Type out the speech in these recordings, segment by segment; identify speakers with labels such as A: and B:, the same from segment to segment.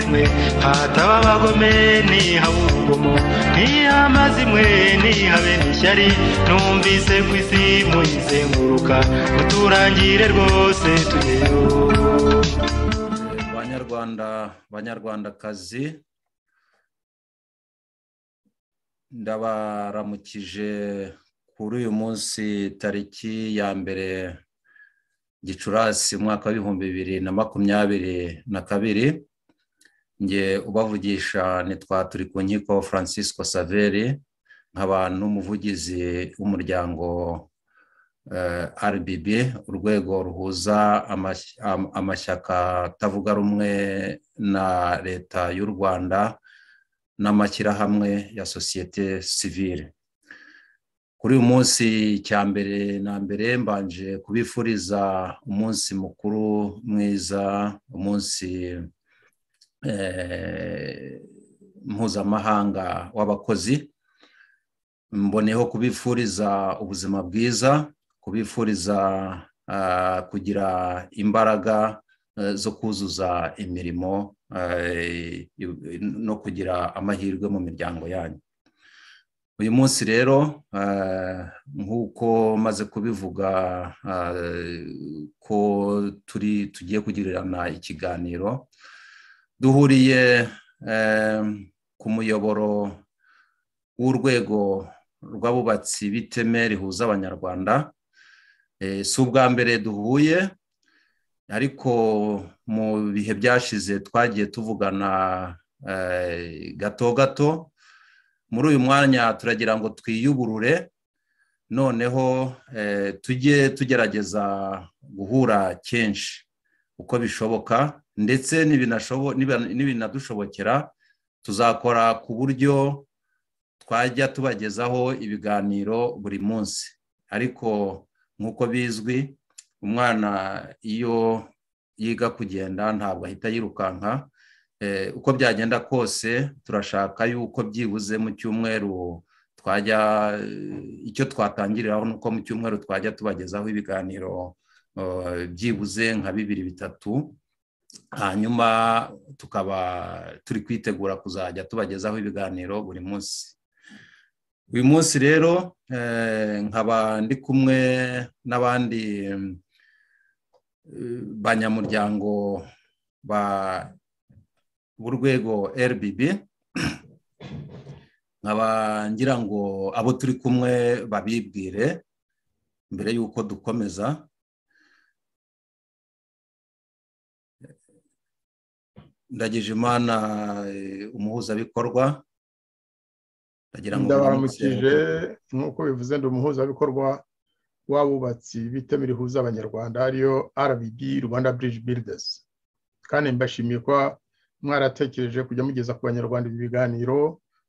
A: imwe hataba abagome ntihabe urugomo ntihabe amazi imwe ntihabe n'ishyari numvise ku isi muyizenguruka muturangire rwose tugeyo
B: banyarwanda banyarwandakazi ndabaramukije kuri uyu munsi tariki ya mbere gicurasi umwaka w'ibihumbi bibiri na makumyabiri na kabiri nge ubavugisha nitwa turi ku nkiko francisco saveri nkaba n'umuvugizi w'umuryango rbb urwego ruhuza amashyaka atavuga rumwe na leta y'u rwanda n'amashyirahamwe ya sosiyete sivire kuri uyu munsi cya mbere na mbere mbanje kubifuriza umunsi mukuru mwiza umunsi mpuzamahanga w'abakozi mboneho kubifuriza ubuzima bwiza kubifuriza kugira imbaraga zo kuzuza imirimo no kugira amahirwe mu miryango yanyu uyu munsi rero nk'uko maze kubivuga ko turi tugiye kugirirana ikiganiro duhuriye ku muyoboro w'urwego rw'abubatsi b'iteme rihuza abanyarwanda si ubwa mbere duhuye ariko mu bihe byashize twagiye tuvugana gato gato muri uyu mwanya turagira ngo twiyuburure noneho tujye tugerageza guhura kenshi uko bishoboka ndetse n'ibinadushobokera tuzakora ku buryo twajya tubagezaho ibiganiro buri munsi ariko nk'uko bizwi umwana iyo yiga kugenda ntabwo ahita yirukanka uko byagenda kose turashaka yuko byibuze mu cyumweru twajya icyo twatangiriraho ni uko mu cyumweru twajya tubagezaho ibiganiro byibuze nka bibiri bitatu hanyuma tukaba turi kwitegura kuzajya tubagezaho ibiganiro buri munsi uyu munsi rero nkaba ndi kumwe n'abandi banyamuryango ba b'urwego rbb nkaba ngira ngo abo turi kumwe babibwire mbere y'uko dukomeza ndagije imana umuhuzabikorwa
C: ndabaramukije nk'uko bivuze ndi umuhuzabikorwa w'abubatsi b'iteme rihuza abanyarwanda ariyo rbd rwanda bridge builders kandi mbashimiye ko mwaratekereje kujya mugeza ku banyarwanda ibi biganiro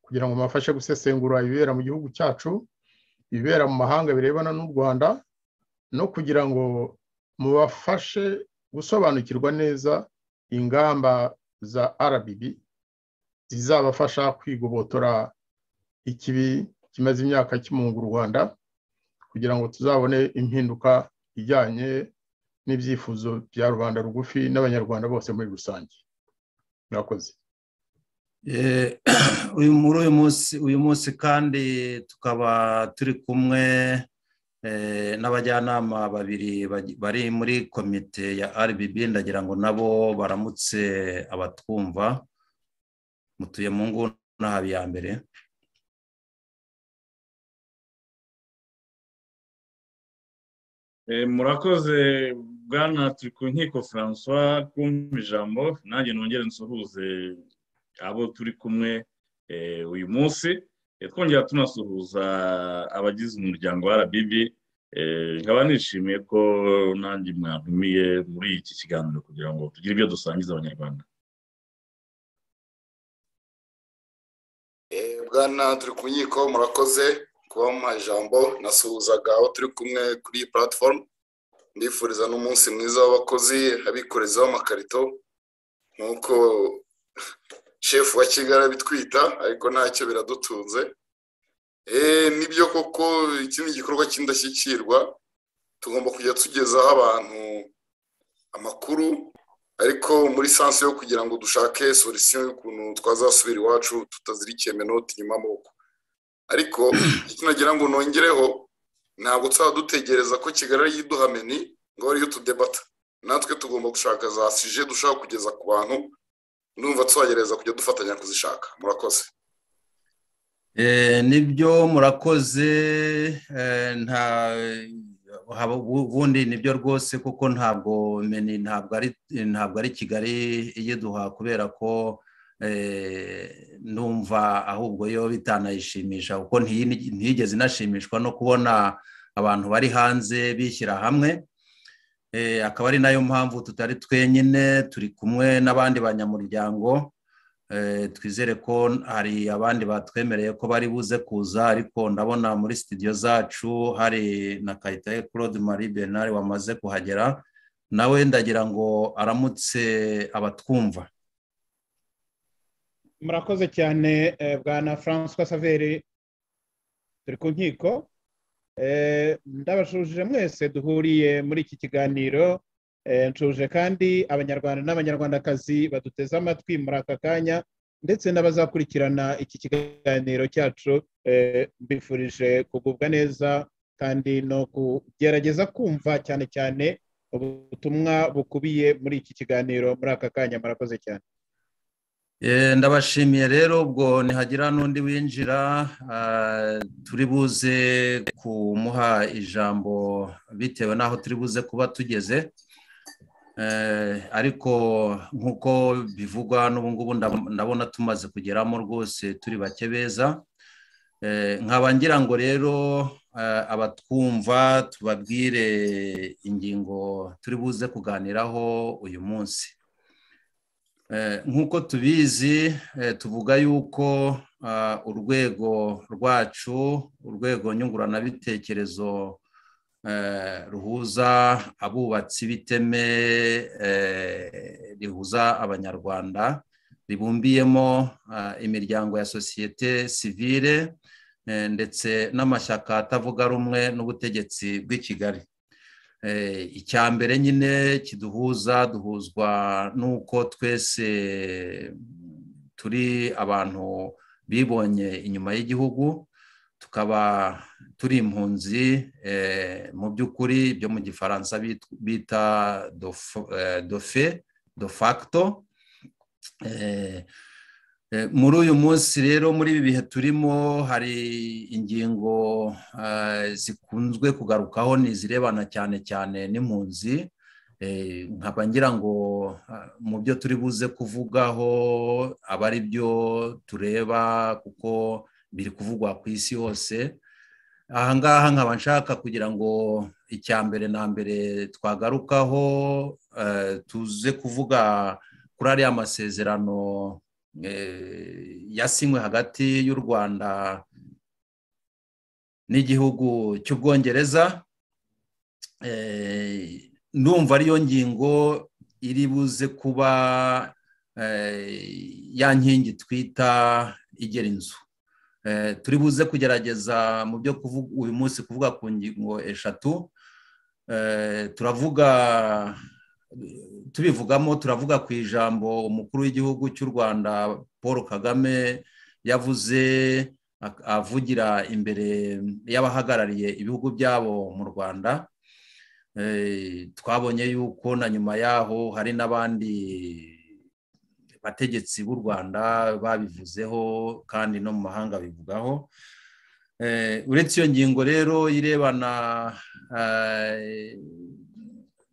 C: kugira ngo mubafashe gusesengura ibibera mu gihugu cyacu ibibera mu mahanga birebana n'u rwanda no kugira ngo mubafashe gusobanukirwa neza ingamba za rbb zizabafasha kwigobotora ikibi kimaze imyaka kimunga u rwanda kugira ngo tuzabone impinduka ijyanye n'ibyifuzo bya rubanda rugufi n'abanyarwanda bose muri rusange murakoze
B: muri uyu munsi uyu munsi kandi tukaba turi kumwe n'abajyanama babiri bari muri komite ya rbb ndagira ngo nabo baramutse abatwumva mutuye mu nguni ya mbere
D: murakoze bwana turi ku nkiko francois kumva ijambo nanjye nongere nsuhuze abo turi kumwe uyu munsi twongera tunasuhuza abagize umuryango wa rbb nkaba nishimiye ko nanjye mwantumiye muri iki kiganiro kugira ngo tugire ibyo dusangiza abanyarwanda
E: bwana turi ku nkiko murakoze kubamuha ijambo nasuhuzaga aho turi kumwe kuri iyi platform ndifuriza n'umunsi mwiza w'abakozi abikoreza w'amakarito nk'uko shefu wa kigali abitwita ariko ntacyo biradutunze nibyo koko iki ni igikorwa cy'indashyikirwa tugomba kujya tugezaho abantu amakuru ariko muri sansi yo kugira ngo dushake solisiyo y'ukuntu twazasubira iwacu tutazirikiye menoti inyuma amaboko ariko icyo nagira ngo nongereho ntabwo tuzaba dutegereza ko kigali ari iduhameni ngo ariyo tudebata natwe tugomba gushaka za sije dushaka kugeza ku bantu numva tubagereza kujya dufatanya kuzishaka murakoze
B: nibyo murakoze nta ubundi nibyo rwose kuko ntabwo meni ntabwo ari kigali iyiduha kubera ko numva ahubwo yo bitanayishimisha kuko ntiyigeze inashimishwa no kubona abantu bari hanze bishyira hamwe akaba ari nayo mpamvu tutari twenyine turi kumwe n'abandi banyamuryango twizere ko hari abandi batwemereye ko bari buze kuza ariko ndabona muri sitidiyo zacu hari na kayitaye claude marie bernard wamaze kuhagera nawe ndagira ngo aramutse abatwumva
F: murakoze cyane bwana francois saveri turi ku nkiko ndabashuje mwese duhuriye muri iki kiganiro nshuje kandi abanyarwanda n'abanyarwandakazi baduteze amatwi muri aka kanya ndetse n'abazakurikirana iki kiganiro cyacu mbifurije kugubwa neza kandi no kugerageza kumva cyane cyane ubutumwa bukubiye muri iki kiganiro muri aka kanya murakoze cyane
B: ndabashimiye rero ubwo nihagira n'undi winjira turi buze kumuha ijambo bitewe n'aho turi buze kuba tugeze ariko nk'uko bivugwa n'ubu ngubu ndabona tumaze kugeramo rwose turi bake beza nkaba ngira ngo rero abatwumva tubabwire ingingo turi buze kuganiraho uyu munsi nk'uko tubizi tuvuga yuko urwego rwacu urwego nyunguranabitekerezo ruhuza abubatsi b'iteme rihuza abanyarwanda ribumbiyemo imiryango ya sosiyete sivire ndetse n'amashyaka atavuga rumwe n'ubutegetsi bw'i kigali icya mbere nyine kiduhuza duhuzwa n'uko twese turi abantu bibonye inyuma y'igihugu tukaba turi impunzi mu by'ukuri byo mu gifaransa bita dofe do facto muri uyu munsi rero muri ibi bihe turimo hari ingingo zikunzwe kugarukaho ni izirebana cyane cyane n'impunzi nkaba ngira ngo mu byo turi buze kuvugaho aba ari byo tureba kuko biri kuvugwa ku isi hose ahangaha nkaba nshaka kugira ngo icya mbere na mbere twagarukaho tuze kuvuga kuri ariya masezerano yasinywe hagati y'u rwanda n'igihugu cy'ubwongereza ndumva ariyo ngingo iri buze kuba ya nkingi twita igera inzu turi buze kugerageza mu byo uyu munsi kuvuga ku ngingo eshatu turavuga tubivugamo turavuga ku ijambo umukuru w'igihugu cy'u rwanda paul kagame yavuze avugira imbere y'abahagarariye ibihugu byabo mu rwanda twabonye yuko na nyuma yaho hari n'abandi bategetsi b'u rwanda babivuzeho kandi no mu mahanga bivugaho uretse iyo ngingo rero irebana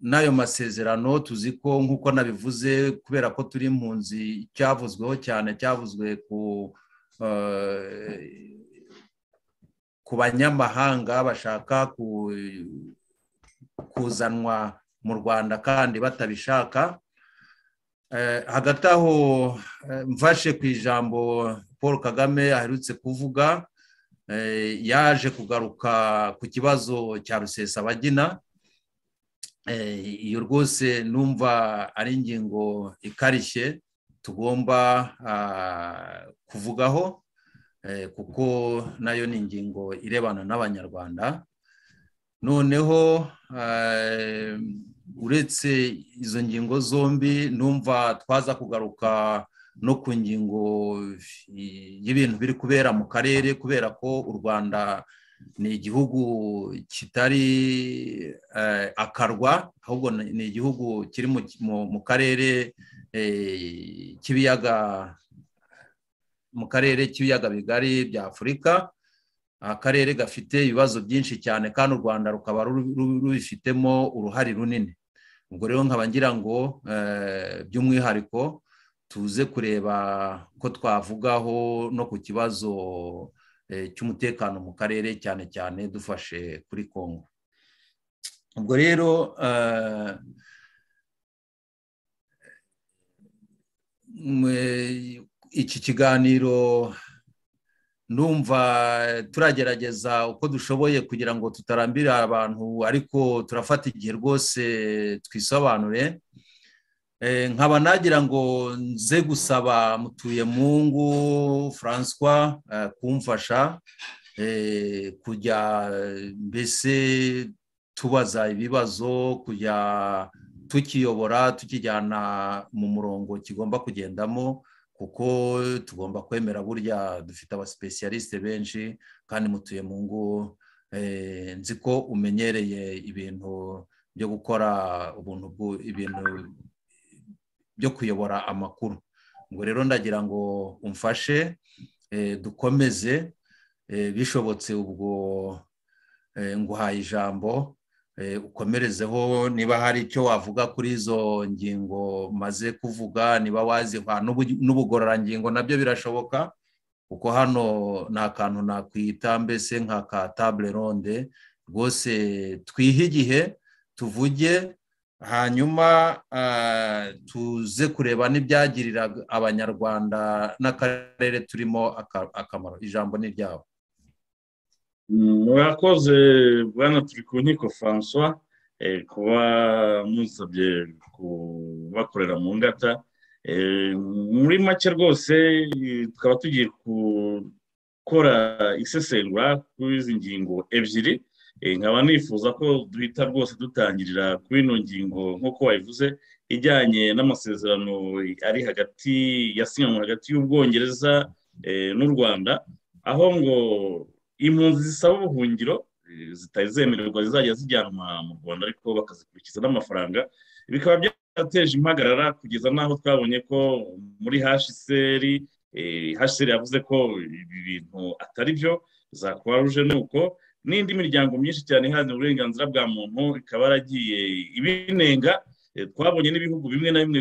B: n'ayo masezerano tuzi ko nk'uko nabivuze kubera ko turi impunzi cyavuzweho cyane cyavuzwe ku banyamahanga bashaka kuzanwa mu rwanda kandi batabishaka hagati aho mfashe ku ijambo paul kagame aherutse kuvuga yaje kugaruka ku kibazo cya rusesabagina iyo rwose numva ari ingingo ikarishye tugomba kuvugaho kuko nayo ni ingingo irebana n'abanyarwanda noneho uretse izo ngingo zombi numva twaza kugaruka no ku ngingo y'ibintu biri kubera mu karere kubera ko u rwanda ni igihugu kitari akarwa ahubwo ni igihugu kiri mu karere k'ibiyaga mu karere k'ibiyaga bigari bya afurika akarere gafite ibibazo byinshi cyane kandi u rwanda rukaba rubifitemo uruhare runini ubwo rero nkaba ngira ngo by'umwihariko tuze kureba ko twavugaho no ku kibazo cy'umutekano mu karere cyane cyane dufashe kuri kongo ubwo rero iki kiganiro numva turagerageza uko dushoboye kugira ngo tutarambira abantu ariko turafata igihe rwose twisobanure nkaba nagira ngo nze gusaba mutuyemungu francois kumfasha kujya mbese tubaza ibibazo kujya tukiyobora tukijyana mu murongo kigomba kugendamo kuko tugomba kwemera burya dufite abasipesiyalisite benshi kandi mutuye mu ngo nzi ko umenyereye ibintu byo gukora ubuntu ibintu byo kuyobora amakuru ubwo rero ndagira ngo umfashe dukomeze bishobotse ubwo nguhaye ijambo ukomerezeho niba hari icyo wavuga kuri izo ngingo maze kuvuga niba waziha n'ubugororangingo nabyo birashoboka kuko hano nta kantu nakwita mbese nka ka tabule ronde rwose twihe igihe tuvuge hanyuma tuze kureba n'ibyagirira abanyarwanda n'akarere turimo akamaro ijambo ni ryabo
D: murakoze bwana turi ku nkiko francois kuba musabye kubakorera mu ngata muri make rwose tukaba tugiye gukora isesengura kuri izi ngingo ebyiri nkaba nifuza ko duhita rwose dutangirira kuri ino ngingo nk'uko wabivuze ijyanye n'amasezerano ari hagati yasinyanywe hagati y'ubwongereza n'u rwanda aho ngo impunzi zisaba ubuhungiro zitari zemererwa zizajya zijyanwa mu rwanda ariko bakazikurikiza n'amafaranga bikaba byarateje impagarara kugeza n'aho twabonye ko muri hashiseri hashiseri yavuze ko ibi bintu atari byo za kuwaruje ni uko n'indi miryango myinshi cyane iharanira uburenganzira bwa muntu ikaba yaragiye ibinenga twabonye n'ibihugu bimwe na bimwe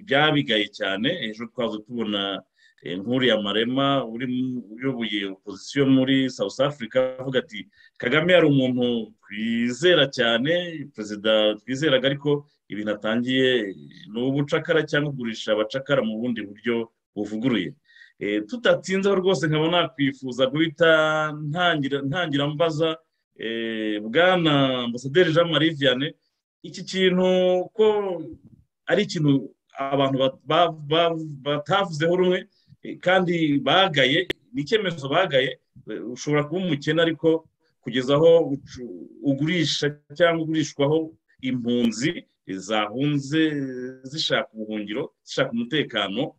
D: byabigaye cyane hejuru twaza tubona nkuriya marema uyoboye opozisiyo muri south africa avuga ati kagame yari umuntu twizera cyane perezida twizeraga ariko ibintu atangiye ni ubucakara cyangwa kugurisha abacakara mu bundi buryo buvuguruye tutatinzeho rwose nkaba nakwifuza guhita ntangira mbaza bwana ambasaderi jean marie vianney iki kintu ko ari ikintu abantu batavuzeho rumwe kandi bagaye ni icyemezo bagaye ushobora kuba umukene ariko kugeza aho ugurisha cyangwa ugurishwaho impunzi zahunze zishaka ubuhungiro zishaka umutekano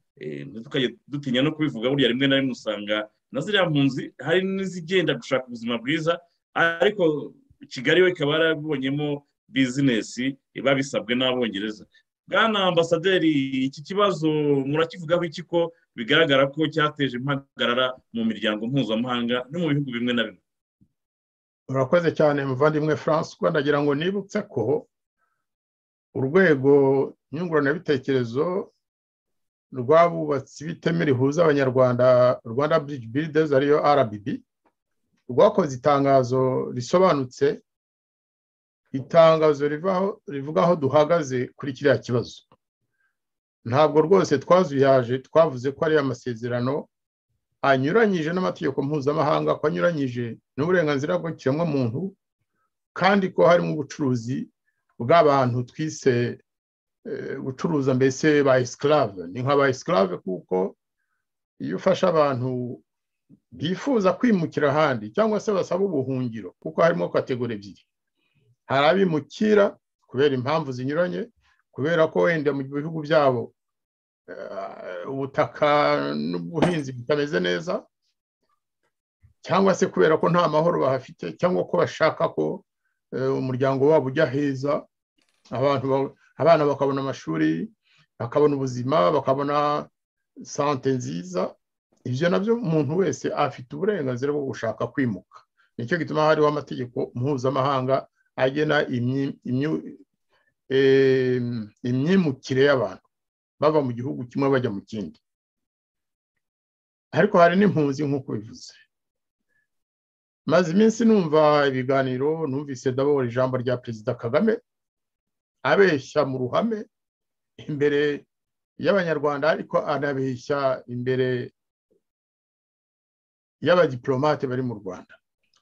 D: ntitukajye dutinya no kubivuga burya rimwe na rimwe usanga na ziriya mpunzi hari n'izigenda gushaka ubuzima bwiza ariko kigali we ikaba yarabibonyemo bizinesi babisabwe n'abongereza bwana ambasaderi iki kibazo murakivugaho iki ko bigaragara ko cyateje impagarara mu miryango mpuzamahanga no mu bihugu bimwe na bimwe
C: murakoze cyane muvandimwe francois ndagira ngo nibutse ko urwego nyunguranabitekerezo rw'abubatsi b'iteme rihuza abanyarwanda rwanda bridge builders ariyo rbb rwakoze itangazo risobanutse itangazo rivuga aho duhagaze kuri kiriya kibazo ntabwo rwose twazuyaje twavuze ko ariyo amasezerano anyuranyije n'amategeko mpuzamahanga ko anyuranyije n'uburenganzira bw'ikiremwamuntu kandi ko harimo ubucuruzi bw'abantu twise gucuruza mbese ba esikirave ni nka ba esikirave kuko iyo ufashe abantu bifuza kwimukira ahandi cyangwa se basaba ubuhungiro kuko harimo kategori ebyiri hari abimukira kubera impamvu zinyuranye kubera ko wenda mu bihugu byabo ubutaka n'ubuhinzi butameze neza cyangwa se kubera ko nta mahoro bahafite cyangwa ko bashaka ko umuryango wabo ujya heza abana bakabona amashuri bakabona ubuzima bakabona sante nziza ibyo nabyo umuntu wese afite uburenganzira bwo gushaka kwimuka nicyo gituma hariho amategeko mpuzamahanga agena imyimukire y'abantu bava mu gihugu kimwe bajya mu kindi ariko hari n'impunzi nk'uko bivuze maze iminsi numva ibiganiro numvise ndabona ijambo rya perezida kagame abeshya mu ruhame imbere y'abanyarwanda ariko anabeshya imbere y'abadiporomate bari mu rwanda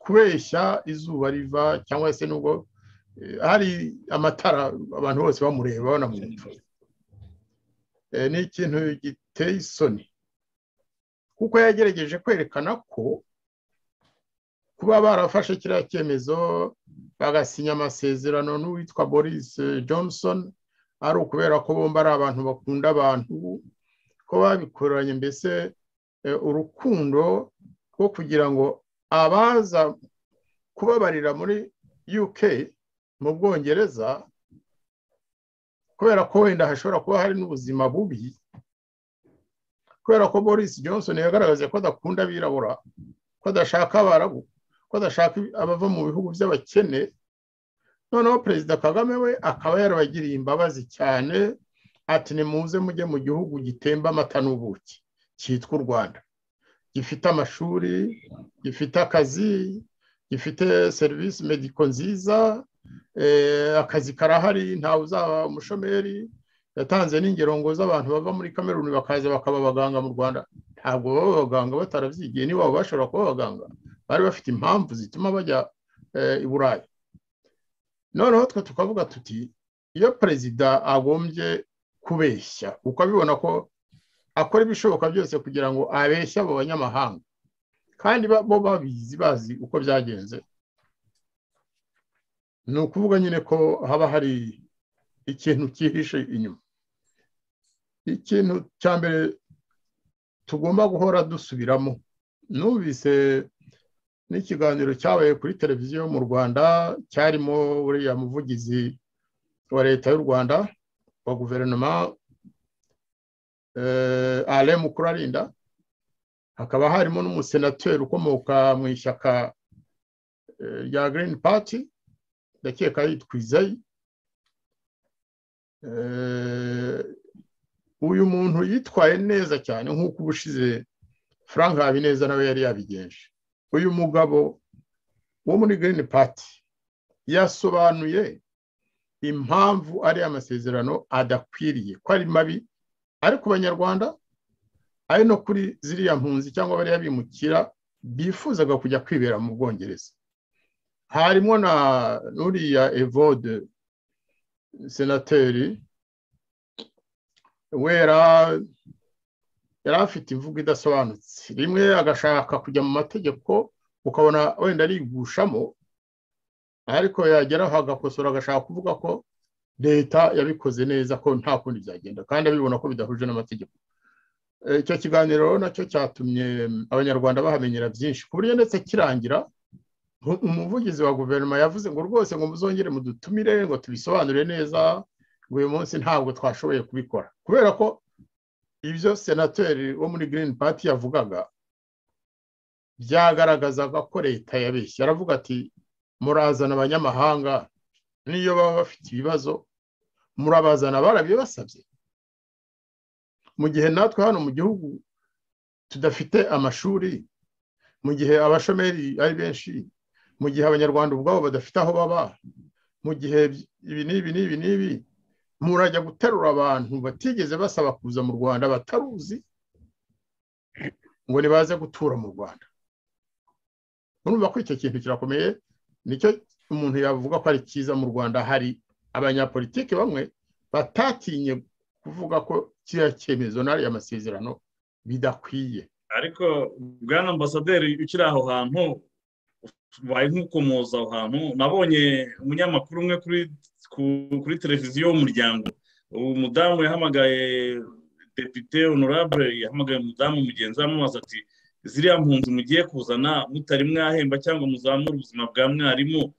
C: kubeshya izuba riva cyangwa se nubwo hari amatara abantu bose bamureba banamwumva ni ikintu giteye isoni kuko yagerageje kwerekana ko kuba barafashe kiriya cyemezo bagasinya amasezerano n'uwitwa boris johnson ari ukubera ko bomba ari abantu bakunda abantu ko babikoranye mbese urukundo rwo kugira ngo abaza kubabarira muri uk mu bwongereza kubera ko wenda hashobora kuba hari n'ubuzima bubi kubera ko boris johnson yagaragaje ko adakunda abirabura ko adashaka abarabu ko adashaka abava mu bihugu by'abakene noneho perezida kagame we akaba yarabagiriye imbabazi cyane ati nimuze mujye mu gihugu gitemba amata n'ubuki cyitwa u rwanda gifite amashuri gifite akazi gifite serivisi mediko nziza akazi karahari ntawe uzaba umushomeri yatanze n'ingero ngo z'abantu bava muri kameruni bakaza bakaba abaganga mu rwanda ntabwo baba abaganga batarabyigiye niba bashobora kuba abaganga bari bafite impamvu zituma bajya i burayi noneho twe tukavuga tuti iyo perezida agombye kubeshya kuko abibona ko akora ibishoboka byose kugira ngo abeshye abo banyamahanga kandi bo babizi bazi uko byagenze ni ukuvuga nyine ko haba hari ikintu cyihishe inyuma ikintu cya mbere tugomba guhora dusubiramo numvise n'ikiganiro cyabaye kuri televiziyo mu rwanda cyarimo uriya muvugizi wa leta y'u rwanda wa guverinoma aremu mukurarinda hakaba harimo n'umusenateri ukomoka mu ishyaka rya girini pati ndakeka yitwa izayi uyu muntu yitwaye neza cyane nk'uko ubushize frank habineza nawe yari yabigenje uyu mugabo wo muri girini pati yasobanuye impamvu ari amasezerano adakwiriye ko ari mabi ari ku banyarwanda ari no kuri ziriya mpunzi cyangwa bariya bimukira bifuzaga kujya kwibera mu bwongereza harimo na nuriya evode senateri wera yari afite imvugo idasobanutse rimwe agashaka kujya mu mategeko ukabona wenda arigushamo ariko yageraho agakosora agashaka kuvuga ko leta yabikoze neza ko nta kundi byagenda kandi abibona ko bidahuje n'amategeko icyo kiganiro nacyo cyatumye abanyarwanda bahamenyera byinshi ku buryo ndetse kirangira umuvugizi wa guverinoma yavuze ngo rwose ngo muzongere mudutumire ngo tubisobanure neza ngo uyu munsi ntabwo twashoboye kubikora kubera ko ibyo senateri wo muri girini pati yavugaga byagaragazaga ko leta yabeshya aravuga ati murazana abanyamahanga n'iyo baba bafite ibibazo murabazana barabibasabye mu gihe natwe hano mu gihugu tudafite amashuri mu gihe abashomeri ari benshi mu gihe abanyarwanda ubwabo badafite aho baba mu gihe ibi n'ibi n'ibi n'ibi murajya guterura abantu batigeze basaba kuza mu rwanda bataruzi ngo nibaze gutura mu rwanda urumva ko icyo kintu kirakomeye nicyo umuntu yavuga ko ari cyiza mu rwanda hari abanyapolitiki bamwe batatinye kuvuga ko kiriya cyemezo n'ariya masezerano bidakwiye
D: ariko bwana ambasaderi ukiri aho hantu tubaye nk'ukomoza aho hantu nabonye umunyamakuru umwe kuri televiziyo y'umuryango ubu mudamu yahamagaye depite honorable yahamagaye umudamu mugenzi we amubaza ati ziriya mpunzi mugiye kuzana mutari mwahemba cyangwa muzamura ubuzima bwa mwarimu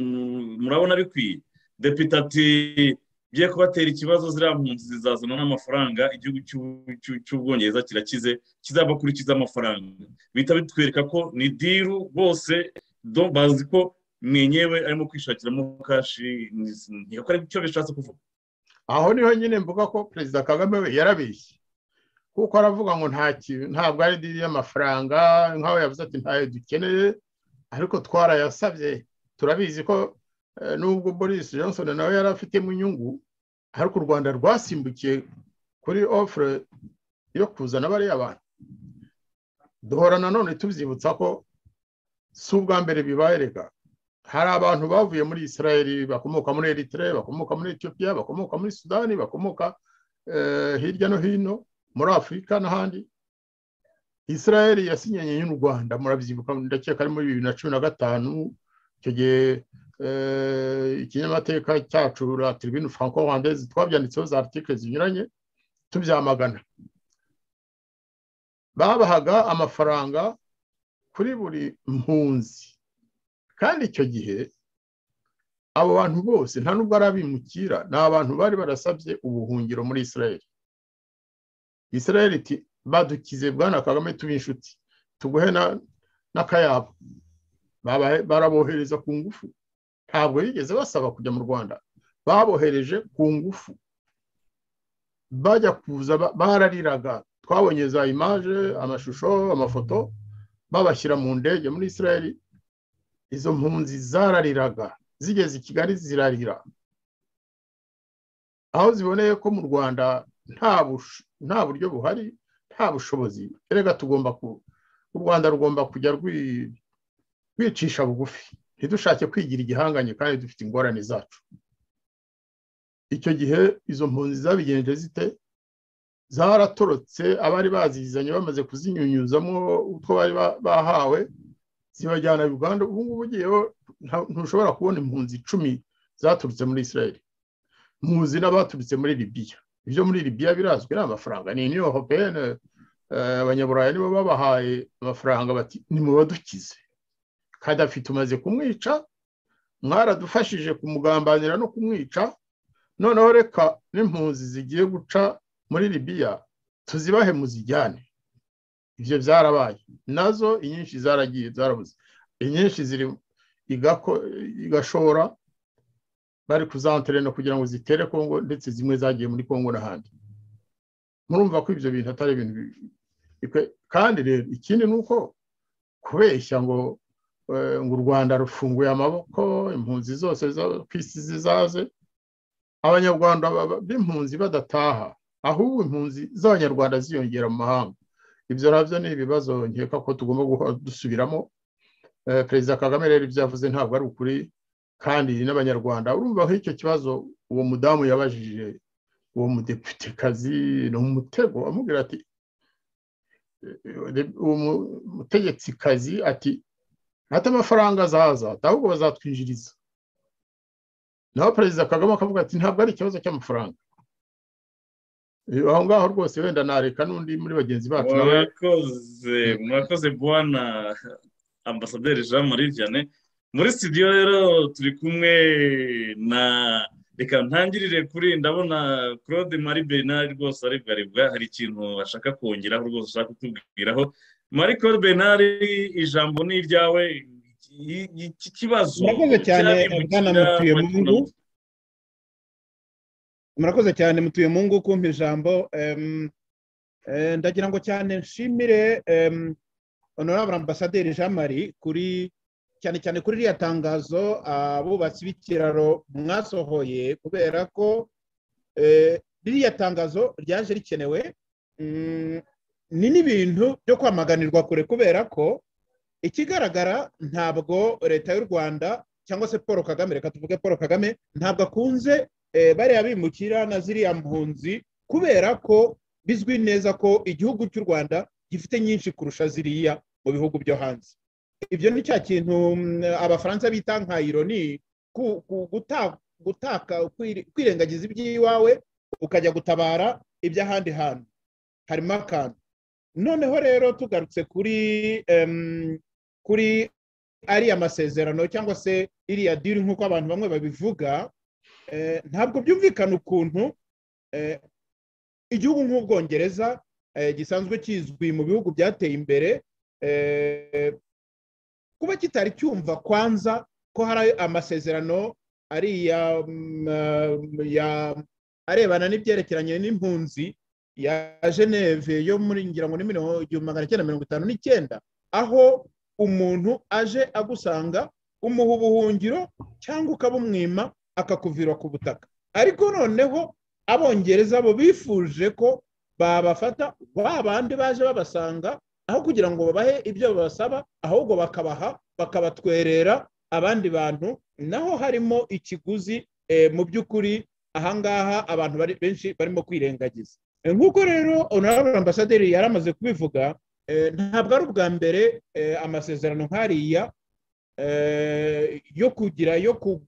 D: murabona bikwiye depite ati bigiye kubatera ikibazo ziriya mpunzi zizazana n'amafaranga igihugu cy'ubwongereza kirakize kizabakurikiza amafaranga bihita bitwereka ko ni diru bose bazi ko mwenyewe arimo kwishakiramo kashi ntiyakora icyo bishatse kuvuga
C: aho niho nyine mvuga ko perezida kagame we yarabeshye kuko aravuga ngo nta kintu ntabwo ari diri y'amafaranga nk'aho yavuze ati ntayo dukeneye ariko twarayasabye turabizi ko nubwo boris johnson nawe yari afitemo inyungu ariko u rwanda rwasimbukiye kuri ofure yo kuzana bariya bantu duhora nanone tubyibutsa ko si ubwa mbere bibaye reka hari abantu bavuye muri israel bakomoka muri eritrea bakomoka muri etiyopiya bakomoka muri sudani bakomoka hirya no hino muri afurika n'ahandi israel yasinyanye n'u rwanda murabyibuka ndakeka ari muri bibiri na cumi na gatanu icyo gihe ikinyamateka cyacu turibine franco rwandeze twabyanditseho za artikire zinyuranye tubyamagana babahaga amafaranga kuri buri mpunzi kandi icyo gihe abo bantu bose nta nubwo ari abimukira ni abantu bari barasabye ubuhungiro muri israel israel iti badukize bwana kagame tuba inshuti tuguhe n'akayabo barabohereza ku ngufu ntabwo bigeze basaba kujya mu rwanda babohereje ku ngufu bajya kuza barariraga twabonye za imaje amashusho amafoto babashyira mu ndege muri israel izo mpunzi zarariraga zigeze i kigali zirarira aho ziboneye ko mu rwanda nta buryo buhari nta bushobozi erega tugomba ku u rwanda rugomba kujya rwicisha bugufi ntidushake kwigira igihanganye kandi dufite ingorane zacu icyo gihe izo mpunzi zabigenje zite zaratorotse abari bazizanye bamaze kuzinyunyuzamo utwo bari bahawe zibajyana uganda ubu ngubu ugiyeho ntushobora kubona impunzi icumi zaturutse muri israel muzi n'abaturutse muri libiya ibyo muri libiya birazwi ni amafaranga ni iniyo hopene abanyaburayi nibo babahaye amafaranga bati nimubadukize kadafi tumaze kumwica mwaradufashije kumugambanira no kumwica noneho reka n'impunzi zigiye guca muri libiya tuzibahe muzijyane ibyo byarabaye nazo inyinshi zaragiye zarabuze inyinshi ziri igashora bari kuzanterena kugira ngo zitere kongo ndetse zimwe zagiye muri kongo n'ahandi murumva ko ibyo bintu atari ibintu kandi rero ikindi ni uko kubeshya ngo ngo u rwanda rufunguye amaboko impunzi zose ku isi zizaze abanyarwanda b'impunzi badataha ahubwo impunzi z'abanyarwanda ziyongera mu mahanga ibyo nabyo ni ibibazo nkeka ko tugomba dusubiramo perezida kagame rero ibyo yavuze ntabwo ari ukuri kandi n'abanyarwanda urumva nk'icyo kibazo uwo mudamu yabajije uwo mudeputekazi ni umutego amubwira ati uwo mutegetsi ati ati amafaranga azaza ahubwo bazatwinjiriza naho perezida kagame akavuga ati ntabwo ari ikibazo cy'amafaranga aho ngaho rwose wenda nareka n'undi muri bagenzi bacu
D: murakoze murakoze bwana ambasaderi jean marie vianney muri studio rero turi kumwe na reka ntangirire kuri ndabona claude marie bernard rwose aribwaribwa hari ikintu ashaka kongeraho rwose ushaka kutubwiraho marie claude bernard ijambo ni iryawe iki kibazo
F: murakoze cyane bwana mutuye mungu murakoze cyane mutuye mungu kumpa ijambo ndagira ngo cyane nshimire honorable ambasaderi jean marie kuri cyane cyane kuri ririya tangazo abubatsi b'ikiraro mwasohoye kubera ko ririya tangazo ryaje rikenewe ni n'ibintu byo kwamaganirwa kure kubera ko ikigaragara ntabwo leta y'u rwanda cyangwa se paul kagame reka tuvuge paul kagame ntabwo akunze bariya bimukira na ziriya mpunzi kubera ko bizwi neza ko igihugu cy'u rwanda gifite nyinshi kurusha ziriya mu bihugu byo hanze ibyo ni cya kintu mm, abafaransa bita nka ironi ku- ku- guta- gutaka kwiri- kwirengagiza iby'iwawe ukajya gutabara iby'ahandi hantu harimo akantu noneho rero tugarutse kuri em, kuri ariya masezerano cyangwa se iriya diri nk'uko abantu bamwe babivuga eh, ntabwo byumvikana ukuntu eh, igihugu nk'ubwongereza eh, gisanzwe kizwi mu bihugu byateye imbere eh, kuba kitari cyumva kwanza ko hari amasezerano ariya mm, eh, ya- arebana n'ibyerekeranye n'impunzi ya geneve yo muri ngira ngo ni mirongo igihumbi magana cyenda mirongo itanu n'icyenda aho umuntu aje agusanga umuha ubuhungiro cyangwa ukabumwima akakuvira ku butaka ariko noneho abongereza bo bifuje ko babafata ba bandi baje babasanga aho kugira ngo babahe ibyo babasaba ahubwo bakabaha bakabatwerera abandi bantu naho harimo ikiguzi eh, mu by'ukuri ahangaha abantu bari- benshi barimo kwirengagiza Eh, nk'uko rero honorable ambasaderi yari amaze kubivuga eh, ntabwo ari ubwa mbere eh, amasezerano nk'ariya eh, yo kugira yo ku-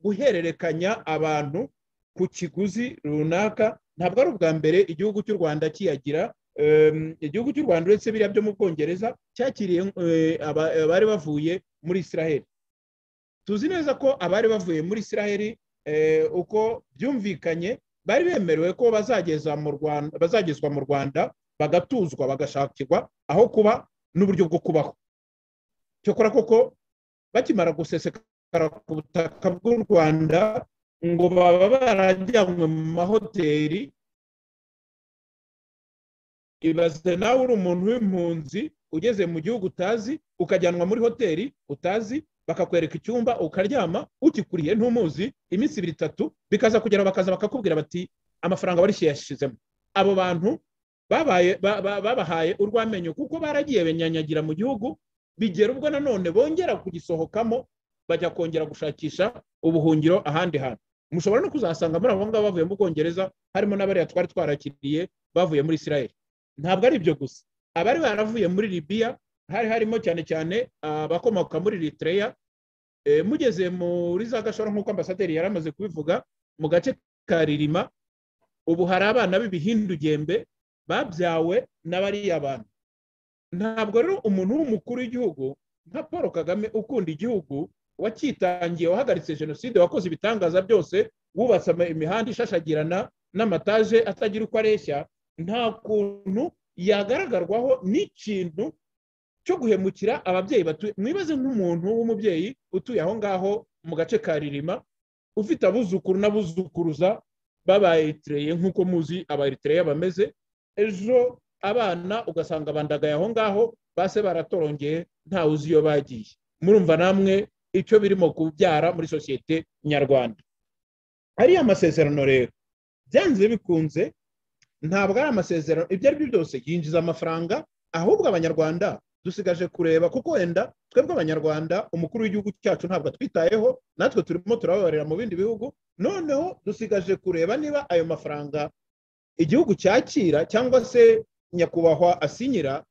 F: guhererekanya abantu ku kiguzi runaka ntabwo ari ubwa mbere igihugu cy'u rwanda kiyagira Em, igihugu cy'u rwanda uretse biriya byo mu bwongereza cyakiriye eh, aba- abari bavuye muri israheli tuzi neza ko abari bavuye muri israheli eh, uko byumvikanye bari bemerewe ko bazageza mu Rwanda- bazagezwa mu rwanda bagatuzwa bagashakirwa aho kuba n'uburyo bwo kubaho cyokora koko bakimara gusesekara ku butaka bw'u rwanda ngo baba barajyanywe mu mahoteli ibaze nawe uri umuntu w'impunzi ugeze mu gihugu utazi ukajyanwa muri hoteli utazi bakakwereka icyumba ukaryama ukikuriye ntumuzi iminsi ibiri itatu bikaza kugera bakaza bakakubwira bati amafaranga warishyuye yashizemo abo bantu babaye ba- ba- babahaye urwamenyo kuko baragiye banyanyagira mu gihugu bigera ubwo nanone bongera kugisohokamo bajya kongera gushakisha ubuhungiro ahandi hantu mushobora no kuzasanga muri abo ngabo bavuye mu bwongereza harimo n'abariya twari twarakiriye bavuye muri israel ntabwo ari ibyo gusa abari baravuye muri libiya hari harimo cyane cyane abakomoka muri Eritrea Eh, mugeze muri za gashora nk'uko ambasaderi yari amaze kubivuga mu gace ka ririma ubu hari abana b'ibihindugembe babyawe n'abariya bantu ntabwo rero umuntu w'umukuru w'igihugu nka paul kagame ukunda igihugu wacyitangiye wahagaritse jenoside wakoze ibitangaza byose wubatse ama- imihanda ishashagirana n'amataje atagira uko areshya nta kuntu yagaragarwaho n'ikintu cyo guhemukira ababyeyi batuye mwibaze nk'umuntu w'umubyeyi utuye aho ngaho mu gace ka ririma ufite abuzukuru n'abuzukuruza b'abayitereye nk'uko muzi abayitereye bameze ejo abana ugasanga bandagaye aho ngaho base baratorongeye ntawe uzi iyo bagiye murumva namwe icyo birimo kubyara muri sosiyete nyarwanda ariya masezerano rero byanze bikunze ntabwo ari amasezerano ibyo ari byo byose yinjiza amafaranga ahubwo abanyarwanda dusigaje kureba kuko wenda twebwe abanyarwanda umukuru w'igihugu cyacu ntabwo atwitayeho natwe turimo turababarira mu bindi bihugu noneho dusigaje kureba niba ayo mafaranga igihugu cyakira cyangwa se nyakubahwa asinyira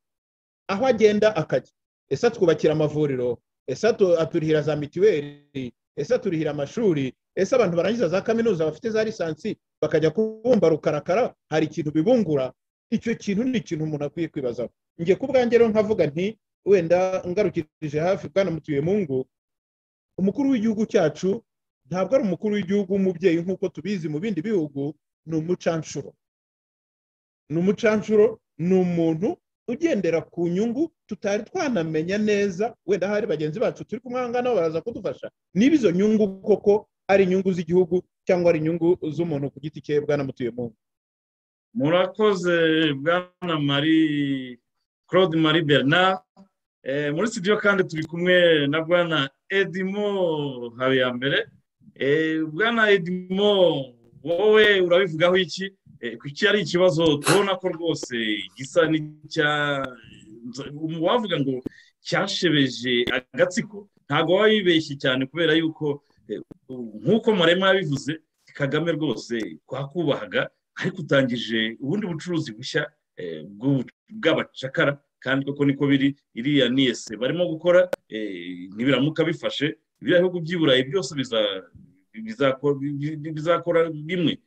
F: aho agenda akajya ese atwubakira amavuriro ese atu- aturihira za mituweli ese aturihira amashuri ese abantu barangiza za kaminuza bafite za lisansi bakajya kubumba rukarakara hari ikintu bibungura icyo kintu ni ikintu umuntu akwiye kwibazaho njye ku bwanjye rero nkavuga nti wenda ngarukirije hafi bwana mutuyemungu umukuru w'igihugu cyacu ntabwo ari umukuru w'igihugu w'umubyeyi nk'uko tubizi mu bindi bihugu ni umucanshuro ni umucanshuro ni umuntu ugendera ku nyungu tutari twanamenya neza wenda hari bagenzi bacu turi kumwe aha ngaha nabo baraza kudufasha niba izo nyungu koko ari inyungu z'igihugu cyangwa ari inyungu z'umuntu ku giti cye bwana mutuyemo
D: murakoze bwana marie claude marie bernard Eh, muri studio kandi turi kumwe na bwana edimo habiyambere Eh, bwana edimo wowe urabivugaho iki Eh, kuki ari ikibazo tubona ko rwose gisa n'icya wavuga ngo cyashebeje agatsiko ntabwo waba wibeshye cyane kubera yuko eh, nk'uko marema yabivuze kagame rwose twakubahaga ariko utangije ubundi bucuruzi bushya eh, bw'ubu- bw'abacakara kandi koko niko biri iriya ni ese barimo gukora ntibiramuka bifashe biriya bihugu by'i burayi byose bizakora bimwe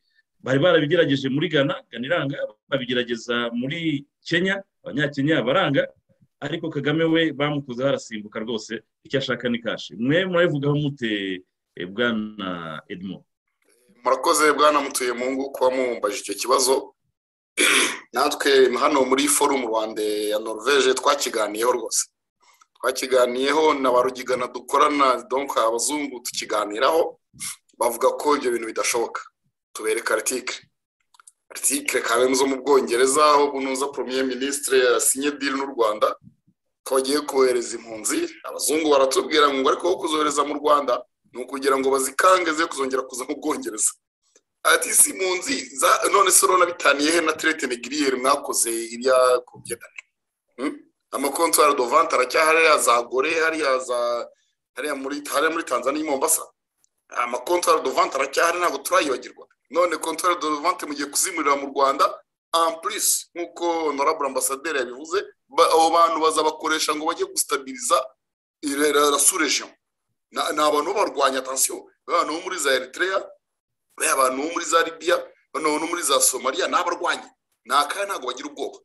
D: bari barabigerageje muri gana gana iranga babigerageza muri kenya abanyakenya baranga ariko kagame we bamukuze harasimbuka rwose icyo ashaka ni kashi mwe murabivugaho mute bwana edmo
E: murakoze bwana mutuye mu ngo kuba mumbaje icyo kibazo natwe hano muri forumu rwanda ya norvege twakiganiyeho rwose twakiganiyeho na ba rugigana dukorana donka abazungu tukiganiraho bavuga ko ibyo bintu bidashoboka tubereka aritike aritike kabemu zo mu bwongereza aho bunoza premier ministre yasinye diri n'u rwanda ko bagiye kohereza impunzi abazungu baratubwira ngo ariko wo kuzohereza mu rwanda ni ukugira ngo bazikange ze kuzongera kuza mu bwongereza ati si impunzi none se urabona bitaniye he na teretine giriyeri mwakoze iriya kubyedane amakontwari dovante aracyahari hariya za gore hariya muri tanzania mombasa amakontwari dovante aracyahari ntabwo turayibagirwa none kontwari dovante mu gihe kuzimurira mu rwanda ampurisi nk'uko honorable ambasaderi yabivuze abo bantu bazabakoresha ngo bajye gusitabiriza rasurejeho ni abantu b'abarwanya atansiyo abantu bo muri za eritrea bariya abantu bo muri za libiya noneho no muri za somaliya ni abarwanya ni akaya ntabwo bagira ubwoba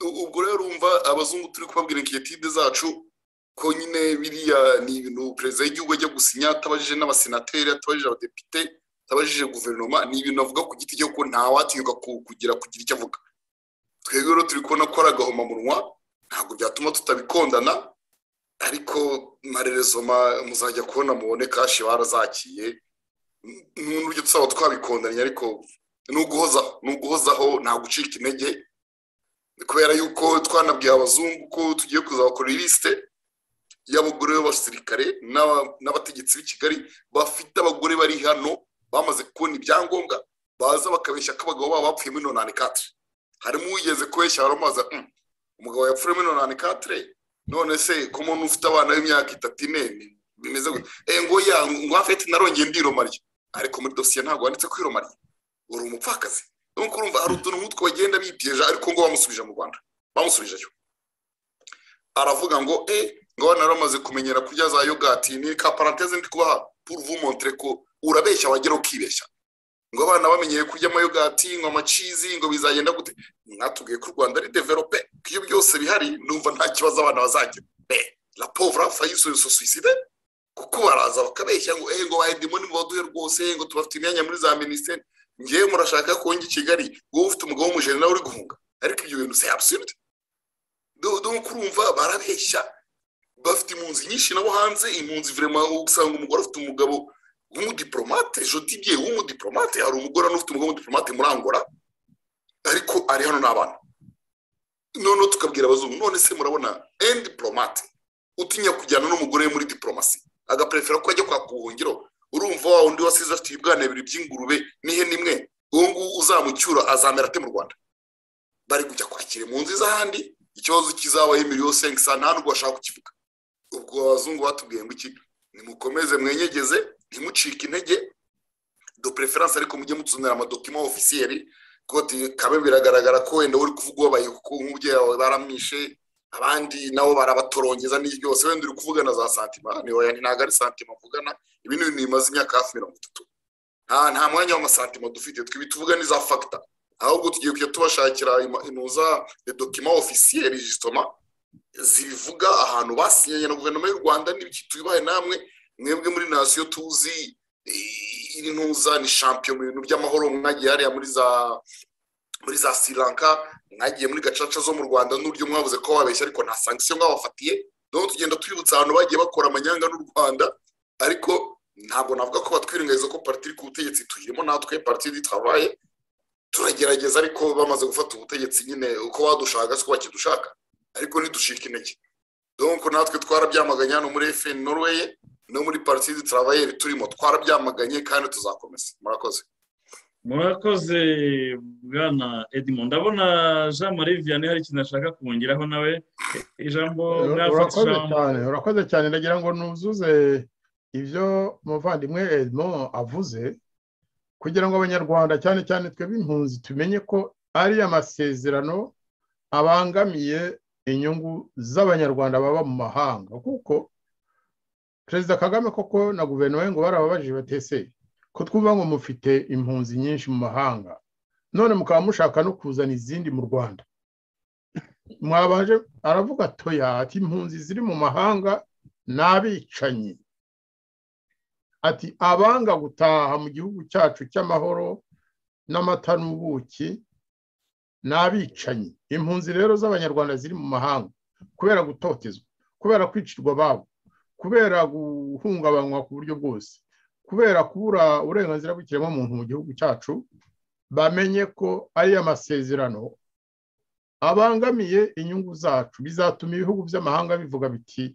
E: ubwo rero urumva abazungu turi kubabwira inkiritide zacu ko nyine biriya ni ibintu perezida w'igihugu ajya gusinya atabajije n'abasenateri atabajije abadepite atabajije guverinoma ni ibintu avuga ku giti cye ko ntawatinyuka kugira kugira icyo avuga twebwe rero turi kubona ko ari agahomamunwa ntabwo byatuma tutabikondana ariko marerezo muzajya kubona mubone kashi barazakiye n'uburyo tusaba twabikondanye ariko ni uguhozaho ni uguhozaho nta gucika intege kubera yuko twanabwiye abazungu ko tugiye kuzabakora lisite y'abagore b'abasirikare n'abategetsi b'i kigali bafite abagore bari hano bamaze kubona ibyangombwa baza bakabeshya ko abagabo babo bapfuye muri nonani katire harimo uwigeze kubeshya baramaza umugabo yapfuye muri nonani katire none se ko umuntu ufite abana b'imyaka itatu ine bimeze gutya ngo ya ngo afite narongeye ndiromariye ariko muri dosiye ntabwo wanditse ko iromariye uri umupfakazi nuko urumva hari utuntu nk'utwo bagenda bipiyeje ariko ngo bamusubije mu rwanda bamusubijeyo aravuga ngo e ngo abana baramaze kumenyera kurya za yogati ni ka paranteze ndi kubaha puruvu montere ko urabeshya wagera ukibeshya ngo abana bamenyeye kurya amayogati ngo amacizi ngo bizagenda gute mwatubwiye ko u rwanda ari develope ko iyo byose bihari numva nta kibazo abana bazagira be la pauvre fayisoso suicide kuko baraza bakabeshya ngo eh ngo bahedimo nimubaduhe rwose ngo tubafite imyanya muri za minisiteri ngewe murashaka ko njya i kigali wowe ufite umugabo w'umujene nawe uri guhunga ariko ibyo bintu c'est absurde donc urumva barabeshya bafite impunzi nyinshi nabo hanze impunzi vraiment usanga umugore afite umugabo w'umudiplomate jodibye w'umudiplomate hari umugore n'ufite umugore w'umudiplomate muri angola ariko ari hano n'abana noneho tukabwira abazungu none se murabona endi diplomate utinya kujyana n'umugore muri diplomasi agaperefera ko ajya kwaka ubuhungiro urumva wa undi wasize afite ibibwana bibiri by'ingurube n'ihene imwe uwo nguwo uzamucyura azamera ate mu rwanda bari kujya kwakira impunzi z'ahandi ikibazo kizabaye miliyoni sengisa nta nubwo bashaka kukivuga ubwo abazungu batubwiye ngo iki nimukomeze mwenyegeze ntimucike intege do preference ariko mujye mutuzanira amadokima ofisiyeri koti kabe biragaragara ko wenda uri kuvuga ubabaye kuko nk'umubyeyi wawe baramwishe abandi nabo barabatorongeza n'ibyo byose wenda uri kuvugana za santima nihoya ntabwo ari santima mvugana ibi ni ibintu bimaze imyaka hafi mirongo itatu nta nta mwanya w'amasantima dufite twibi tuvuga ni za fagita ahubwo tugiye kujya tubashakira inuza dokima ofisiyeri jisitoma zibivuga ahantu basinyanye na guverinoma y'u rwanda n'ibiki tubibaye namwe mwebwe muri nasiyo tuzi iri ntuza ni shampiyo mu bintu by'amahoro mwagiye hariya muri za muri za sri lanka mwagiye muri gacaca zo mu rwanda n'uburyo mwabuze ko babeshya ariko nta sankisiyo mwabafatiye noneho tugenda twibutsa ahantu bagiye bakora amanyanga n'u rwanda ariko ntabwo navuga ko batwirengagiza ko pariti iri ku butegetsi tuyirimo natwe pariti yitabaye turagerageza ariko bamaze gufata ubutegetsi nyine uko badushaka siko bakidushaka ariko ntidushike intege donko natwe twarabyamaganye hano muri fn norway no muri pariti zitarabayeri turimo twarabyamaganye kandi tuzakomeza murakoze
D: murakoze bwana edmond ndabona jean marie vianney hari ikintu ashaka kuhungiraho nawe ijambo
C: urakoze cyane urakoze cyane ndagira ngo nuzuze ibyo umuvandimwe edmond avuze kugira ngo abanyarwanda cyane cyane twebwe impunzi tumenye ko ari amasezerano abangamiye inyungu z'abanyarwanda baba mu mahanga kuko perezida kagame koko na guverinoma ye ngo barababajije batese ko twumva ngo mufite impunzi nyinshi mu mahanga none mukaba mushaka no kuzana izindi mu rwanda mwabaje aravuga atoya ati impunzi ziri mu mahanga ni abicanyi ati abanga gutaha mu gihugu cyacu cy'amahoro n'amata n'ubuki ni abicanyi impunzi rero z'abanyarwanda ziri mu mahanga kubera gutotezwa kubera kwicirwa ababo kubera guhungabanywa ku buryo bwose kubera kubura uburenganzira bw'ikiremwamuntu mu gihugu cyacu bamenye ko ari amasezerano abangamiye inyungu zacu bizatuma ibihugu by'amahanga bivuga biti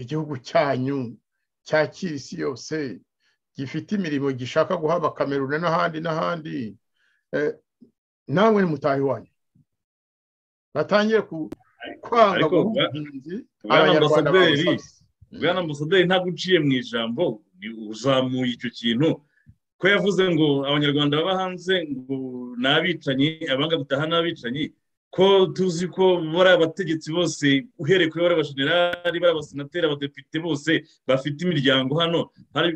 C: igihugu cyanyu cyakira isi yose gifite imirimo gishaka guhaba kamerune n'ahandi n'ahandi namwe ni mutahe wanyu batangiye kwanga guhunga abanyarwanda bose
D: bwana ambasaderi ntabwo uciye mu ijambo uzamuye icyo kintu ko yavuze ngo abanyarwanda baba hanze ngo ni abicanyi abanga gutaha ni abicanyi ko tuzi ko bari abategetsi bose uhereye kuri bari abashenerari bari abasenateri abadepite bose bafite imiryango hano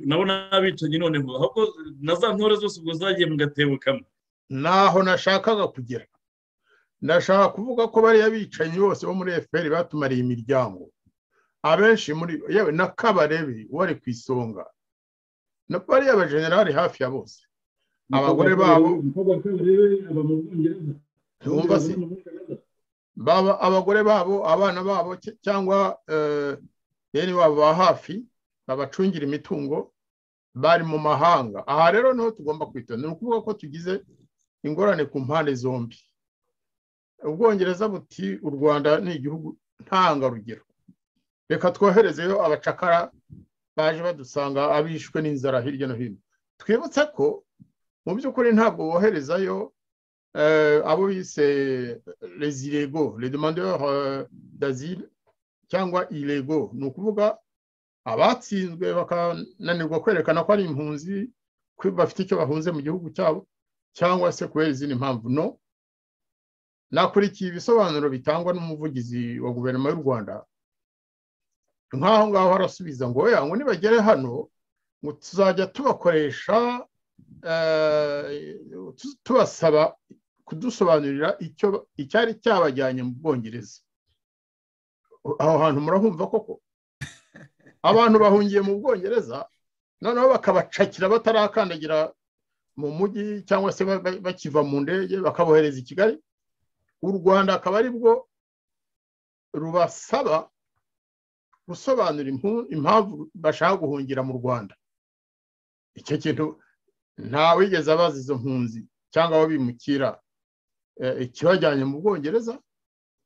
D: nabo ni abicanyi none ngo ahubwo na za ntore zose ubwo zagiye mu gatebo kamwe
C: naho nashakaga kugera ndashaka kuvuga ko bariya bicanyi bose bo muri efuperi batumariye imiryango abenshi muri yewe na kabarebe wari ku isonga na bariya bajenerali hafi ya bose abagore babo baba abagore babo abana babo cyangwa bene wabo ba hafi babacungira imitungo bari mu mahanga aha rero niho tugomba kwitonda ni ukuvuga ko tugize ingorane ku mpande zombi ubwongereza buti u rwanda ni igihugu ntangarugero reka twoherezeyo abacakara baje badusanga abishwe n'inzara hirya no hino twibutse ko mu by'ukuri ntabwo woherezayo abo bise rezirego redemandeur d'azil cyangwa irego ni ukuvuga abatsinzwe bakananirwa kwerekana ko ari impunzi bafite icyo bahunze mu gihugu cyabo cyangwa se kubera izindi mpamvu no nakurikiye ibisobanuro bitangwa n'umuvugizi wa guverinoma y'u rwanda nk'aho ngaho harasubiza ngo oya ngo nibagere hano ngo tuzajya tubakoresha tubasaba kudusobanurira icyari cyabajyanye mu bwongereza aho hantu murahumva koko abantu bahungiye mu bwongereza noneho bakabacakira batarakandagira mu mujyi cyangwa se bakiva mu ndege bakabohereza i kigali u rwanda akaba ari bwo rubasaba gusobanura impamvu bashaka guhungira mu rwanda icyo kintu wigeze abaza izo mpunzi cyangwa aho bimukira ikibajyanye mu bwongereza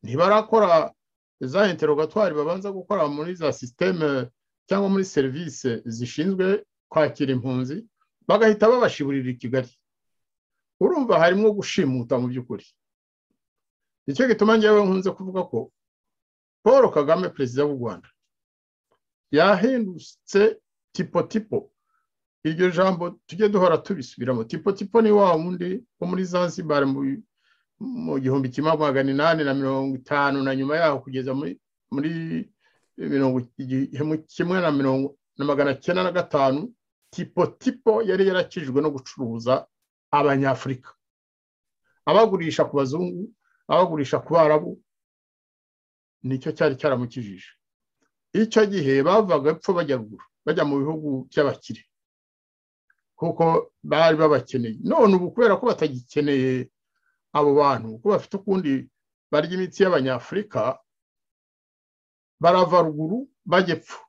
C: ntibarakora za interogatwari babanza gukora muri za sisiteme cyangwa muri serivisi zishinzwe kwakira impunzi bagahita babashiburira i kigali urumva harimo gushimuta mu by'ukuri nicyo gituma ngewe nkunze kuvuga ko paul kagame perezida w'u rwanda yahindutse tipo tipo iryo jambo tujye duhora tubisubiramo tipo tipo ni wa wundi wo muri zanzibar mu gihumbi kimwe magana inani na mirongo itanu na nyuma yaho kugeza muri mirongo kimwe na mirongo na magana cyenda na gatanu tipo tipo yari yarakijwe no gucuruza abanyafurika abagurisha ku bazungu abagurisha ku barabu nicyo cyari cyaramukijije icyo gihe bavaga epfo bajya ruguru bajya mu bihugu by'abakire kuko bari babakeneye none ubu kubera ko batagikeneye abo bantu ko bafite ukundi barya imitsi y'abanyafurika barava ruguru bajya epfo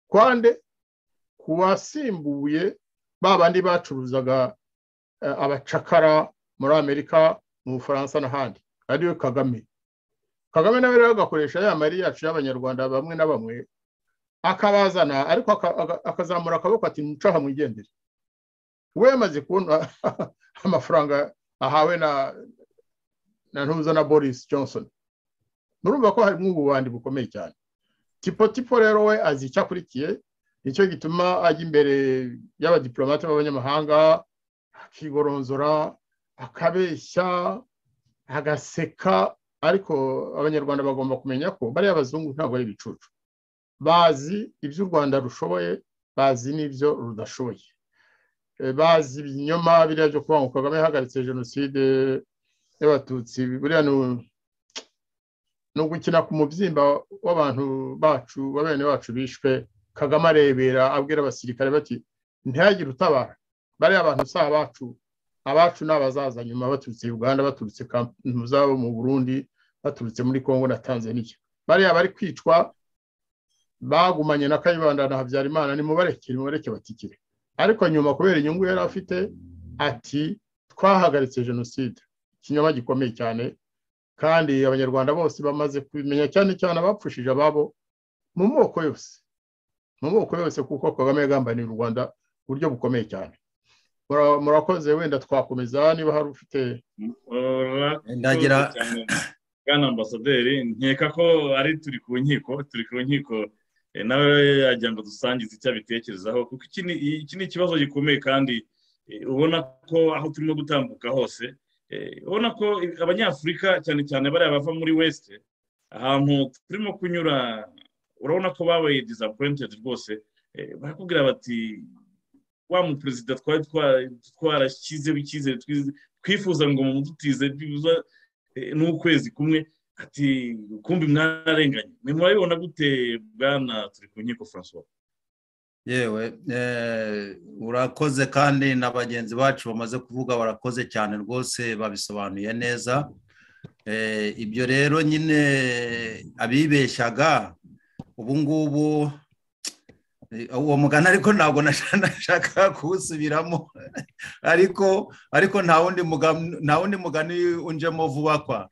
C: kwande ku basimbuye ba bandi bacuruzaga abacakara muri amerika mu bufaransa n'ahandi ariyo kagame kagame nawe rero agakoresha ya mari yacu y'abanyarwanda bamwe na bamwe akabazana ariko akazamura akaboko ati mucaha mwigendere we yamaze kubona amafaranga ahawe na na ntuza na boris johnson nurumva ko harimo ububandi bukomeye cyane tipo tipo rero we azi icyo akurikiye nicyo gituma ajya imbere y'abadiplomate b'abanyamahanga akigoronzora akabeshya agaseka ariko abanyarwanda bagomba kumenya ko bariya abazungu ntabwo ari ibicucu bazi ibyo u rwanda rushoboye bazi n'ibyo rudashoboye bazi ibinyoma biriya byo kuvuga ngo kagame yahagaritse jenoside y'abatutsi buriya ni ugukina ku mubyimba w'abantu bacu bene bacu bishwe kagame arebera abwira abasirikare bati ntihagire utabara bariya abantu si abacu abacu ni abazaza nyuma baturutse uganda baturutse mu zabo mu burundi baturutse muri congo na tanzania bariya bari kwicwa bagumanye na kayibanda na habyarimana nimubareke nimubareke batikire ariko nyuma kubera inyungu yari afite ati twahagaritse jenoside ikinyoma gikomeye cyane kandi abanyarwanda bose bamaze kubimenya cyane cyane abapfushije ababo mu moko yose mu moko yose kuko kagame yagambanira u rwanda buryo bukomeye cyane murakoze wenda twakomeza niba hari ufite
B: ndagira
D: bwana ambasaderi nkeka ko ari turi ku nkiko turi ku nkiko nawe yajya ngo dusangize icyo abitekerezaho kuko iki ni ikibazo gikomeye kandi ubona ko aho turimo gutambuka hose ubona ko abanyafurika cyane cyane bariya bava muri wesite ahantu turimo kunyura urabona ko babaye disapuwentedi rwose barakubwira bati wa mu perezida twari twarashyizeho icyizere twifuza ngo mudutize n'ukwezi kumwe ati kumbi mwararenganye ni murabibona gute bwana turi ku nkiko francois
B: yewe urakoze kandi na bagenzi bacu bamaze kuvuga barakoze cyane rwose babisobanuye neza ibyo rero nyine abibeshyaga ubu ngubu uwo mugani ariko ntabwo nashaka kuwusubiramo ariko ariko nta wundi mugani unjemo vuba kwa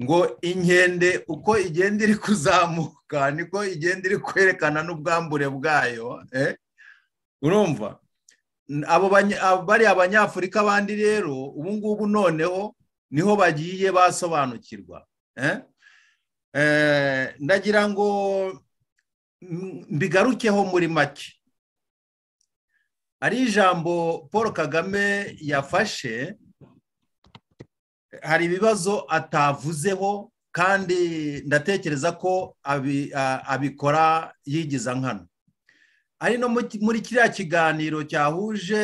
B: ngo inkende uko igenda iri kuzamuka niko igenda iri kwerekana n'ubwambure bwayo urumva bariya banyafurika abandi rero ubu ngubu noneho niho bagiye basobanukirwa ndagira ngo mbigarukeho muri make ari ijambo paul kagame yafashe hari ibibazo atavuzeho kandi ndatekereza ko abikora yigiza nkano ari no muri kiriya kiganiro cyahuje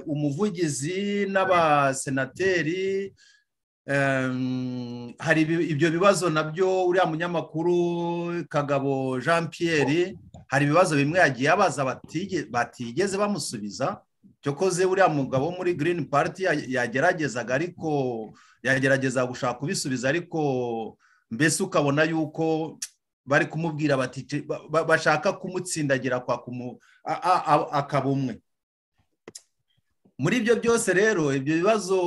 B: umuvugizi n'abasenateri hari ibyo bibazo nabyo uriya munyamakuru kagabo jean Pierre hari ibibazo bimwe yagiye abaza batigeze bamusubiza cyokoze uriya mugabo muri Green Party yageragezaga ariko yagerageza gushaka kubisubiza ariko mbese ukabona yuko bari kumubwira bati bashaka kumutsindagira kwa akaba umwe muri ibyo byose rero ibyo bibazo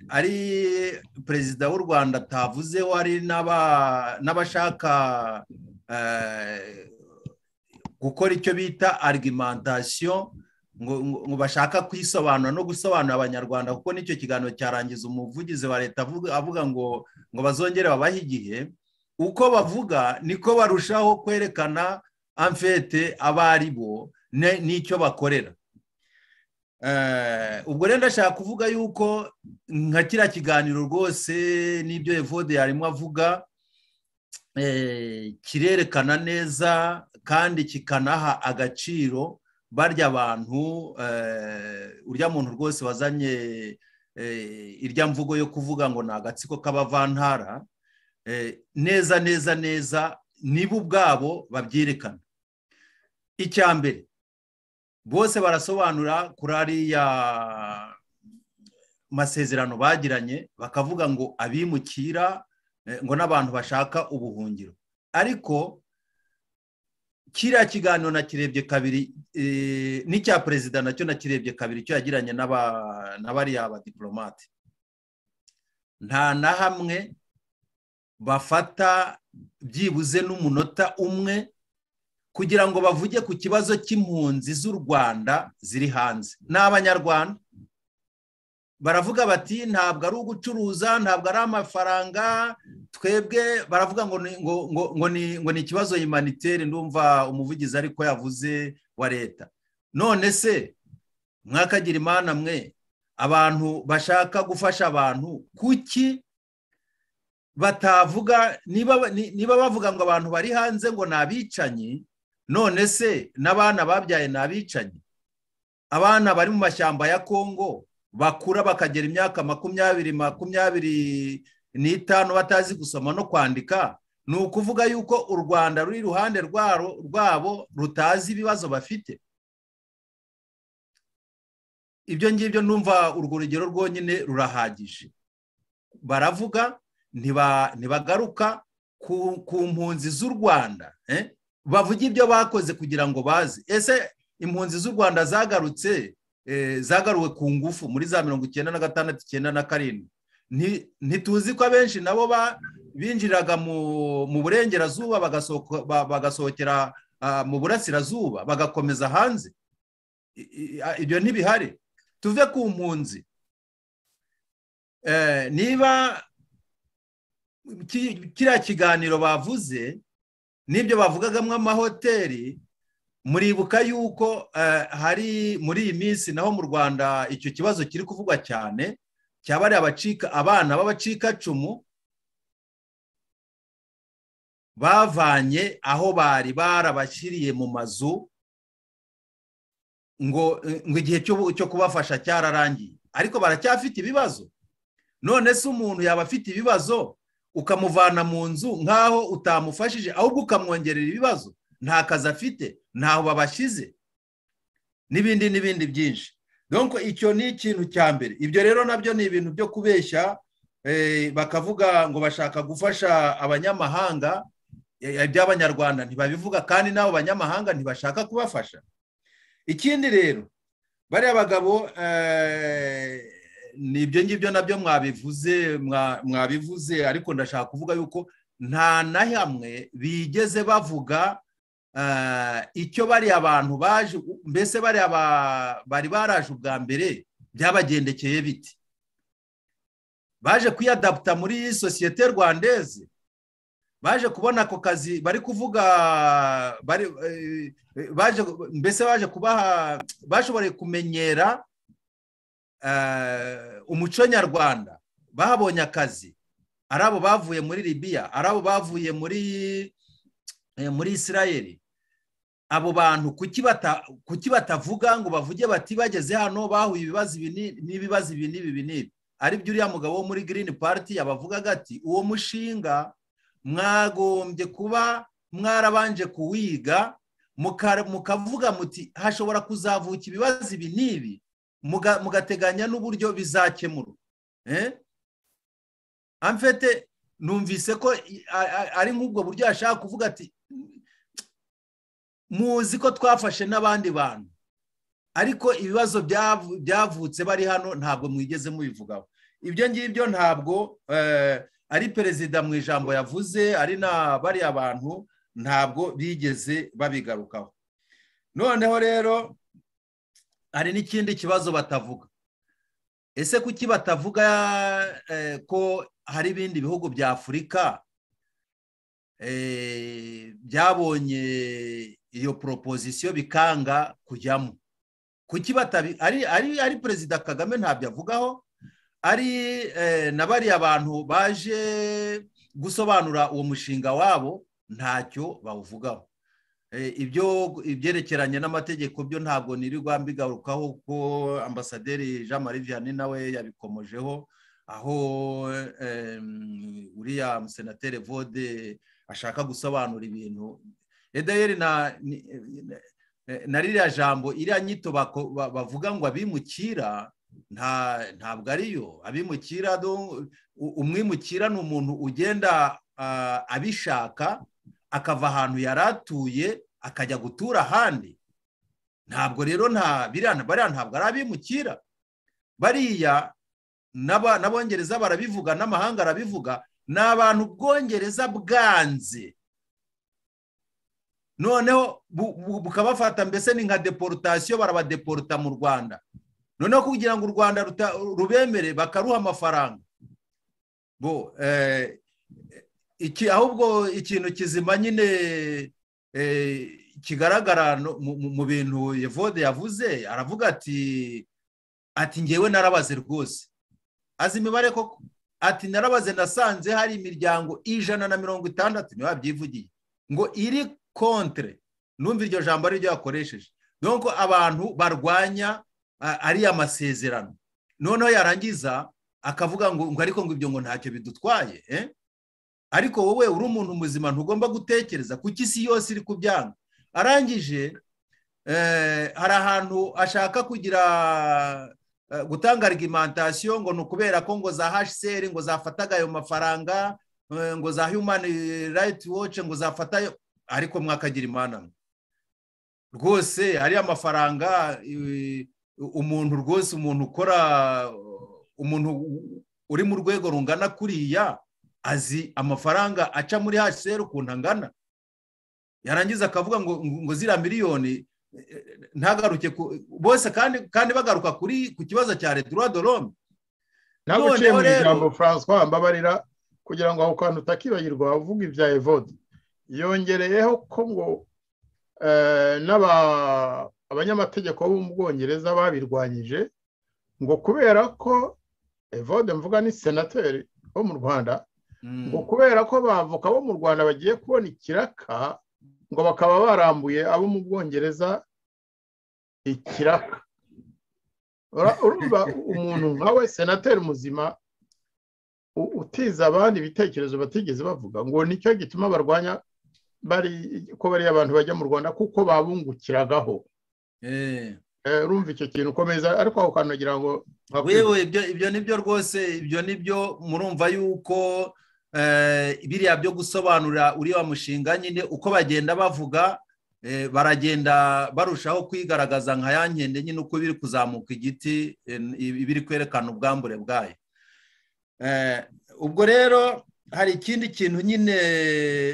B: ari perezida w'u rwanda atavuzeho ari n'abashaka gukora icyo bita argumentation ngo bashaka kwisobanura no gusobanura abanyarwanda kuko n'icyo kiganiro cyarangiza umuvugizi wa leta avuga ngo ngo bazongere babahe igihe uko bavuga niko barushaho kwerekana amfete abo ari bo n'icyo bakorera ubwo rero ndashaka kuvuga yuko nka kiriya kiganiro rwose n'ibyo evode yarimo avuga kirerekana neza kandi kikanaha agaciro barya abantu urya muntu rwose wazanye irya mvugo yo kuvuga ngo ni agatsiko k'abavantara neza neza neza nibo ubwabo babyerekana icya mbere bose barasobanura kuri ariya masezerano bagiranye bakavuga ngo abimukira ngo n'abantu bashaka ubuhungiro ariko kiriya kiganiro nakirebye kabiri n'icya perezida nacyo nakirebye kabiri icyo yagiranye na bariya badipolomate nta na hamwe bafata byibuze n'umunota umwe kugira ngo bavuge ku kibazo cy'impunzi z'u rwanda ziri hanze ni abanyarwanda baravuga bati ntabwo ari ugucuruza ntabwo ari amafaranga twebwe baravuga ngo ngo ni ikibazo imaniteri ndumva umuvugizi ariko yavuze wa leta none se mwakagira imana mwe abantu bashaka gufasha abantu kuki batavuga niba bavuga ngo abantu bari hanze ngo ni abicanyi none se n'abana babyaye ni abicanyi abana bari mu mashyamba ya kongo bakura bakagera imyaka makumyabiri makumyabiri n'itanu batazi gusoma no kwandika ni ukuvuga yuko u rwanda ruri iruhande rwabo rutazi ibibazo bafite ibyo ngibyo numva urwo rugero rwonyine rurahagije baravuga ntibagaruka ku mpunzi z'u rwanda bavuga ibyo bakoze kugira ngo baze ese impunzi z'u rwanda zagarutse zagaruwe ku ngufu muri za mirongo icyenda na gatandatu icyenda na karindwi ntituzi ko abenshi nabo binjiraga mu burengerazuba bagasohokera mu burasirazuba bagakomeza hanze ibyo ntibihari tuve ku mpunzi niba kiriya kiganiro bavuze n'ibyo bavugagamo amahoteli muribuka yuko hari muri iyi minsi naho mu rwanda icyo kibazo kiri kuvugwa cyane cyaba ari abana b'abacikacumu bavanye aho bari barabashyiriye mu mazu ngo igihe cyo kubafasha cyararangiye ariko baracyafite ibibazo none se umuntu yaba afite ibibazo ukamuvana mu nzu nk'aho utamufashije ahubwo ukamwongerera ibibazo nta kazi afite ntaho babashyize n'ibindi n'ibindi byinshi donko icyo ni ikintu cya mbere ibyo rero nabyo ni ibintu byo kubeshya bakavuga ngo bashaka gufasha abanyamahanga iby'abanyarwanda ntibabivuga kandi n'abo banyamahanga ntibashaka kubafasha ikindi rero bariya bagabo ni ibyo ngibyo nabyo mwabivuze mwabivuze ariko ndashaka kuvuga yuko nta na hamwe bigeze bavuga icyo bariya abantu baje mbese bariya bari baraje ubwa mbere byabagendekeye biti baje kwiyadaputa muri iyi sosiyete rwandeze baje kubona ako kazi bari kuvuga baje mbese baje kubaha bashoboye kumenyera umuco nyarwanda bahabonye akazi ari abo bavuye muri libiya ari abo bavuye muri muri isirayeri abo bantu kuki batavuga ngo bavuge bati bageze hano bahuye ibibazo ibi n'ibibazo ibi n'ibi n'ibi aribyo uriya mugabo wo muri girini pati yabavugaga ati uwo mushinga mwagombye kuba mwarabanje kuwiga mukavuga muti hashobora kuzavuka ibibazo ibi n'ibi mugateganya n'uburyo bizakemurwa amfete numvise ko ari nk'ubwo buryo yashaka kuvuga ati muzi ko twafashe n'abandi bantu ariko ibibazo byavutse bari hano ntabwo mwigeze mubivugaho ibyo ngibyo ntabwo ari perezida mu ijambo yavuze ari na bariya bantu ntabwo bigeze babigarukaho noneho rero hari n'ikindi kibazo batavuga ese kuki batavuga ko hari ibindi bihugu bya afurika byabonye iyo proposisiyo bikanga kujyamo kuki ari perezida kagame ntabyo avugaho ari na bariya bantu baje gusobanura uwo mushinga wabo ntacyo bawuvugaho ibyo ibyerekeranye n'amategeko byo ntabwo nirirwa mbigarukaho ko ambasaderi jean marie vianney nawe yabikomojeho aho uriya musenateri vode ashaka gusobanura ibintu edayeri na ririya jambo iriya nyito bavuga ngo abimukira ntabwo ariyo abimukira umwimukira ni umuntu ugenda abishaka akava ahantu yari atuye akajya gutura ahandi ntabwo rero bariya ntabwo ari abimukira bariya n'abongereza barabivuga n'amahanga arabivuga ni abantu bwongereza bwanze noneho bukabafata mbese ni nka deporutasiyo barabadeporuta mu rwanda noneho kugira ngo u rwanda rubemere bakaruha amafaranga bo iki ahubwo ikintu kizima nyine kigaragara mu bintu yevode yavuze aravuga ati ati ngewe narabaze rwose azi imibare koko ati narabaze nasanze hari imiryango ijana na mirongo itandatu niba byivugiye ngo iri kontre numva iryo jambo ariryo yakoresheje nuko abantu barwanya ariya masezerano noneho yarangiza akavuga ngo ngo ariko ngo ibyo ngo ntacyo bidutwaye ariko wowe uri umuntu muzima ntugomba gutekereza kuko isi yose iri kubyanga arangije hari ahantu ashaka kugira gutanga argumentation ngo ni ukubera ko ngo za hcr ngo zafataga ayo mafaranga ngo za human right watch ngo zafatayo ariko mwakagira imana rwose ariya mafaranga umuntu rwose umuntu ukora umuntu uri mu rwego rungana kuriya azi amafaranga aca muri hcr ukuntu angana yarangiza akavuga ngo ngo ziriya miliyoni ntagaruke bose kandi bagaruka kuri ku kibazo cya redura dorome
C: ntabwo uciye mu ijambo francois mbabarira kugira ngo ako kantu utakibagirwa uvuga ibya evode yongereyeho ko ngo abanyamategeko bo mu bwongereza babirwanyije ngo kubera ko evode mvuga ni senateri wo mu rwanda ngo kubera ko bavoka bo mu rwanda bagiye kubona ikiraka ngo bakaba barambuye abo mu bwongereza ikiraka urumva umuntu nkawe senateri muzima utiza abandi ibitekerezo batigeze bavuga ngo nicyo gituma barwanya bari ko bariya abantu bajya mu rwanda kuko babungukiragaho urumva icyo kintu ukomeza ariko aho kantu nagira ngo
B: yewe ibyo nibyo rwose ibyo nibyo murumva yuko biriya byo gusobanurira uriya mushinga nyine uko bagenda bavuga baragenda barushaho kwigaragaza nka ya nkende nyine uko biri kuzamuka igiti biri kwerekana ubwambure bwayo ubwo rero hari ikindi kintu nyine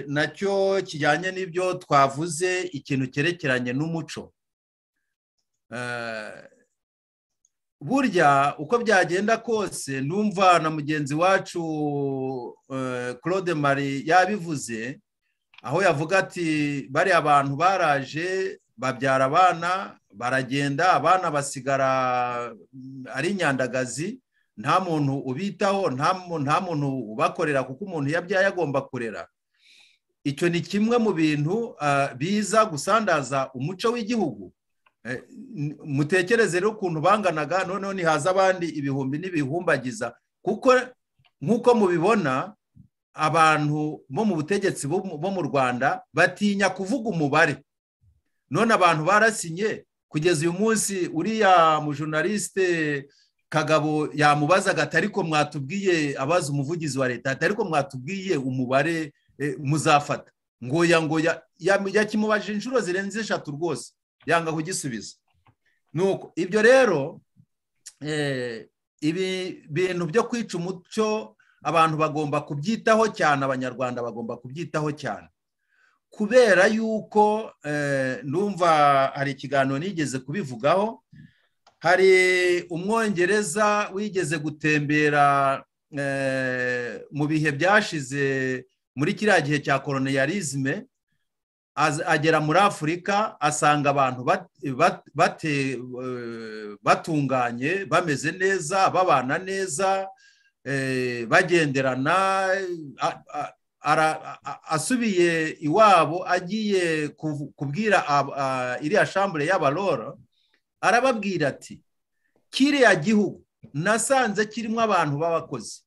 B: nacyo kijyanye n'ibyo twavuze ikintu cyerekeranye n'umuco burya uko byagenda kose numva na mugenzi wacu claude marie yabivuze aho yavuga ati bariya abantu baraje babyara abana baragenda abana basigara ari inyandagazi nta muntu ubitaho nta muntu ubakorera kuko umuntu yabyaye agomba kurera icyo ni kimwe mu bintu biza gusandaza umuco w'igihugu mutekereze rero ukuntu banganaga noneho ntihaza abandi ibihumbi n'ibihumbagiza kuko nk'uko mubibona abantu bo mu butegetsi bo mu rwanda batinya kuvuga umubare none abantu barasinye kugeza uyu munsi uriya mujunalisite kagabo yamubazaga ariko mwatubwiye abaza umuvugizi wa leta ariko mwatubwiye umubare muzafata ngoya ngoya yakimubaje inshuro zirenze eshatu rwose yanga kugisubiza nuko ibyo rero ibi bintu byo kwica umuco abantu bagomba kubyitaho cyane abanyarwanda bagomba kubyitaho cyane kubera yuko numva hari ikiganiro nigeze kubivugaho hari umwongereza wigeze gutembera mu bihe byashize muri kiriya gihe cya koloniyarizme agera muri afurika asanga abantu batunganye bameze neza babana neza bagenderana asubiye iwabo agiye kubwira iriya shambure y'abarora arababwira ati kiriya gihugu nasanze kirimo abantu b'abakozi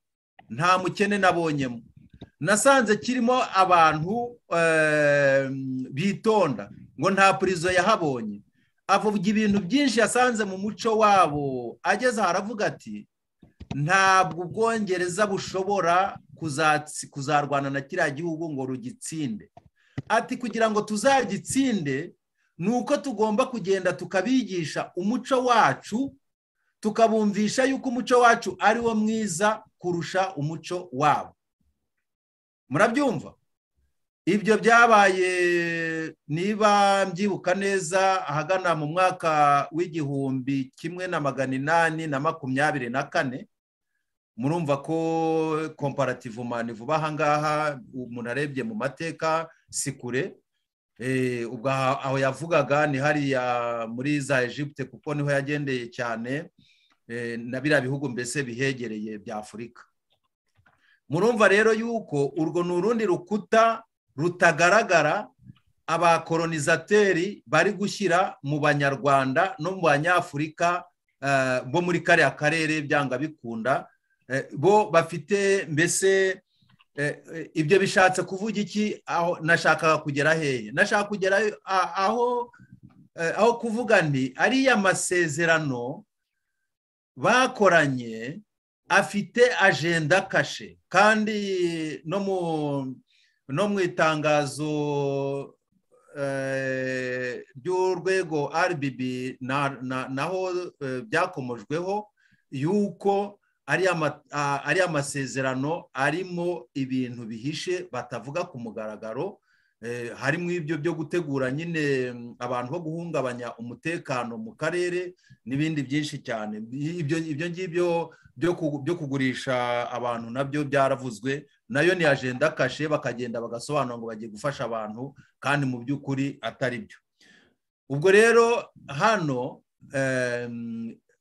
B: nta mukene nabonyemo nasanze kirimo abantu bitonda ngo nta purizo yahabonye avuga ibintu byinshi yasanze mu muco wabo ageze aha aravuga ati ntabwo ubwongereza bushobora kuzarwana na kiriya gihugu ngo rugitsinde ati kugira ngo tuzagitsinde ni uko tugomba kugenda tukabigisha umuco wacu tukabumvisha yuko umuco wacu ari wo mwiza kurusha umuco wabo murabyumva ibyo byabaye niba mbyibuka neza ahagana mu mwaka w'igihumbi kimwe na magana inani na makumyabiri na kane murumva ko komparative mani vuba ahangaha umuntu arebye mu mateka si kure ubwo aho yavugaga ni hariya muri za Egypte kuko niho yagendeye cyane na biriya bihugu mbese bihegereye bya afurika murumva rero yuko urwo ni urundi rukuta rutagaragara abakoronisateri bari gushyira mu banyarwanda no mu banyafurika bo muri kariya karere byanga bikunda bo bafite mbese ibyo bishatse kuvuga iki aho nashakaga kugera hehe nashaka kugera aho aho kuvuga nti ariya masezerano bakoranye afite ajenda kashe kandi no mu itangazo ry'urwego RBB naho byakomojweho yuko ari amasezerano arimo ibintu bihishe batavuga ku mugaragaro harimo ibyo byo gutegura nyine abantu bo guhungabanya umutekano mu karere n'ibindi byinshi cyane ibyo ngibyo byo kugurisha abantu nabyo byaravuzwe nayo ni ajenda kashe bakagenda bagasobanura ngo bagiye gufasha abantu kandi mu by'ukuri atari byo ubwo rero hano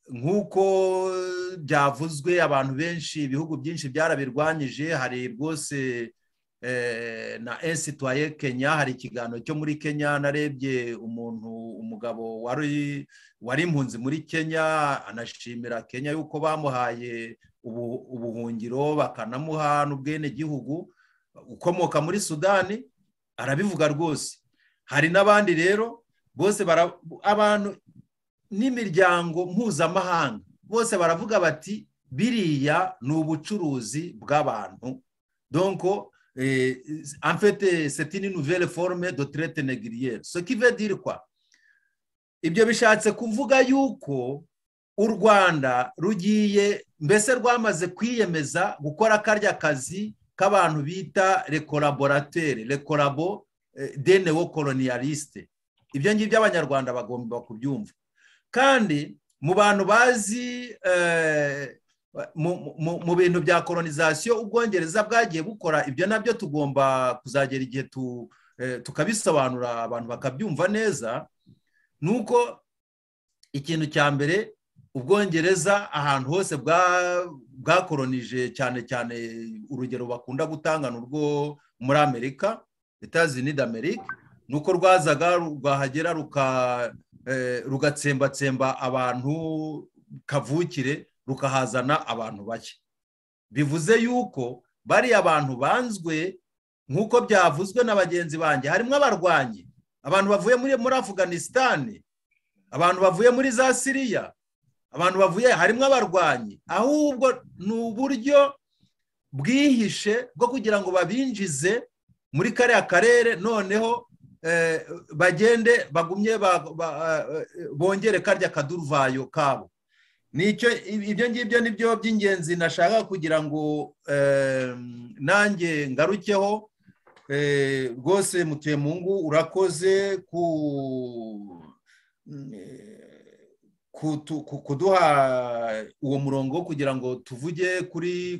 B: nk'uko byavuzwe abantu benshi ibihugu byinshi byarabirwanyije hari rwose na ensitwaye kenya hari ikiganiro cyo muri kenya narebye umuntu umugabo wari wari impunzi muri kenya anashimira kenya yuko bamuhaye ubuhungiro bakanamuha n'ubwenegihugu ukomoka muri sudani arabivuga rwose hari n'abandi rero bose abantu n'imiryango mpuzamahanga bose baravuga bati biriya ni ubucuruzi bw'abantu donko en fait c'est une nouvelle forme de traite négrière ce qui veut dire quoi ibyo bishatse kuvuga yuko u rwanda rugiye mbese rwamaze kwiyemeza gukora karya kazi k'abantu bita recollaborateur recorabo de neocolonialiste ibyo ngibyo abanyarwanda bagomba kubyumva kandi mu bantu bazi mu bintu bya kolonizasiyo ubwongereza bwagiye bukora ibyo nabyo tugomba kuzagera igihe tukabisobanura abantu bakabyumva neza ni uko ikintu cya mbere ubwongereza ahantu hose bwakoronije cyane cyane urugero bakunda gutanga ni urwo muri amerika etazi ni amerika ni uko rwazaga rwahagera rugatsembatsemba abantu kavukire rukahazana abantu bake bivuze yuko bariya abantu banzwe nk'uko byavuzwe na bagenzi banjye harimo abarwanyi abantu bavuye muri afuganisitani abantu bavuye muri za siriya abantu bavuye harimo abarwanyi ahubwo ni uburyo bwihishe bwo kugira ngo babinjize muri kariya karere noneho bagende bagumye bongere karya kaduruvayo kabo nicyo ibyo ngibyo nibyo by'ingenzi nashaka kugira ngo nanjye ngarukeho rwose mutuye mu ngo urakoze kuduha uwo murongo kugira ngo tuvuge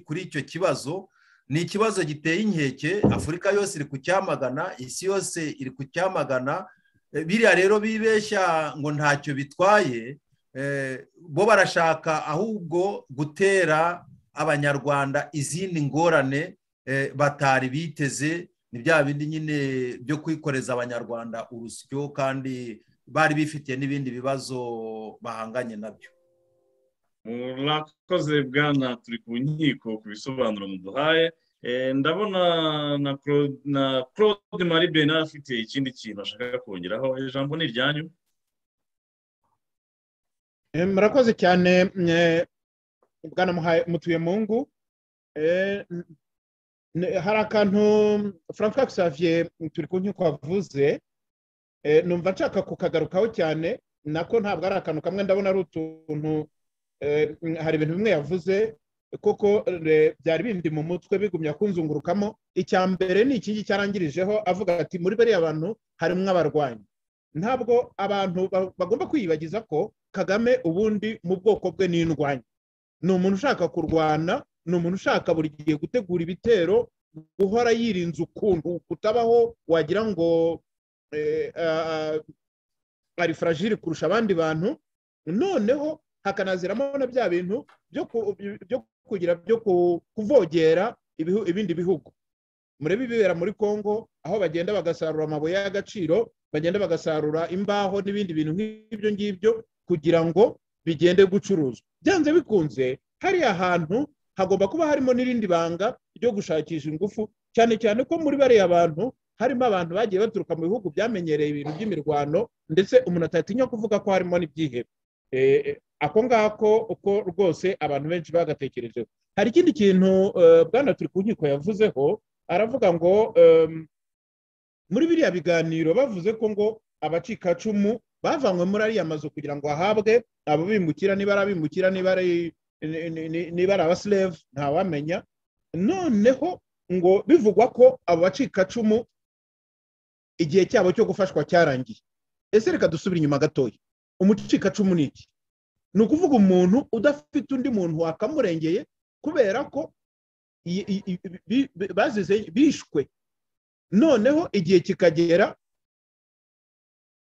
B: kuri icyo kibazo ni ikibazo giteye inkeke afurika yose iri kucyamagana isi yose iri kucyamagana biriya rero bibeshya ngo ntacyo bitwaye bo barashaka ahubwo gutera abanyarwanda izindi ngorane batari biteze ni bya bindi nyine byo kwikoreza abanyarwanda urusyo kandi bari bifitiye n'ibindi bibazo bahanganye nabyo
D: murakoze bwana turi ku nkiko ku bisobanuro muduhaye ndabona na claude marie bernard afite ikindi kintu ashaka kongeraho ijambo ni iryanyu
F: murakoze cyane bwana mutuye mu ngo hari akantu frank xavier turi ku nkiko wavuze numva nshaka kukagarukaho cyane nako ntabwo ari akantu kamwe ndabona ari utuntu hari ibintu bimwe yavuze kuko byari bindi mu mutwe bigumya kunzungurukamo icya mbere ni iki ngiki cyarangirijeho avuga ati muri bariya bantu harimo abarwanyi ntabwo abantu bagomba kwiyibagiza ko kagame ubundi mu bwoko bwe ni indwanyi ni umuntu ushaka kurwana ni umuntu ushaka buri gihe gutegura ibitero guhora yirinze ukuntu kutabaho wagira ngo ari faragire kurusha abandi bantu noneho hakanaziramo na bya bintu byo kugira byo kuvogera ibihu- ibindi bihugu murebe ibibera muri congo aho bagenda bagasarura amabuye y'agaciro bagenda bagasarura imbaho n'ibindi bintu nk'ibyo ngibyo kugira ngo bigende gucuruzwa byanze bikunze hariya hantu hagomba kuba harimo n'irindi banga ryo gushakisha ingufu cyane cyane ko muri bariya bantu harimo abantu bagiye baturuka mu bihugu byamenyereye ibintu by'imirwano ndetse umuntu atatinya kuvuga ko harimo n'ibyihebe Eh, ako ngako uko rwose abantu benshi bagatekerejeho hari ikindi kintu eh, bwana turi ku nkiko yavuzeho aravuga ngo em, muri biriya biganiro bavuze ko ngo abacikacumu bavanywe muri ariya mazu kugira ngo hahabwe abo bimukira niba ari abimukira niba ari ni- ni- ni- niba ari abasilevu ntawamenya noneho ngo bivugwa ko abo bacikacumu igihe cyabo cyo gufashwa cyarangiye ese reka dusubire inyuma gatoya umucikacumu ni iki ni ukuvuga umuntu udafite undi muntu wakamurengeye kubera ko i- i- i- bi- bi- bazize bishwe noneho igihe kikagera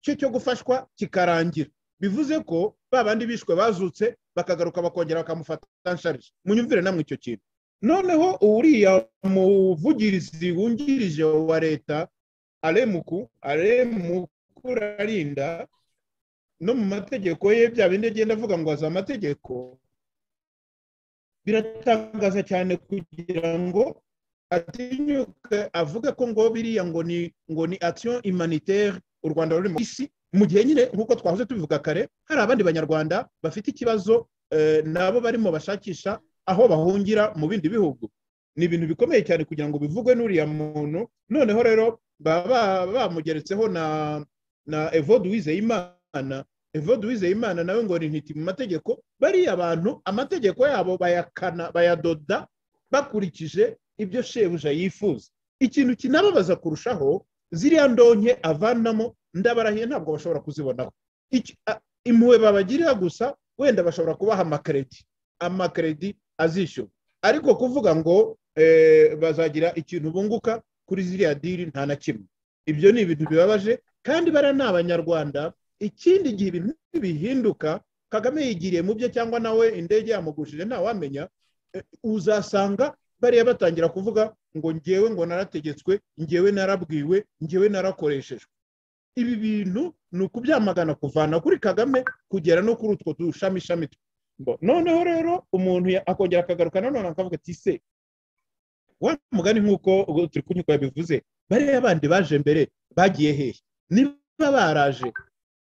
F: cye cyo gufashwa kikarangira bivuze ko ba bandi bishwe bazutse bakagaruka bakongera bakamufata nsharije munyumvire namwe icyo kintu noneho uriya muvugirizi wungirije wa leta aremuku aremuku rarinda no mu mategeko ye bya bindi agenda avuga ngo azi amategeko biratangaza cyane kugira ngo atinyuke avuge ko ngo biriya ngo ni ngo ni action humanitaire u rwanda ruri mu isi mu gihe nyine nk'uko twahoze tubivuga kare hari abandi banyarwanda bafite ikibazo eh, nabo barimo bashakisha aho bahungira mu bindi bihugu ni ibintu bikomeye cyane kugira ngo bivugwe n'uriya muntu noneho rero baba ba- bamugeretseho na na evode wizeyimana evode wizeyimana nawe ngo ni ntiti mu mategeko bariya abantu amategeko yabo bayakana bayadoda bakurikije ibyo shebuja yifuza ikintu kinababaza kurushaho ziriya ndonke avanamo ndabarahiye ntabwo bashobora kuzibonaho Iki- a- impuhwe babagirira gusa wenda bashobora kubaha amakaredi amakaredi azishyurwa ariko kuvuga ngo eh, bazagira ikintu bunguka kuri ziriya diri nta na kimwe ibyo ni ibintu bibabaje kandi bariya ni abanyarwanda ikindi gihe ibintu bihinduka kagame yigiriye mu bye cyangwa nawe indege yamugushije ntawamenya eh, uzasanga bariya batangira kuvuga ngo ngewe ngo narategetswe ngewe narabwiwe ngewe narakoreshejwe ibi bintu ni ukubyamagana kuvana kuri kagame kugera no kuri utwo dushamishami twe. Ngo, noneho rero umuntu ya- akongera akagaruka nanone akavuga ati se wa mugani nk'uko turi kunyuka yabivuze bariya bandi baje mbere bagiye hehe niba baraje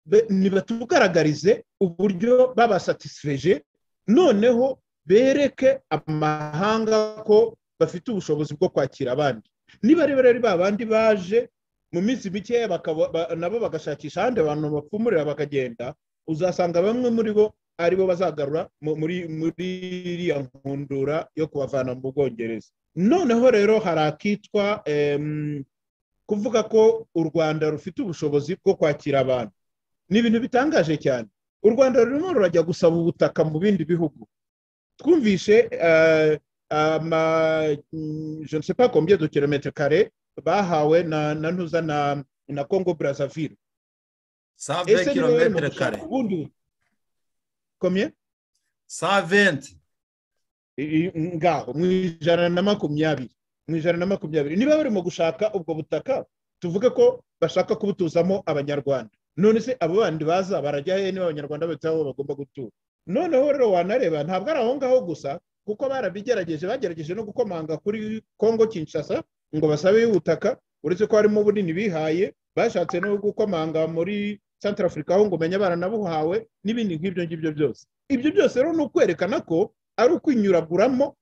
F: be- nibatugaragarize uburyo babasatisfeje noneho bereke amahanga ko bafite ubushobozi bwo kwakira abandi niba rero ari ba bandi baje mu minsi mikeya bakaba- ba- nabo bagashakisha ahandi abantu bapfumurira bakagenda uzasanga bamwe muri bo ari bo bazagarura mu- muri muri iriya nkundura yo kubavana mu bwongereza noneho rero hari akitwa em, kuvuga ko u rwanda rufite ubushobozi bwo kwakira abantu ni ibintu bitangaje cyane u rwanda rurimo rurajya gusaba ubutaka mu bindi bihugu twumvishe eh, ama mm, je ne sais pas combien de kilometre kare bahawe na na ntuza na na congo brazzaville
B: save
F: niwe barimo
B: kilometero
F: gushaka
B: kare
F: ubundi combien
B: saventi
F: I- i- ngaho mu ijana na makumyabiri mu ijana na makumyabiri niba barimo gushaka ubwo butaka tuvuge ko bashaka kubutuzamo abanyarwanda none se abo bandi baza barajya he niba abanyarwanda bafite aho bagomba gutura noneho rero wanareba ntabwo ari aho ngaho gusa kuko barabigerageje bagerageje no gukomanga kuri kongo kinshasa ngo basabe ubutaka uretse ko harimo bunini bihaye bashatse no gukomanga muri centre africa aho ngo umenye baranabuhawe n'ibindi nk'ibyo ngibyo byose ibyo byose rero ni ukwerekana ko ari ukwinyuraguramo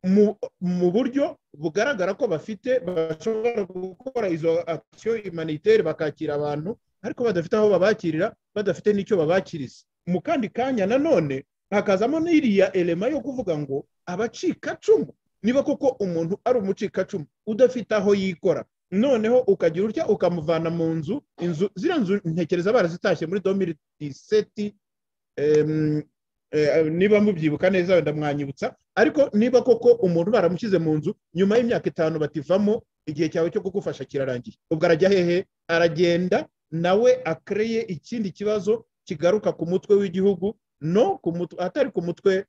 F: mu- mu buryo bugaragara ko bafite bashobora gukora izo akisiyo imaniteri bakakira abantu ariko badafite aho babakirira badafite n'icyo babakiriza mu kandi kanya nanone hakazamo n'iriya elema yo kuvuga ngo abacikacumu niba koko umuntu ari umucikacumu udafite aho yikora noneho ukagira utya ukamuvana mu nzu inzu ziriya nzu ntekereza barazitashye muri domiri diseti Eh, niba mubyibuka neza wenda mwanyibutsa ariko niba koko umuntu baramushyize mu nzu nyuma y'imyaka itanu bativamo igihe cyawe cyo kugufasha kirarangiye ubwo arajya hehe aragenda nawe akereye ikindi kibazo kigaruka ku mutwe w'igihugu no ku mutwe atari ku mutwe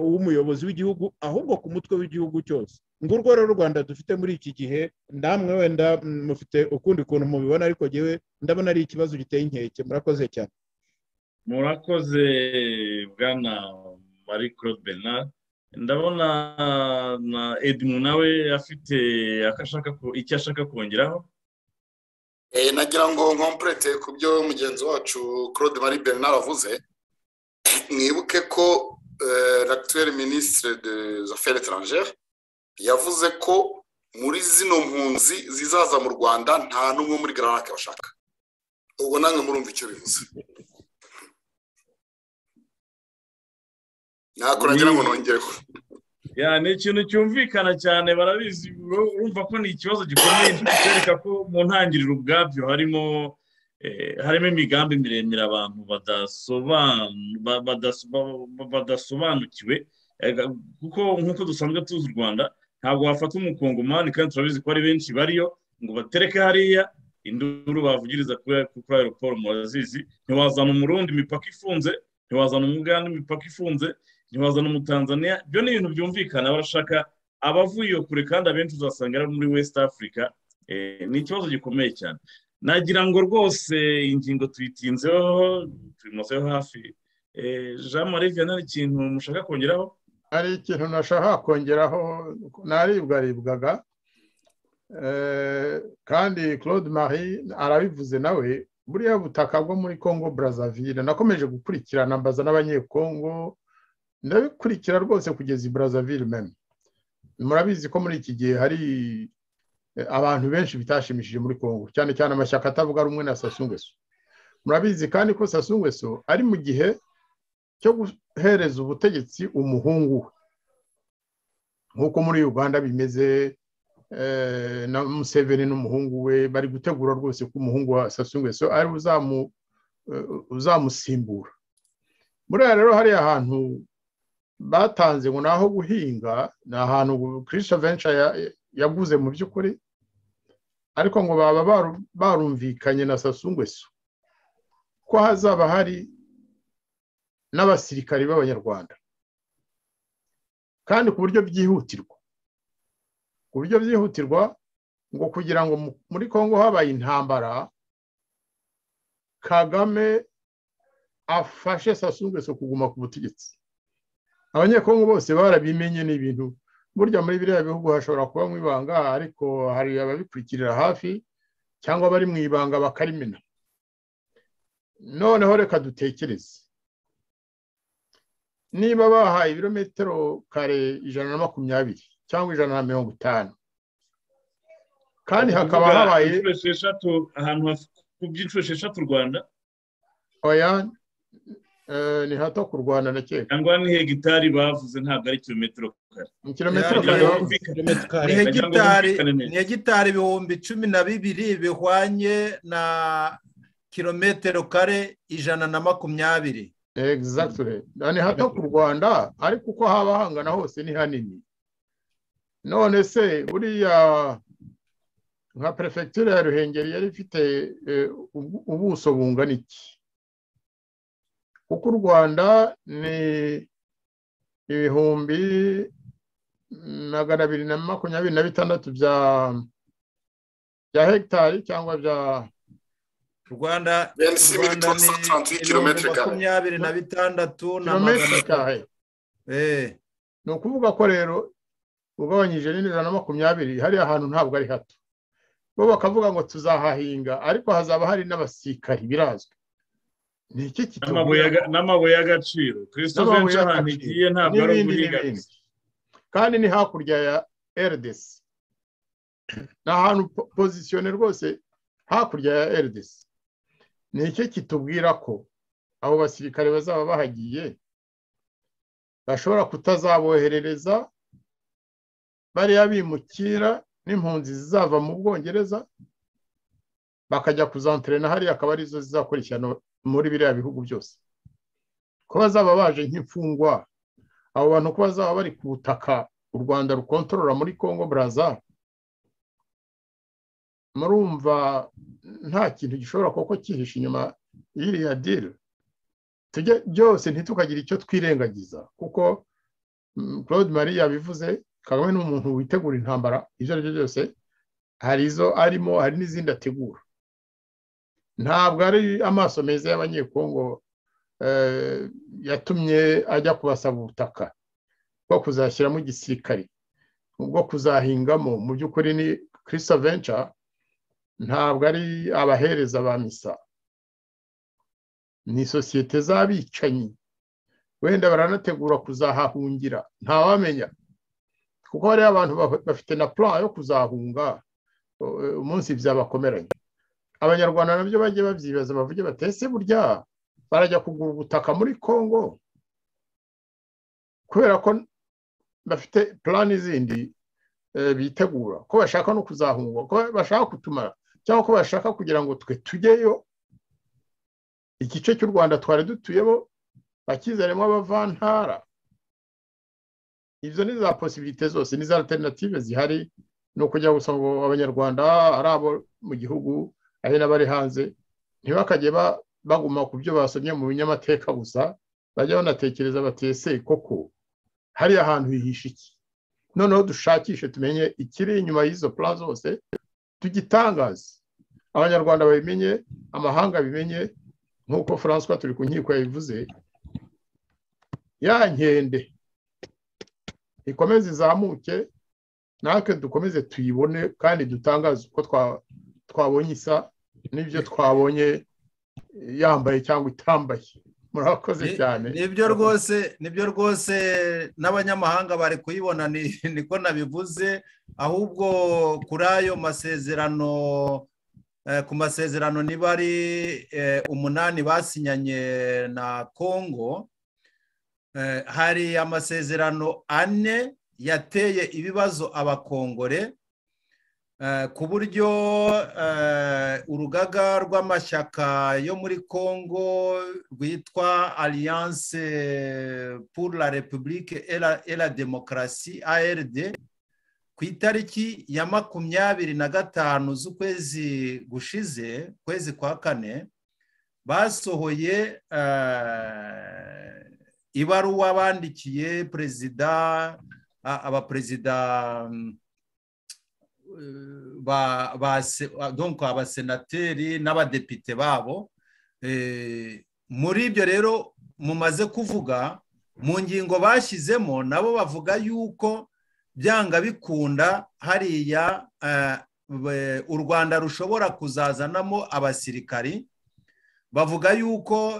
F: uw'umuyobozi w'igihugu ahubwo ku mutwe w'igihugu cyose ngurwo rero u rwanda dufite muri iki gihe namwe wenda mufite ukundi kuntu mubibona ariko ngewe ndabona ari ikibazo giteye inkeke murakoze cyane
D: murakoze bwana marie claude bernard ndabona na edmu nawe afite icyo ashaka kongeraho
E: nagira ngo nkompurete ku byo mugenzi wacu claude marie bernard avuze mwibuke ko l'actuel ministre des affaires étrangères yavuze ko muri zino mpunzi zizaza mu rwanda nta n'umwe muri garanake bashaka ubwo namwe murumva icyo bivuze ntabwo nagira ngo nongereho
D: ni ikintu cyumvikana cyane barabizi urumva ko ni ikibazo gikomeye cyereka ko mu ntangiriro ubwabyo harimo harimo imigambi miremire abantu badasobanukiwe kuko nk'uko dusanzwe tuzi u rwanda ntabwo wafata umukongomani kandi turabizi ko ari benshi bariyo ngo batereke hariya induru bavugiriza kuri aeroport murazizi ntiwazana umurundi imipaka ifunze ntiwazana umuganda imipaka ifunze ntiwazana umutanzaniya ibyo ni ibintu byumvikana barashaka abavuye kure kandi abenshi uzasanga ari muri west africa ni ikibazo gikomeye cyane nagira ngo rwose ingingo tuyitinzeho tuyimuzeho hafi jean marie vianney ikintu mushaka kongeraho
C: hari ikintu nashaka kongeraho naribwaribwaga kandi claude marie arabivuze nawe buriya butaka bwo muri congo brazzaville nakomeje gukurikirana mbaza n'abanyekongo ndabikurikira rwose kugeza i brazzaville meme murabizi ko muri iki gihe hari abantu benshi bitashimishije muri congo cyane cyane amashyaka atavuga rumwe na sasungweso murabizi kandi ko sasungweso ari mu gihe cyo guhereza ubutegetsi umuhungu we nk'uko muri uganda bimeze na museveni n'umuhungu we bari gutegura rwose ko umuhungu wa sasungweso ari uzamusimbura buriya rero hariya ahantu batanze ngo ni aho guhinga ni ahantu kirisha venture yaguze mu by'ukuri ariko ngo baba barumvikanye na sasungweso ko hazaba hari n'abasirikari b'abanyarwanda kandi ku buryo byihutirwa ku buryo byihutirwa ngo kugira ngo muri congo habaye intambara kagame afashe sasungweso kuguma ku butegetsi abanyekongo bose barabimenye ni ibintu burya muri biriya bihugu hashobora kuba mu ibanga ariko hari ababikurikirira hafi cyangwa abari mu ibanga bakarimena noneho reka dutekereze niba bahaye ibirometero kare ijana na makumyabiri cyangwa ijana na mirongo itanu kandi hakaba habaye
D: ahantu ku byiciro esheshatu u rwanda
C: oya ni hato ku rwanda na kera
D: cyangwa ni hegitari bavuze ntabwo ari kilometero kare
C: ni kilometero kare
B: ni hegitari ibihumbi cumi na bibiri bihwanye na kilometero kare ijana na makumyabiri
C: egizagitire ni hato ku rwanda ariko uko haba hangana hose ni hanini none se buriya nka perefegitura ya ruhengeri yari ifite ubuso bungana iki kuko u rwanda ni ibihumbi magana abiri na makumyabiri na bitandatu bya bya hegitari cyangwa bya
B: u rwanda ni makumyabiri na bitandatu na magana atatu
C: ni ukuvuga ko rero ugabanyije n'ijana na makumyabiri hariya hantu ntabwo ari hato bo bakavuga ngo tuzahahinga ariko hazaba hari n'abasirikari birazwi ni iki
D: kitugira n'amabuye y'agaciro christophe nshahani igiye ntabwo ari uguhiga
C: kandi ni hakurya ya rds ni ahantu pozisiyone rwose hakurya ya rds ni iki kitubwira ko abo basirikare bazaba bahagiye bashobora kutazaboherereza bariya bimukira n'impunzi zizava mu bwongereza bakajya kuzanterena hariya akaba arizo zizakurikirana muri biriya bihugu byose ko bazaba baje nk'imfungwa abo bantu ko bazaba bari ku butaka u rwanda rukontorora muri congo baraza murumva nta kintu gishobora kuko cyihishe inyuma y'iriya diri byose ntitukagire icyo twirengagiza kuko claude marie yabivuze kagame ni umuntu witegura intambara ibyo ari byo byose hari izo arimo hari n'izindi ategura ntabwo ari amaso meza y'abanyekongo yatumye ajya kubasaba ubutaka bwo kuzashyiramo igisirikare ubwo kuzahingamo mu by'ukuri ni kirisa venca ntabwo ari abahereza ba misa ni sosiyete z'abicanyi wenda baranategura kuzahahungira ntawamenya kuko hariho abantu bafite na plan yo kuzahunga umunsi byabakomeranye abanyarwanda nabyo bajye babyibaza bavuge batese burya barajya kugura ubutaka muri congo kubera ko bafite plan zindi bitegura ko bashaka no kuzahungwa ko bashaka kutumara cyangwa ko bashaka kugira ngo twe tujyeyo igice cy'u rwanda twari dutuyemo bakizanemo abavantara ibyo ni za posibilite zose ni za alternative zihari ni ukujya gusa ngo abanyarwanda ari abo mu gihugu ari n'abari hanze ntibakajye baguma ku byo basomye mu binyamateka gusa bajya banatekereza batese koko hariya ahantu hihishe iki noneho dushakishe tumenye ikiri inyuma y'izo plan zose tugitangaze abanyarwanda babimenye amahanga bimenye nk'uko francois turi ku nkiko yabivuze ya nkende ikomeze izamuke natwe dukomeze tuyibone kandi dutangaze uko twabonye isa n'ibyo twabonye yambaye cyangwa itambaye murakoze cyane
B: nibyo rwose nibyo rwose n'abanyamahanga bari kuyibona niko nabivuze ahubwo kuri ayo masezerano ku masezerano niba ari umunani basinyanye na congo hari amasezerano ane yateye ibibazo abakongore ku buryo urugaga rw'amashyaka yo muri congo rwitwa alliance pour la republique et la demokarasi ard ku itariki ya makumyabiri na gatanu z'ukwezi gushize ukwezi kwa kane basohoye ibaruwa bandikiye perezida abaperezida abasenateri n'abadepite babo muri ibyo rero mumaze kuvuga mu ngingo bashyizemo nabo bavuga yuko byanga bikunda hariya u rwanda rushobora kuzazanamo abasirikari bavuga yuko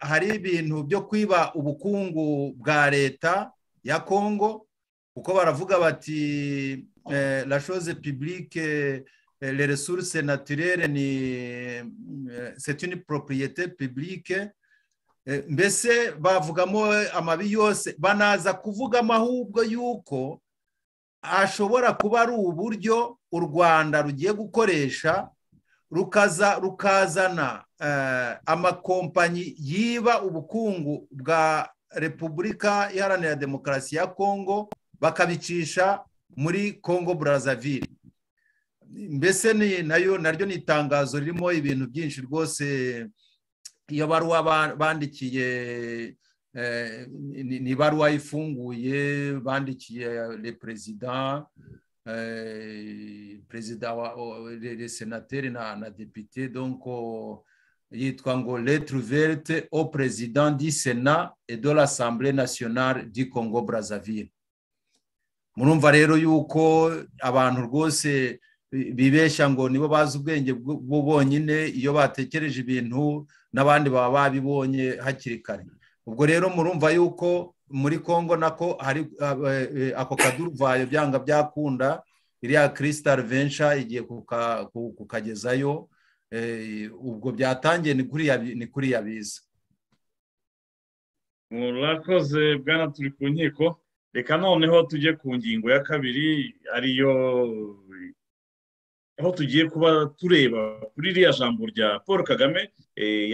B: hari ibintu byo kwiba ubukungu bwa leta ya kongo kuko baravuga bati la chose publique, les ressources naturelles, c'est une propriété publique. mbese bavugamo amabi yose banaza kuvugamo ahubwo yuko ashobora kuba ari uburyo u rwanda rugiye gukoresha rukaza rukazana amakompanyi yiba ubukungu bwa repubulika iharanira demokarasi ya kongo bakabicisha muri congo brazzaville mbese ni nayo naryo ni itangazo ririmo ibintu byinshi rwose iyo baruwa bandikiye ni ibaruwa ifunguye bandikiye le perezida perezida le senateri na depite donko yitwa ngo letruverte au président du sénat et de l'assemblée nationale du congo brazzaville murumva rero yuko abantu rwose bibeshya ngo nibo bazi ubwenge bwo bonyine iyo batekereje ibintu n'abandi baba babibonye hakiri kare ubwo rero murumva yuko muri congo nako hari ako kaduruvayo byanga byakunda iriya crystal venture igiye kukagezayo ubwo byatangiye ni kuriya biza
D: murakoze bwana turi ku nkiko reka noneho tujye ku ngingo ya kabiri ariyo aho tugiye kuba tureba kuri iriya jambo rya paul kagame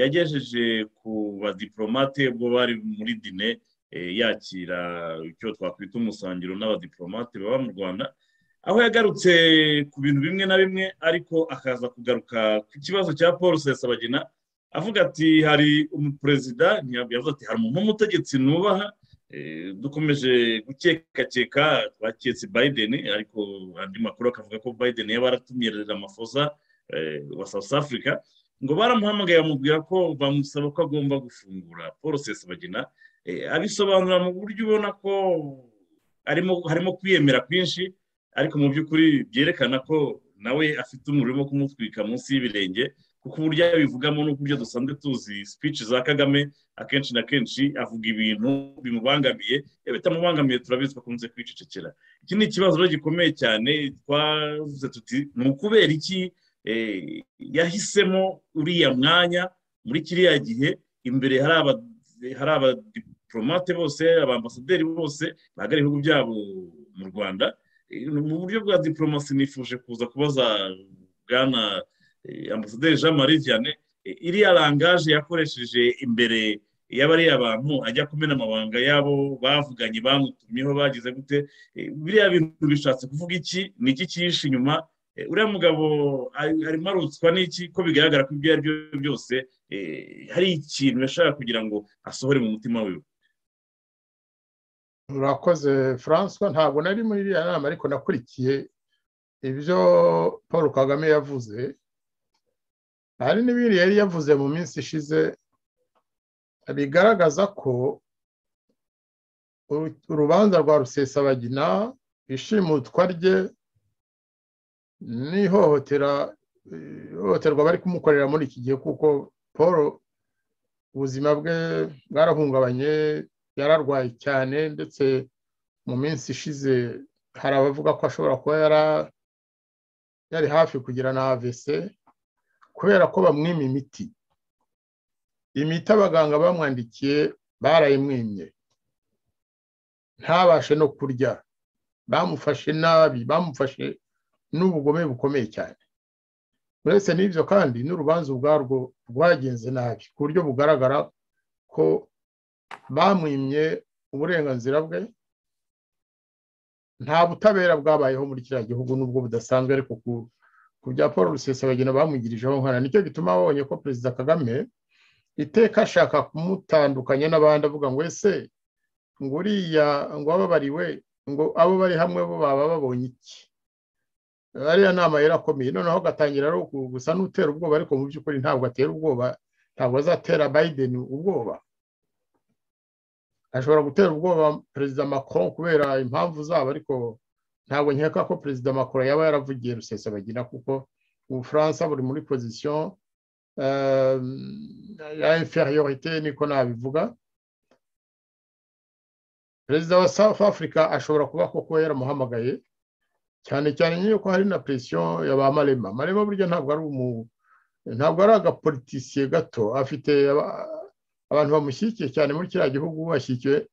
D: yagejeje ku badiporomate ubwo bari muri dine yakira icyo twakwita umusangiro n'abadiporomate baba mu rwanda aho yagarutse ku bintu bimwe na bimwe ariko akaza kugaruka ku kibazo cya paul sesabagina avuga ati hari umuperezida ntiyavuze ati hari umuntu w'umutegetsi nubaha dukomeje gukekakeka twaketse biden ariko andi makuru akavuga ko biden yaba aratumirira amafoza wa south africa ngo baramuhamagaye bamubwira ko bamusaba ko agomba gufungura porosesi bagena abisobanura mu buryo ubona ko harimo kwiyemera kwinshi ariko mu by'ukuri byerekana ko nawe afite umuriro urimo kumutwika munsi y'ibirenge kuko uburyo abivugamo n'uburyo dusanzwe tuzi speech za kagame akenshi na kenshi avuga ibintu bimubangamiye iyo bitamubangamiye turabizi ko akunze kwicecekera iki ni ikibazo gikomeye cyane twavuze tuti ni ukubera iki yahisemo uriya mwanya muri kiriya gihe imbere hari abadiporomate bose abambasaderi bose bahagarariye ibihugu byabo mu rwanda mu buryo bwa diporomasi nifuje kuza kubaza bwana ambasaderi jean marie vianney iriya rangaje yakoresheje imbere y'abariya abantu ajya kumena amabanga y'abo bavuganye bamutumyeho bagize gute biriya bintu bishatse kuvuga iki ni iki cyihishe inyuma uriya mugabo arimo arutswa n'iki ko bigaragara ko ibyo ari byo byose hari ikintu yashaka kugira ngo asohore mu mutima wiwe
C: urakoze francois ntabwo nari muri iriya nama ariko nakurikiye ibyo paul kagame yavuze hari n'ibindi yari yavuze mu minsi ishize bigaragaza ko urubanza rwa rusesabagina ishimutwa rye n'ihohotera ihohoterwa bari kumukorera muri iki gihe kuko paul ubuzima bwe bwarahungabanye yararwaye cyane ndetse mu minsi ishize hari abavuga ko ashobora kuba yari hafi kugira na avc kubera ko bamwima imiti imiti abaganga bamwandikiye barayimwimye ntabashe no kurya bamufashe nabi bamufashe n'ubugome bukomeye cyane uretse n'ibyo kandi n'urubanza ubwarwo rwagenze nabi ku buryo bugaragara ko bamwimye uburenganzira bwe nta butabera bwabayeho muri kiriya gihugu n'ubwo budasanzwe ariko ku bya paul rusesabagina bamugirijeho nkana nicyo gituma abonye ko perezida kagame iteka ashaka kumutandukanya n'abandi avuga ngo ese ngo uriya ngo ababariwe ngo abo bari hamwe bo baba babonye iki ariya nama yarakomeye noneho agatangira gusa n'utera ubwoba ariko mu by'ukuri ntabwo atera ubwoba ntabwo azatera biden ubwoba ashobora gutera ubwoba perezida macron kubera impamvu zabo ariko ntabwo nkeka ko perezida macron yaba yaravugiye rusesabagina kuko ubufaransa buri muri pozisiyo ya inferiorite niko nabivuga perezida wa south africa ashobora kuba koko yaramuhamagaye cyane cyane nk'iyo ko hari na presiyo ya ba marema marema burya ntabwo ari umu ntabwo ari agapolitisiye gato afite abantu bamushyigikiye cyane muri kiriya gihugu ashyigikiwe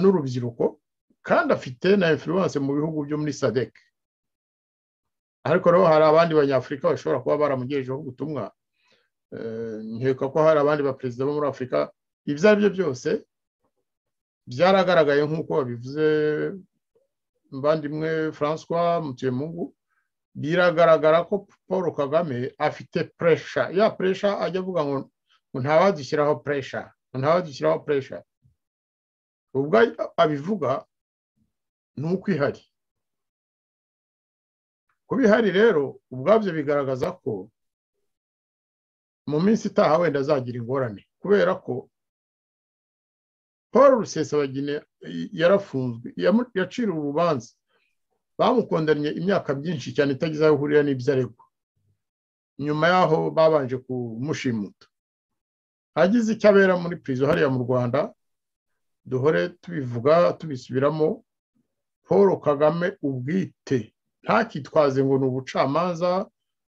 C: n'urubyiruko kandi afite na influence mu bihugu byo muri sadec ariko rero hari abandi banyafurika bashobora kuba baramugejejeho ubutumwa nkeka ko hari abandi baperezida bo muri afurika ibyo ari byo byose byaragaragaye nk'uko babivuze mbandimwe francois mutuyemungu biragaragara ko paul kagame afite puresha ya puresha ajya avuga ngo ntawadushyiraho puresha ntawadushyiraho puresha ubwo abivuga ni uko ihari kuba ihari rero ubwabyo bigaragaza ko mu minsi itaha wenda azagira ingorane kubera ko paul rusesabagine yarafunzwe yaciriwe urubanza bamukondanye imyaka myinshi cyane itagize aho ihurira n'ibyo aregwa nyuma yaho babanje kumushimuta agize icyo abera muri pirizo hariya mu rwanda duhore tubivuga tubisubiramo paul kagame ubwite ntakitwaze ngo ni ubucamanza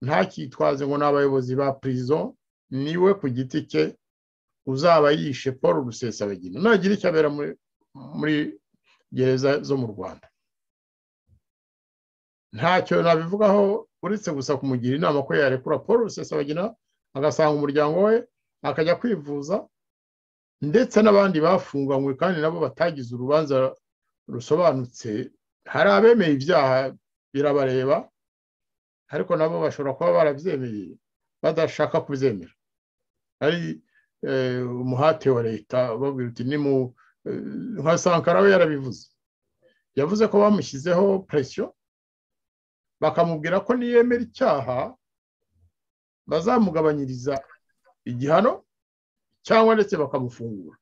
C: ntakitwaze ngo ni abayobozi ba pirizo niwe ku giti cye uzaba yishe paul rusesabagina nagira icyo abera muri muri gereza zo mu rwanda ntacyo nabivugaho uretse gusa kumugira inama ko yarekura paul rusesabagina agasanga umuryango we akajya kwivuza ndetse n'abandi bafunganywe kandi nabo batagize urubanza rusobanutse hari abemeye ibyaha birabareba ariko nabo bashobora kuba barabyemeye badashaka kubyemera ari umuhate wa leta babwira uti ni mu nka sankara we yarabivuze yavuze ko bamushyizeho presiyo bakamubwira ko niyemera icyaha bazamugabanyiriza igihano cyangwa ndetse bakamufungura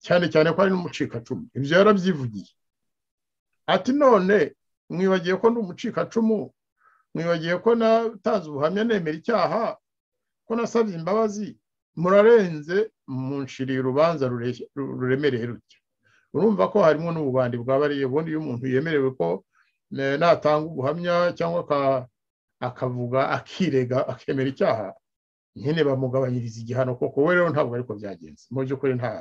C: cyane cyane ko ari n'umucikacumu ibyo yarabyivugiye ati none mwibagiye ko ndi umucikacumu mwibagiye ko natanze ubuhamya nemera icyaha ko nasabye imbabazi murarenze munshiriye urubanza ruremereye rutya urumva ko harimo n'ububandi bwabariye ubundi iyo umuntu yemerewe ko natanga ubuhamya cyangwa akavuga akirega akemera icyaha nyine bamugabanyiriza igihano koko we rero ntabwo ariko byagenze mu by'ukuri nta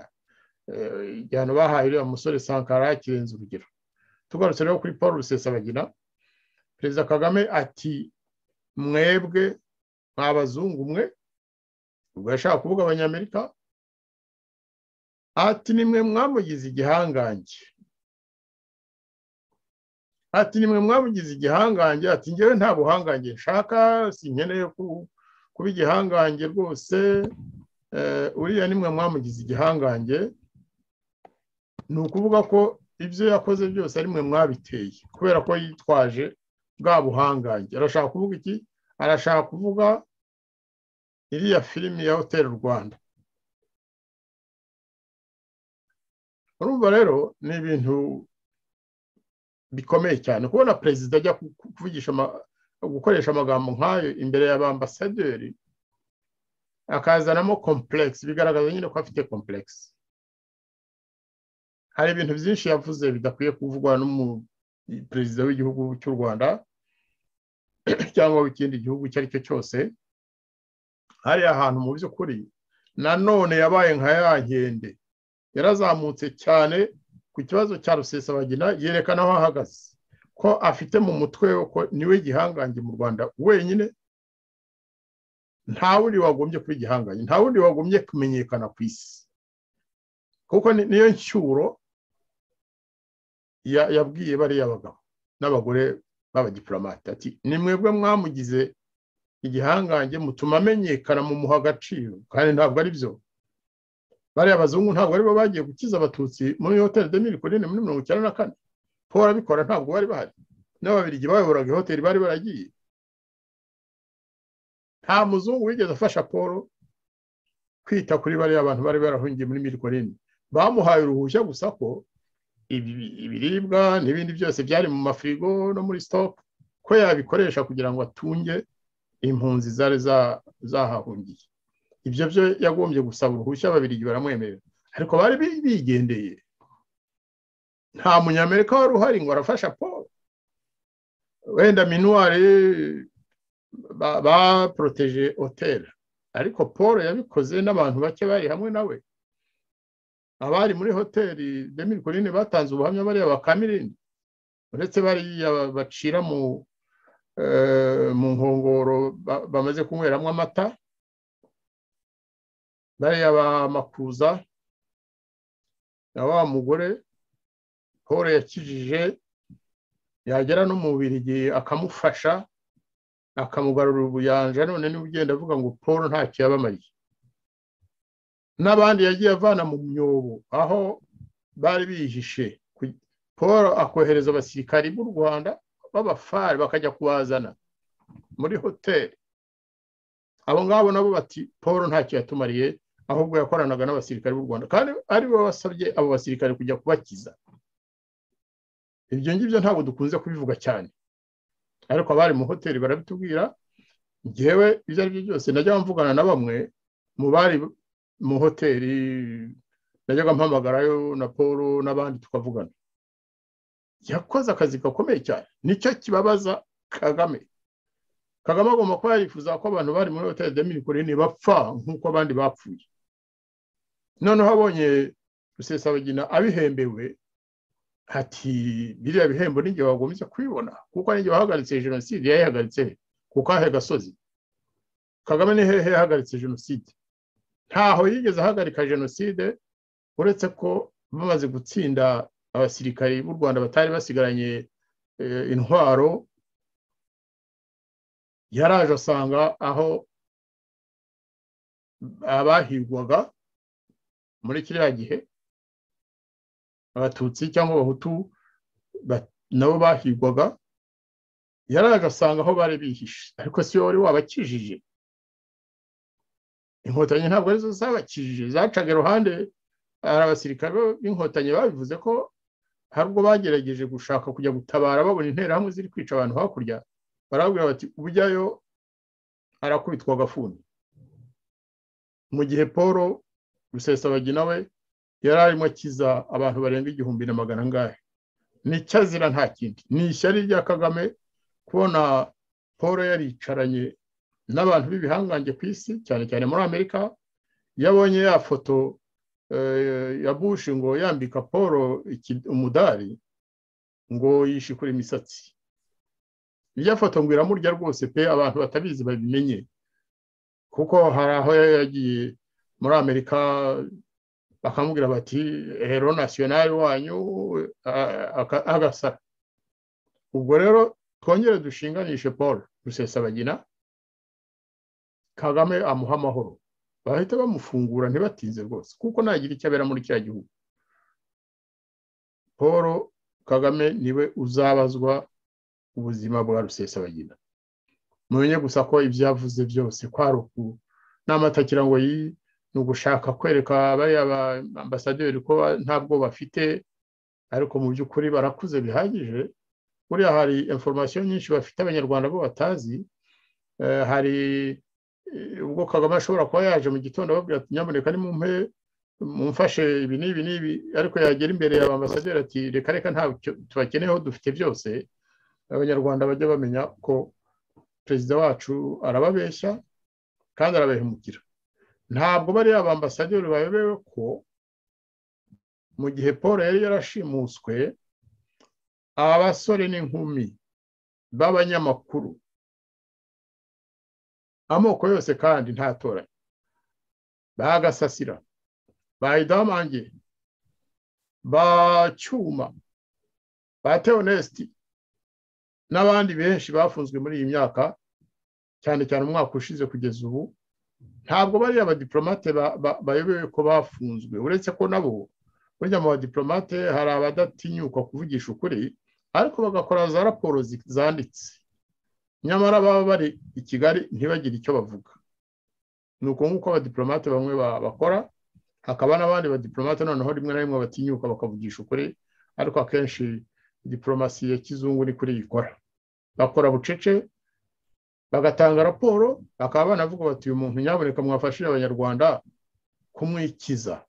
C: igihano bahaye uriya musore sankara kirenze urugero tugarutse rero kuri paul rusesabagina perezida kagame ati mwebwe mwabazungu mwe ubwo yashaka kuvuga abanyamerika ati nimwe mwamugize igihangange ati nimwe mwamugize igihangange ati ngewe nta buhangange nshaka sinkeneye kuba igihangange rwose uriya nimwe mwamugize igihangange ni ukuvuga ko ibyo yakoze byose ari mwe mwabiteye kubera ko yitwaje bwa buhangange arashaka kuvuga iki arashaka kuvuga iriya filimi ya hoteli rwanda urumva rero ni ibintu bikomeye cyane kubona perezida ajya kuvugisha gukoresha amagambo nk'ayo imbere y'abambasaderi akazanamo kompuregisi bigaragaza nyine ko afite kompuregisi hari ibintu byinshi yavuze bidakwiye kuvugwa n'umuperezida w'igihugu cy'u rwanda cyangwa w'ikindi gihugu icyo ari cyo cyose hariya hantu mu by'ukuri nanone yabaye nka ya nkende yarazamutse cyane ku kibazo cya rusesabagina yerekana aho ahagaze ko afite mu mutwe ko niwe gihangange mu rwanda wenyine nta wundi wagombye kuba igihangange nta wundi wagombye kumenyekana ku isi kuko niyo nshyuro yabwiye bariya abagabo n'abagore b'abadipolomate ati ni mwebwe mwamugize igihangange mutuma amenyekana mumuha agaciro kandi ntabwo ari byo bariya abazungu ntabwo aribo bagiye gukiza abatutsi muri hoteli de miri kurine muri mirongo icyenda na kane ko barabikora ntabwo bari bahari n'ababirigi bayoboraga ihoteli bari baragiye nta muzungu wigeze afasha paul kwita kuri bariya bantu bari barahungiye muri miri kurine bamuhaye uruhushya gusa ko ibiribwa n'ibindi byose byari mu mafirigo no muri sitopu ko yabikoresha kugira ngo atunge impunzi zari zahahungiye ibyo byo yagombye gusaba uruhushya babiri baramwemerera ariko bari bigendeye nta munyamerika wari uhari ngo arafasha paul wenda minuwari baporoteje hoteli ariko paul yabikoze n'abantu bake bari hamwe nawe abari muri hoteli demiri korine batanze ubuhamya bariya bakamirini uretse bariya bacira mu mu nkongoro bamaze kunyweramo amata bariya bamakuza na wa mugore paul yakijije yagera no mu birigi akamufasha akamugarura ubuyanja none niba ugenda avuga ngo paul ntacyo yabamariye n'abandi yagiye avana mu myobo aho bari bihishe paul akohereza abasirikari b'u rwanda b'abafari bakajya kubazana muri hoteli abo ngabo nabo bati paul ntacyo yatumariye ahubwo yakoranaga n'abasirikare b'u rwanda kandi aribo basabye abo basirikare kujya kubakiza ibyo ngibyo ntabwo dukunze kubivuga cyane ariko abari mu hoteli barabitubwira ngewe ibyo ari byo byose najya mvugana na bamwe mu bari mu hoteli najyaga mpamagarayo na paul n'abandi tukavugana yakoze akazi gakomeye cyane nicyo kibabaza kagame kagame agomba kuba yifuza ko abantu bari muri hoteli de mirikorine bapfa nk'uko abandi bapfuye noneho abonye rusesabagina abihembewe ati biriya bihembo n'igihe wagombye kubibona kuko n'igihe wahagaritse jenoside yayihagaritse ku kahe gasozi kagame ni hehe yahagaritse jenoside ntaho yigeze ahagarika jenoside uretse ko bamaze gutsinda abasirikari b'u rwanda batari basigaranye intwaro yaraje asanga aho abahigwaga muri kiriya gihe abatutsi cyangwa abahutu nabo bahigwaga yari agasanga aho bari bihishe ariko si wowe wari wabakijije inkotanyi ntabwo arizo zabakijije zacaga iruhande hari abasirikare b'inkotanyi babivuze ko hari ubwo bagerageje gushaka kujya gutabara babona interahamwe ziri kwica abantu hakurya barabwira bati ubujyayo arakubitwa agafuni mu gihe paul rusesabagina we yari arimo akiza abantu barenga igihumbi na magana angahe ni azira nta kindi ni ishyari rya kagame kubona paul yaricaranye n'abantu b'ibihangange ku isi cyane cyane muri amerika iyo abonye ya foto ya bushi ngo yambika paul umudari ngo yishikure imisatsi irya foto ngo iramurya rwose pe abantu batabizi babimenye kuko hari aho yagiye muri amerika bakamubwira bati hero nasiyonari wanyu agasa ubwo rero twongere dushinganishe paul rusesabagina kagame amuha amahoro bahita bamufungura ntibatinze rwose kuko ntagira icyo abera muri cya gihugu paul kagame niwe uzabazwa ubuzima bwa rusesabagina mumenye gusa ko ibyo yavuze byose kwari uku n'amatakira ngo iyi ni ugushaka kwereka bariya ba ambasaderi ko ntabwo bafite ariko mu by'ukuri barakuze bihagije buriya hari inforomasiyo nyinshi bafite abanyarwanda bo batazi hari ubwo kagame ashobora kuba yaje mu gitondo ababwira ati nyamuneka ni mumpe mumfashe ibi n'ibi n'ibi ariko yagera imbere ya ba ambasaderi ati reka reka ntabwo tubakeneyeho dufite byose abanyarwanda bajya bamenya ko perezida wacu arababeshya kandi arabahemukira ntabwo bariya ba ambasaderi bayobewe ko mu gihe paul yari yarashimuswe abasore n'inkumi b'abanyamakuru amoko yose kandi ntatoranye bagasasira ba idamange ba cyuma ba teonesiti n'abandi benshi bafunzwe muri iyi myaka cyane cyane umwaka ushize kugeza ubu ntabwo bariya abadiplomate bayobewe ko bafunzwe uretse ko nabo burya mu badiplomate hari abadatinyuka kuvugisha ukuri ariko bagakora za raporo zanditse nyamara baba bari i kigali ntibagire icyo bavuga ni uko nk'uko abadiplomate bamwe bakora hakaba n'abandi badiplomate noneho rimwe na rimwe batinyuka bakavugisha ukuri ariko akenshi diporomasi ya kizungu ni kuri ikora bakora bucece bagatanga raporo bakaba banavuga bati uyu muntu nyamuneka mwafashije abanyarwanda kumwikiza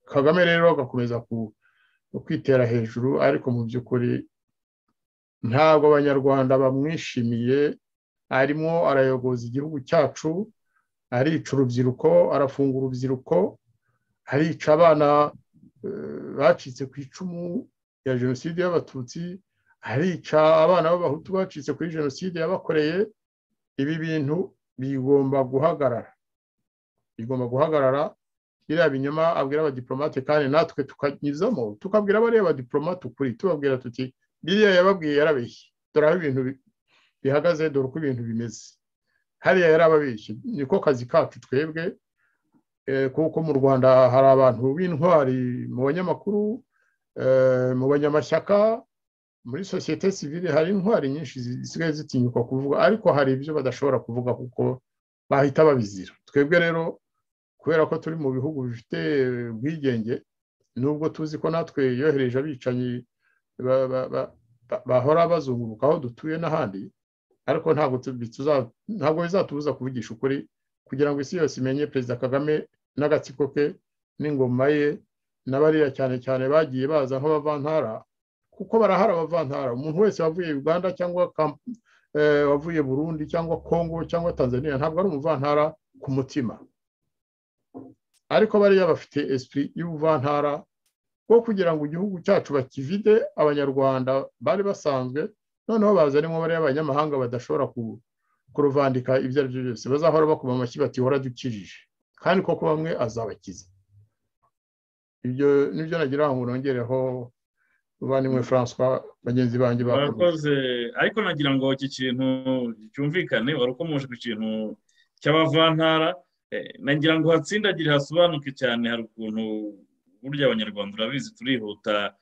C: kagame rero agakomeza kwitera hejuru ariko mu by'ukuri ntabwo abanyarwanda bamwishimiye arimo arayogoza igihugu cyacu arica urubyiruko arafunga urubyiruko arica abana bacitse ku icumu ya jenoside y'abatutsi harica abana b'abahutu bacitse kuri jenoside yabakoreye ibi bintu bigomba guhagarara bigomba guhagarara biriya binyoma abwira abadiplomate kandi natwe tukanyuzamo tukabwira bariya badiplomate ukuri tubabwira tuti biriya yababwiye yarabeshye dore aho ibintu bihagaze dore uko ibintu bimeze hariya yarababeshye niko kazi kacu twebwe kuko mu rwanda hari abantu b'intwari mu banyamakuru mu banyamashyaka muri sosiyete sivile hari intwari nyinshi zisigaye zitinyuka kuvuga ariko hari ibyo badashobora kuvuga kuko bahita babizira twebwe rero kubera ko turi mu bihugu bifite ubwigenge nubwo tuzi ko natwe yohereje abicanyi bahora bazunguruka aho dutuye n'ahandi ariko ntabwo bizatubuza kuvugisha ukuri kugira ngo isi yose imenye perezida kagame n'agatsiko ke n'ingoma ye na bariya cyane cyane bagiye baza nk'abavantara kuko barahari abavantara umuntu wese wavuye uganda cyangwa wavuye burundi cyangwa kongo cyangwa tanzania ntabwo ari umuvantara ku mutima ariko bariya bafite esipuri y'ubuvantara bwo kugira ngo igihugu cyacu bakivide abanyarwanda bari basanzwe noneho bazanemo bariya abanyamahanga badashobora kuruvandika ibyo ari byo byose bazahora bakoma amashyi batihora dukijije kandi koko bamwe azabakiza ibyo nibyo nagira ngo nongereho muvandimwe francois bagenzi banjye
D: bakoze ariko nagira ngo iki kintu cyumvikane wari ukomoje ku kintu cy'abavantara nagira ngo hatsindagire hasobanuke cyane hari ukuntu burya abanyarwanda urabizi turihuta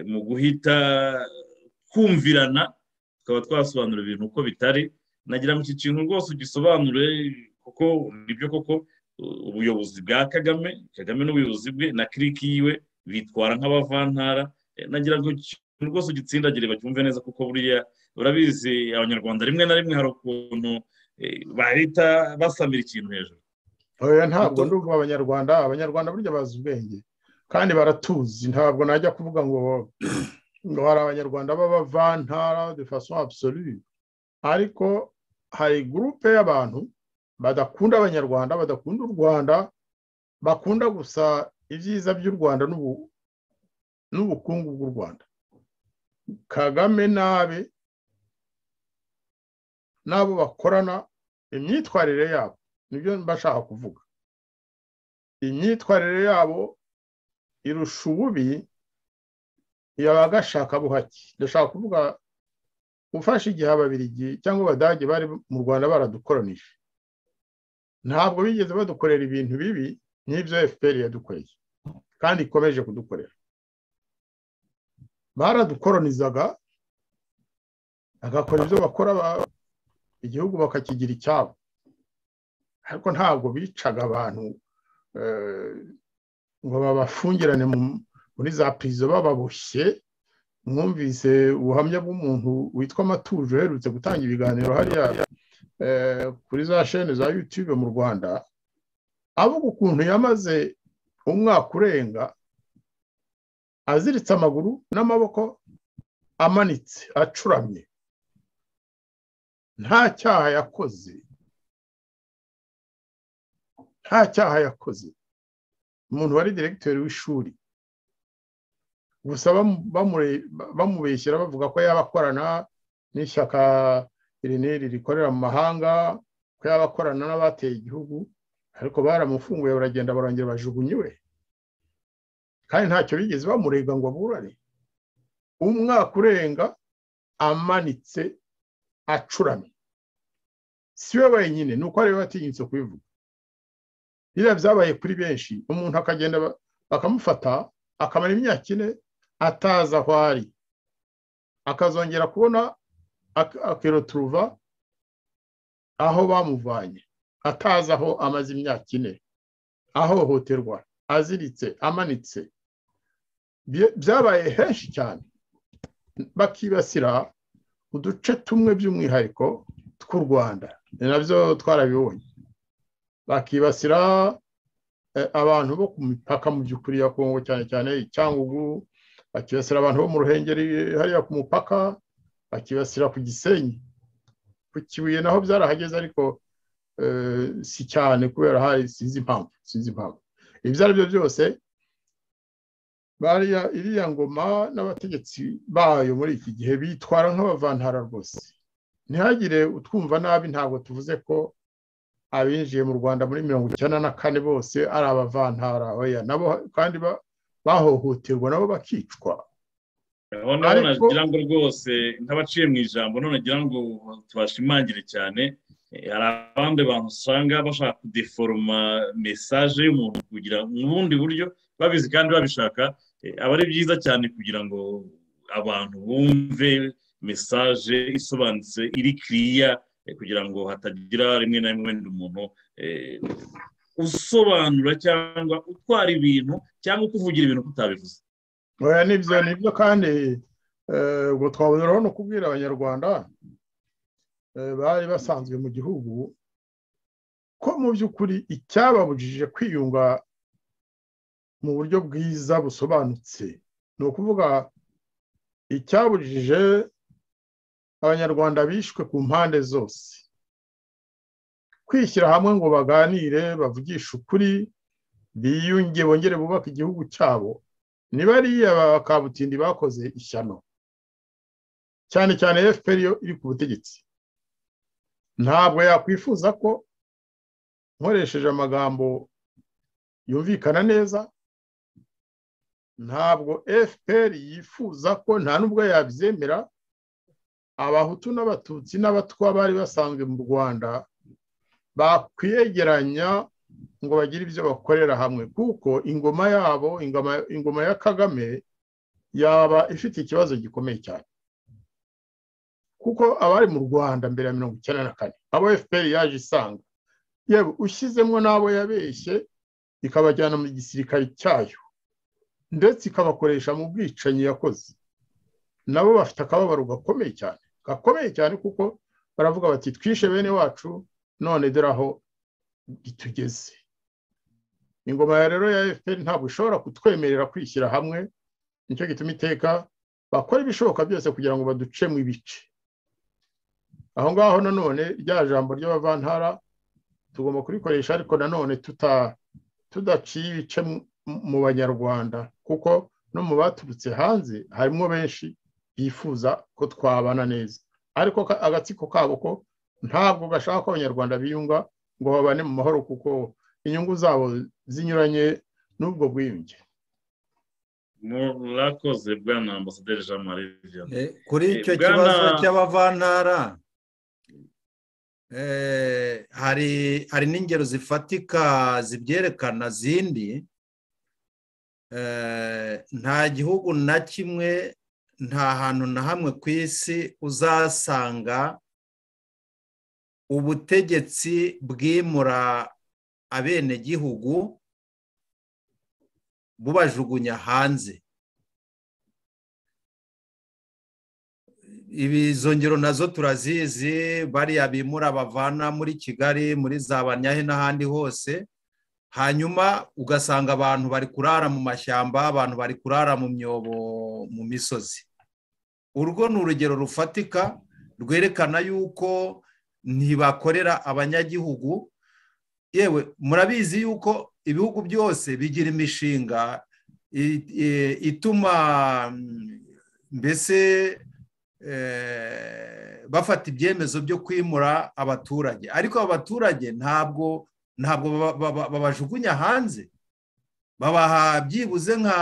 D: mu guhita kumvirana tukaba twasobanura ibintu uko bitari nagira ngo iki kintu rwose ugisobanure kuko nibyo koko ubuyobozi bwa kagame kagame n'ubuyobozi bwe na kiriki yiwe bitwara nk'abavantara nagira ngo ikintu rwose ugitsindagire bacyumve neza kuko buriya urabizi abanyarwanda rimwe na rimwe hari ukuntu bahita basamira ikintu hejuru
C: oya ntabwo ndumva abanyarwanda abanyarwanda burya bazi ubwenge kandi baratuzi ntabwo najya kuvuga ngo ngo hari abanyarwanda b'abavantara de façon absolue ariko hari gurupe y'abantu badakunda abanyarwanda badakunda u rwanda bakunda gusa ibyiza by'u rwanda n'ubukungu bw'u rwanda kagame nabe n'abo bakorana imyitwarire yabo nibyo bashaka kuvuga imyitwarire yabo irusha ububi yaba agashaka buhake ndashaka kuvuga ufashe igihe ababirigi cyangwa abadage bari mu rwanda baradukoranije ntabwo bigeze badukorera ibintu bibi nk'ibyo fpr yadukoreye kandi ikomeje kudukorera baradukoronizaga bagakora ibyo bakora igihugu bakakigira icyabo ariko ntabwo bicaga abantu ngo babafungirane muri za pirizo bababoshye mwumvise ubuhamya bw'umuntu witwa amatuje uherutse gutanga ibiganiro hariya kuri za shene za yutube mu rwanda avuga ukuntu yamaze umwaka urenga aziritse amaguru n'amaboko amanitse acuramye nta cyaha yakoze nta cyaha yakoze umuntu wari diregiteri w'ishuri gusa bamubeshyira bavuga ko yaba akorana n'ishyaka iri n'iri rikorera mu mahanga ko yaba akorana n'abateye igihugu ariko baramufunguye baragenda barongera bajugunya iwe kandi ntacyo bigeze bamurega ngo aburane umwaka urenga amanitse acuramye si we wenyine ni uko ariwe watinyutse kubivuga biriya byabaye kuri benshi umuntu akagenda bakamufata akamara imyaka ine atazi aho ari akazongera kubona akiroturuva aho bamuvanye atazi aho amaze imyaka ine ahohoterwa aziritse amanitse byabaye henshi cyane bakibasira uduce tumwe by'umwihariko tw'u rwanda ni nabyo twarabibonye bakibasira abantu bo ku mipaka mu by'ukuri ya kongo cyane cyane icyangugu bakibasira abantu bo mu ruhengeri hariya ku mupaka bakibasira ku gisenyi ku kibuye naho byarahageze ariko si cyane kubera hari sinzi impamvu sinzi impamvu ibyo ari byo byose iriya ngoma n'abategetsi bayo muri iki gihe bitwara nk'abavantara rwose ntihagire utwumva nabi ntabwo tuvuze ko abinjiye mu rwanda muri mirongo icyenda na kane bose ari abavantara nabo kandi bahohoterwa nabo bakicwa
D: aho nabo nagira ngo rwose nk'abaciye mu ijambo none nagira ngo tubashimangire cyane hari abandi bantu usanga bashaka kudeforoma mesaje y'umuntu kugira mu bundi buryo babizi kandi babishaka aba ari byiza cyane kugira ngo abantu bumve mesaje isobanutse iri kiriya kugira ngo hatagira rimwe na rimwe wenda umuntu usobanura cyangwa utwara ibintu cyangwa ukuvugira ibintu tutabivuze
C: oya nibyo nibyo kandi ubwo twaboneraho no kubwira abanyarwanda bari basanzwe mu gihugu ko mu by'ukuri icyababujije kwiyunga mu buryo bwiza busobanutse ni ukuvuga icyabujije abanyarwanda bishwe ku mpande zose kwishyira hamwe ngo baganire bavugishe ukuri biyunge bongere bubake igihugu cyabo niba ariya bakabutindi bakoze ishyano cyane cyane fpr yo iri ku butegetsi ntabwo yakwifuza ko nkoresheje amagambo yumvikana neza ntabwo fpr yifuza ko nta n'ubwo yabyemera abahutu n'abatutsi n'abatwa bari basanzwe mu rwanda bakwiyegeranya ngo bagire ibyo bakorera hamwe kuko ingoma yabo ingoma ingoma ya kagame yaba ifite ikibazo gikomeye cyane kuko abari mu rwanda mbere ya mirongo icyenda na kane abo fpr yaje isanga yewe ushyizemo n'abo yabeshye ikabajyana mu gisirikare cyayo ndetse ikabakoresha mu bwicanyi yakoze nabo bafite akababaro gakomeye cyane gakomeye cyane kuko baravuga bati twishe bene wacu none dore aho tugeze ingoma ya rero ya fpr ntabwo ishobora kutwemerera kwishyira hamwe nicyo gituma iteka bakora ibishoboka byose kugira ngo baduce mu ibice aho ngaho nanone rya jambo ry'abavantara tugomba kurikoresha ariko nanone tudaciye ibice mu banyarwanda kuko no mu baturutse hanze harimo benshi bifuza ko twabana neza ariko agatsiko kabo ko ntabwo gashaka ko abanyarwanda biyunga ngo babane mu mahoro kuko inyungu zabo zinyuranye n'ubwo bwiyunge
D: murakoze bwana ambasaderi jean marie vianney
B: kuri icyo
D: Bwana-
B: kibazo cy'abavantara eh, hari hari n'ingero zifatika zibyerekana zindi Eh, nta gihugu na kimwe nta hantu na hamwe ku isi uzasanga ubutegetsi bwimura abenegihugu bubajugunya hanze ibi izo ngero nazo turazizi bariya bimura bavana muri kigali muri za banyahe n'ahandi hose hanyuma ugasanga abantu bari kurara mu mashyamba abantu bari kurara mu myobo mu misozi urwo ni urugero rufatika rwerekana yuko ntibakorera abanyagihugu yewe murabizi yuko ibihugu byose bigira imishinga i- i- ituma mm, mbese eh, bafata ibyemezo byo kwimura abaturage ariko abo baturage ntabwo ntabwo baba- baba- babajugunya hanze babaha byibuze nka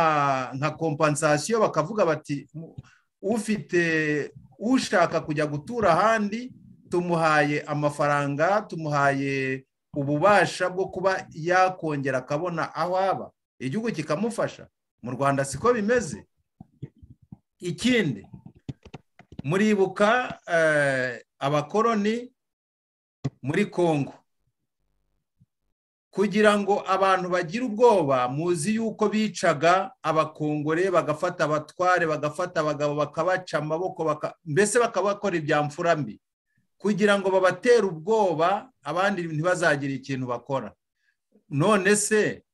B: nka kompansiyo bakavuga bati "Mu- ufite ushaka kujya gutura ahandi tumuhaye amafaranga tumuhaye ububasha bwo kuba yakongera akabona aho aba igihugu kikamufasha mu rwanda siko bimeze ikindi muribuka eh, abakoroni muri kongo kugira ngo abantu bagire ubwoba muzi yuko bicaga abakongore bagafata abatware bagafata abagabo bakabaca amaboko baka- mbese bakabakora ibya mfura mbi kugira ngo babatere ubwoba abandi ntibazagire ikintu bakora none se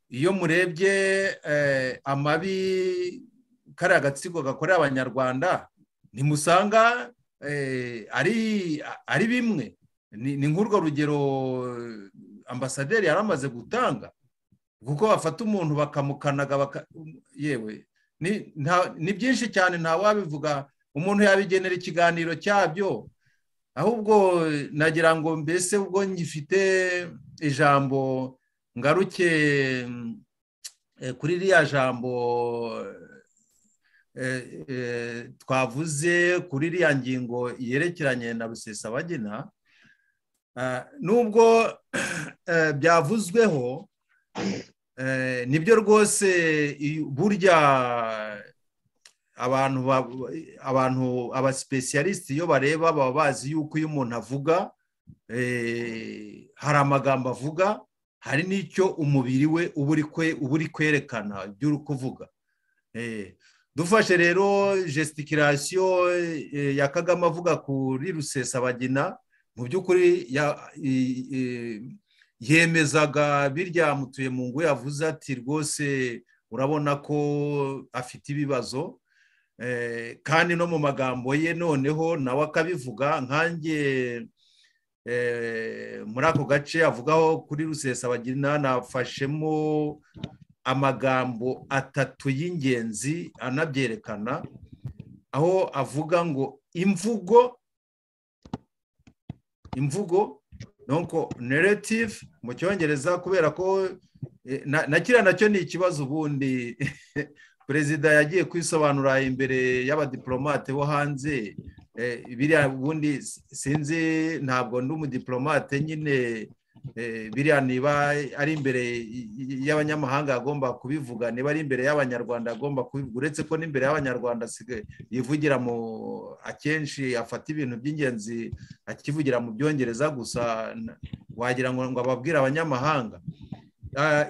B: iyo murebye eh, amabi kariya gatsiko gakorera abanyarwanda ntimusanga eh, ari ari bimwe ni ni nk'urwo rugero eh, ambasaderi yari amaze gutanga kuko bafata umuntu bakamukanaga baka- yewe ni nta- ni byinshi cyane ntawabivuga umuntu yabigenera ikiganiro cyabyo ahubwo eh, nagira ngo mbese ubwo ngifite ijambo ngaruke mm, eh, kuri ririya jambo eh, eh, eh, twavuze kuri iriya ngingo yerekeranye na rusesabagina Ah, nubwo eh, byavuzweho eh, nibyo rwose i- burya abantu ba- abantu abasipesiyalisite iyo bareba baba bazi yuko iyo umuntu avuga eh, hari amagambo avuga hari n'icyo umubiri we uba uri kwe- uba uri kwerekana ibyo uri kuvuga Eh, dufashe rero gesticulation eh, ya kagame avuga kuri rusesabagina mu by'ukuri ya- i- i- yemezaga birya mutuye mu ngo yavuze ati rwose urabona ko afite ibibazo Eh, kandi no mu magambo ye noneho nawe akabivuga nkanjye eh, muri ako gace avugaho kuri rusesabagina nafashemo amagambo atatu y'ingenzi anabyerekana aho avuga ngo imvugo imvugo donc narrative mu cyongereza kubera ko eh, na na kiriya nacyo ni ikibazo ubundi perezida yagiye kwisobanura imbere y'abadiplomate bo hanze eh, biriya ubundi s- sinzi ntabwo ndi umudiplomate nyine biriya niba ari imbere y'abanyamahanga agomba kubivuga niba ari imbere y'abanyarwanda agomba kubivuga uretse ko n'imbere y'abanyarwanda yivugira mu akenshi afata ibintu by'ingenzi akivugira mu byongereza gusa wagira ngo ababwire abanyamahanga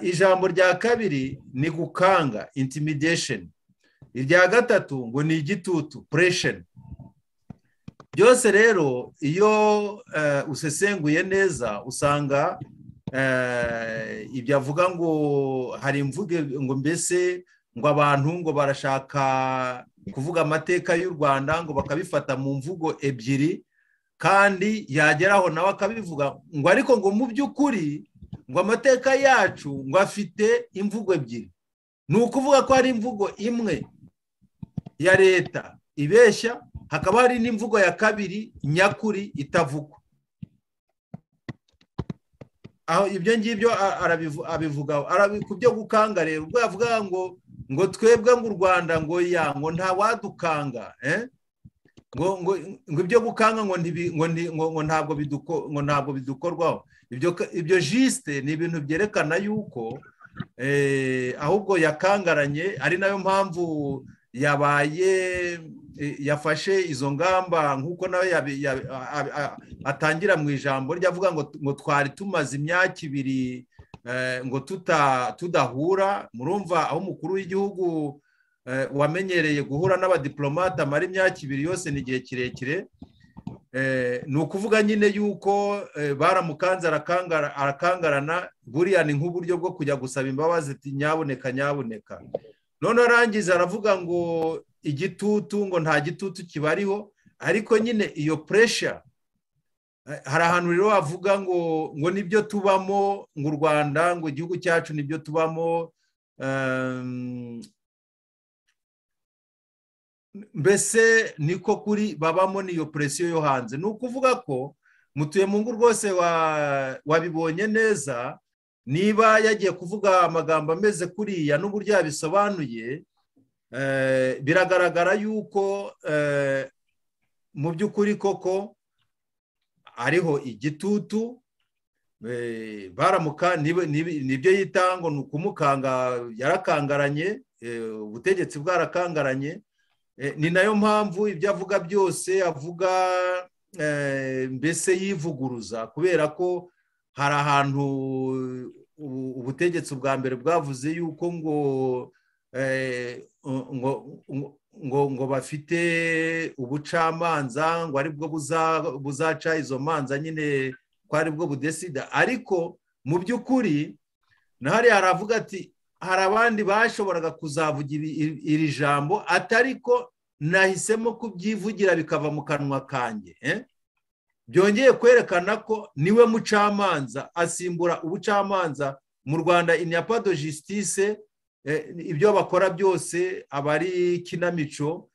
B: ijambo rya kabiri ni gukanga intimidesheni irya gatatu ngo ni igitutu puresheni byose rero iyo usesenguye neza usanga ibyo avuga ngo hari imvugo ngo mbese ngo abantu ngo barashaka kuvuga amateka y'u rwanda ngo bakabifata mu mvugo ebyiri kandi yageraho nawe akabivuga ngo ariko ngo mu by'ukuri ngo amateka yacu ngo afite imvugo ebyiri ni ukuvuga ko hari imvugo imwe ya leta ibeshya hakaba hari n'imvugo ya kabiri nyakuri itavugwa aho ibyo ngibyo abivugaho ku byo gukanga rero ubwo yavuga ngo ngo twebwe ngo u rwanda ngo ya ngo ntawadukanga ngo ibyo gukanga ngo ntabwo bidukorwaho ibyo jisite ni ibintu byerekana yuko ahubwo yakangaranye ari nayo mpamvu yabaye yafashe izo ngamba nk'uko nawe atangira mu ijambo rye avuga ngo twari tumaze imyaka ibiri ngo tudahura murumva aho umukuru w'igihugu wamenyereye guhura n'abadiplomate amara imyaka ibiri yose ni igihe kirekire ni ukuvuga nyine yuko baramukanze arakangarana buriya ni nk'uburyo bwo kujya gusaba imbabazi nyaboneka nyaboneka noneho arangiza aravuga ngo igitutu ngo nta gitutu kibariho ariko nyine iyo puresha hari ahantu rero wavuga ngo ngo nibyo tubamo ngo u rwanda ngo igihugu cyacu nibyo tubamo mbese niko kuri babamo n'iyo puresiyo yo hanze ni ukuvuga ko mutuye mu ngo rwose wabibonye neza niba yagiye kuvuga amagambo ameze kuriya n'uburyo yabisobanuye biragaragara yuko mu by'ukuri koko ariho igitutu baramuka nibyo yitanga ni ukumukanga yarakangaranye ubutegetsi bwarakangaranye ni nayo mpamvu ibyo avuga byose avuga mbese yivuguruza kubera ko hari ahantu ubutegetsi bwa mbere bwavuze yuko ngo ngo ngo bafite ubucamanza ngo aribwo buzaca izo manza nyine ko aribwo budesida ariko mu by'ukuri na hariya haravuga ati hari abandi bashoboraga kuzavuga iri jambo atari ko nahisemo kubyivugira bikava mu kanwa kanjye byongeye kwerekana ko niwe mucamanza asimbura ubucamanza mu rwanda iniyapado jisitise ibyo bakora byose aba ari kinamico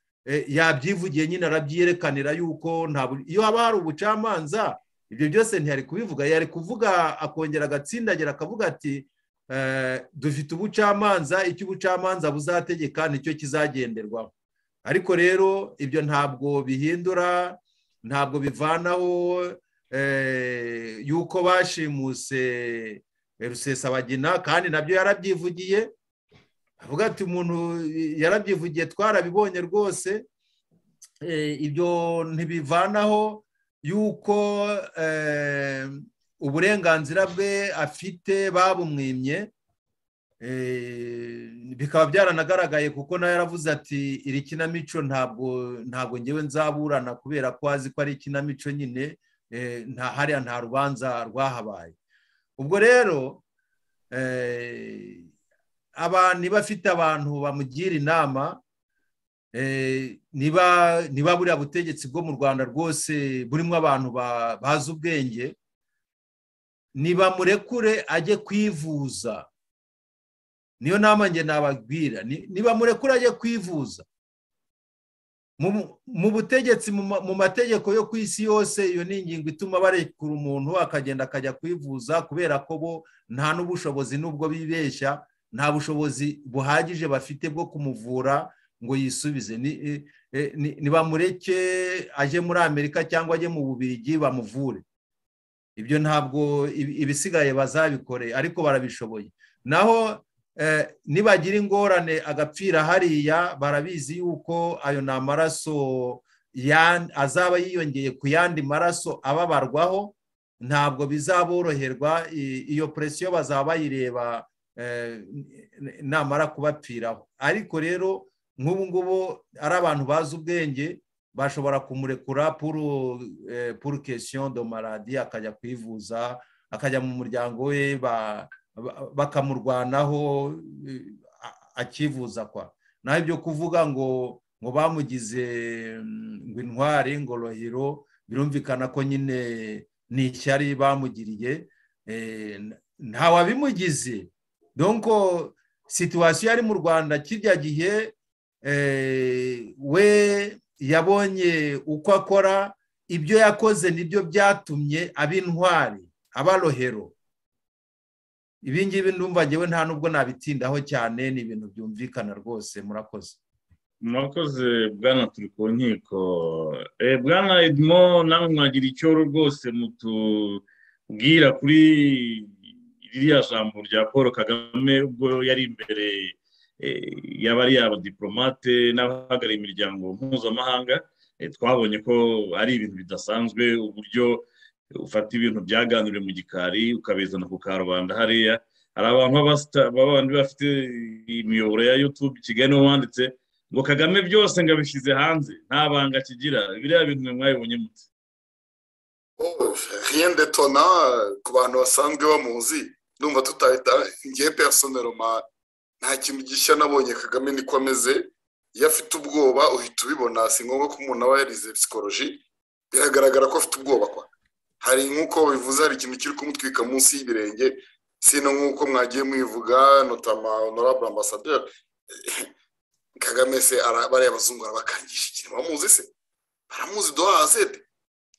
B: yabyivugiye nyine arabyerekanira yuko iyo haba hari ubucamanza ibyo byose ntiyari kubivuga yari kuvuga akongera agatsindagira akavuga ati dufite ubucamanza icyo ubucamanza buzategeka nicyo kizagenderwaho ariko rero ibyo ntabwo bihindura ntabwo bivanaho yuko bashimuse rusesabagina kandi nabyo yarabyivugiye avuga ati umuntu yarabyivugiye twarabibonye rwose ibyo ntibivanaho yuko uburenganzira bwe afite babumwimye bikaba byaranagaragaye kuko nawe yaravuze ati iri kinamico ntabwo ntabwo ngewe nzaburana kubera ko azi ko ari ikinamico nyine nta hariya nta rubanza rwahabaye ubwo rero abantu niba afite abantu bamugira inama niba buriya butegetsi bwo mu rwanda rwose burimo abantu bazi ubwenge nibamurekure ajye kwivuza niyo nama njye nababwira niba murekure ajye kwivuza mu butegetsi mu mategeko yo ku isi yose iyo ni ingingo ituma barekura umuntu akagenda akajya kwivuza kubera ko bo nta n'ubushobozi n'ubwo bibeshya nta bushobozi buhagije bafite bwo kumuvura ngo yisubize nibamureke ajye muri amerika cyangwa ajye mu bubirigi bamuvure ibyo ntabwo ibisigaye bazabikore ariko barabishoboye naho nibagira ingorane agapfira hariya barabizi yuko ayo ni amaraso azaba yiyongeye ku yandi maraso ababarwaho ntabwo bizaboroherwa iyo presiyo bazaba bayireba namara kubapfiraho ariko rero nk'ubu ngubu ari abantu bazi ubwenge bashobora kumurekura puru kesiyo do maradi akajya kwivuza akajya mu muryango we bakamurwanaho akivuza kwa naho ibyo kuvuga ngo ngo bamugize ngo intwari ngo rohiro birumvikana ko nyine ni ishyari bamugiriye ntawabimugize donko situwasiyo yari mu rwanda kirya gihe we yabonye uko akora ibyo yakoze nibyo byatumye aba intwari aba rohero ibingibi ndumva ngewe nta nubwo nabitindaho cyane ni ibintu byumvikana rwose murakoze
D: murakoze bwana turi ku nkiko bwana edmo nawe mwagira icyo rwose mutubwira kuri ririya jambo rya paul kagame ubwo yari imbere yaba ari abadiporomate n'abahagarariye imiryango mpuzamahanga twabonye ko ari ibintu bidasanzwe uburyo ufata ibintu byaganiriwe mu gikari ukabizana ku karubanda hariya hari abantu b'abandi bafite imiyoboro ya yutube kigali niho wanditse ngo kagame byose ngo abishyize hanze nta banga akigira biriya bintu mwabibonye mutse
E: hiyende tona ku bantu basanzwe bamuzi ndumva tutahita ngiye peyasonero mani nta kintu gishya nabonye kagame niko ameze iyo afite ubwoba uhita ubibona si ngombwa ko umuntu aba yarize psikoloji biragaragara ko afite ubwoba kwa hari nk'uko bivuze hari ikintu kiri kumutwika munsi y'ibirenge sino nk'uko mwagiye mwivuga notama honorable ambasaderi kagame se bariya bazungu arabakangisha ikintu bamuzi se baramuzi do azete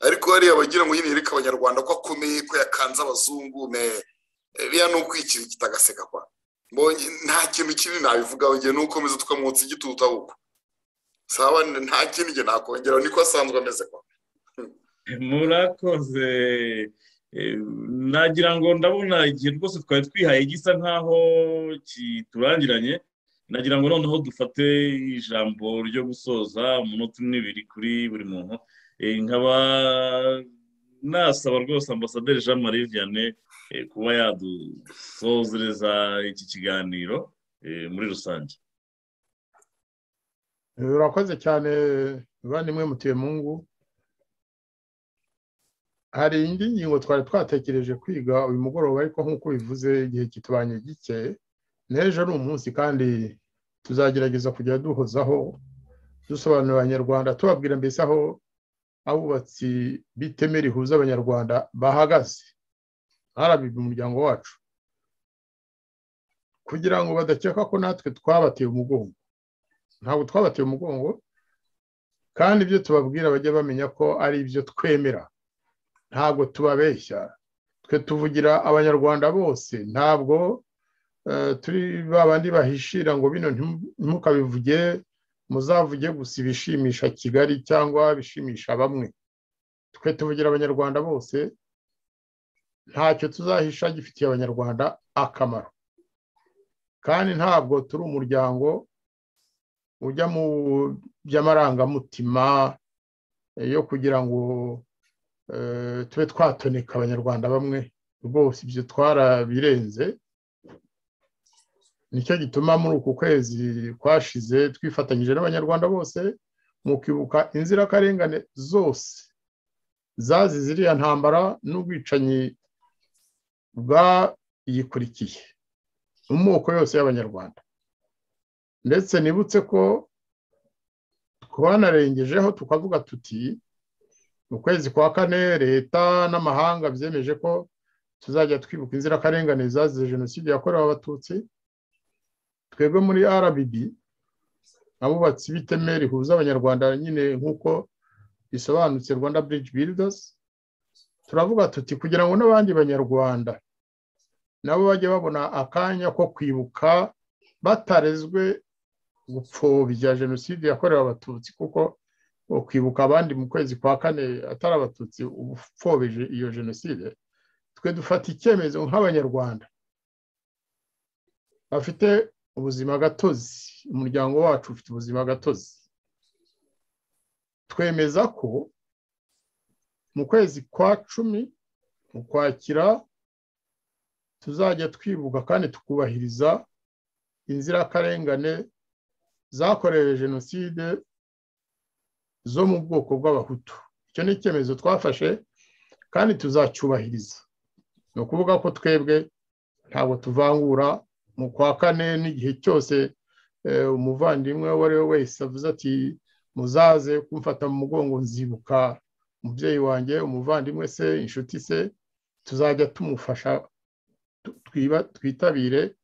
E: ariko hariya bagira ngo nyine yereke abanyarwanda ko akomeye ko yakanze abazungu ne biriya ni ukwikirigita agaseka kwa nta kintu kinini nabivugaho njye n'ukomeza tukamwotsa igitutu ahubwo saba nta kintu njye nakongeraho niko asanzwe ameze kwa
D: murakoze nagira ngo ndabona igihe rwose twari twihaye gisa nkaho kiturangiranye nagira ngo noneho dufate ijambo ryo gusoza umunota umwe ibiri kuri buri muntu nkaba nasaba rwose ambasaderi jean marie vianney kuba yadusozereza iki kiganiro muri rusange
C: urakoze cyane banimwe mutuye mungu hari indi ngingo twari twatekereje kwiga uyu mugoroba ariko nk'uko bivuze igihe kitubanye gike n'ejo ni umunsi kandi tuzagerageza kujya duhozaho dusobanurira abanyarwanda tubabwira mbese aho abubatsi b'iteme rihuza abanyarwanda bahagaze harabiba umuryango wacu kugira ngo badakeka ko natwe twabateye umugongo ntabwo twabateye umugongo kandi ibyo tubabwira bajya bamenya ko ari ibyo twemera ntabwo tubabeshya twe tuvugira abanyarwanda bose ntabwo turi babandi bahishira ngo bino ntimukabivuge muzavuge gusa ibishimisha kigali cyangwa bishimisha bamwe twe tuvugira abanyarwanda bose ntacyo tuzahisha gifitiye abanyarwanda akamaro kandi ntabwo turi umuryango ujya mu by'amarangamutima yo kugira ngo tube twatoneka abanyarwanda bamwe rwose ibyo twarabirenze nicyo gituma muri uku kwezi twashize twifatanyije n'abanyarwanda bose mu kwibuka inzirakarengane zose zazize iriya ntambara n'ubwicanyi bwayikurikiye mu moko yose y'abanyarwanda ndetse nibutse ko twanarengejeho tukavuga tuti mu kwezi kwa kane leta n'amahanga byemeje ko tuzajya twibuka inzirakarengane zazize jenoside yakorewe abatutsi twebwe muri rbd abubatsi b'iteme rihuza abanyarwanda nyine nk'uko bisobanutse rwanda bridge builders turavuga tuti kugira ngo n'abandi banyarwanda nabo bajye babona akanya ko kwibuka batarezwe gupfobya jenoside yakorewe abatutsi kuko kwibuka abandi mu kwezi kwa kane atari abatutsi uba upfobije iyo jenoside twe dufata icyemezo nk'abanyarwanda bafite ubuzima gatozi umuryango wacu ufite ubuzima gatozi twemeza ko mu kwezi kwa cumi mu kwakira tuzajya twibuka kandi tukubahiriza inzirakarengane zakorewe jenoside zo mu bwoko bw'abahutu icyo ni icyemezo twafashe kandi tuzacyubahiriza ni ukuvuga ko twebwe ntabwo tuvangura mu kwa kane n'igihe cyose umuvandimwe uwo ari we wese avuze ati muzaze kumfata mu mugongo nzibuka umubyeyi wanjye umuvandimwe se inshuti se tuzajya tumufasha twitabire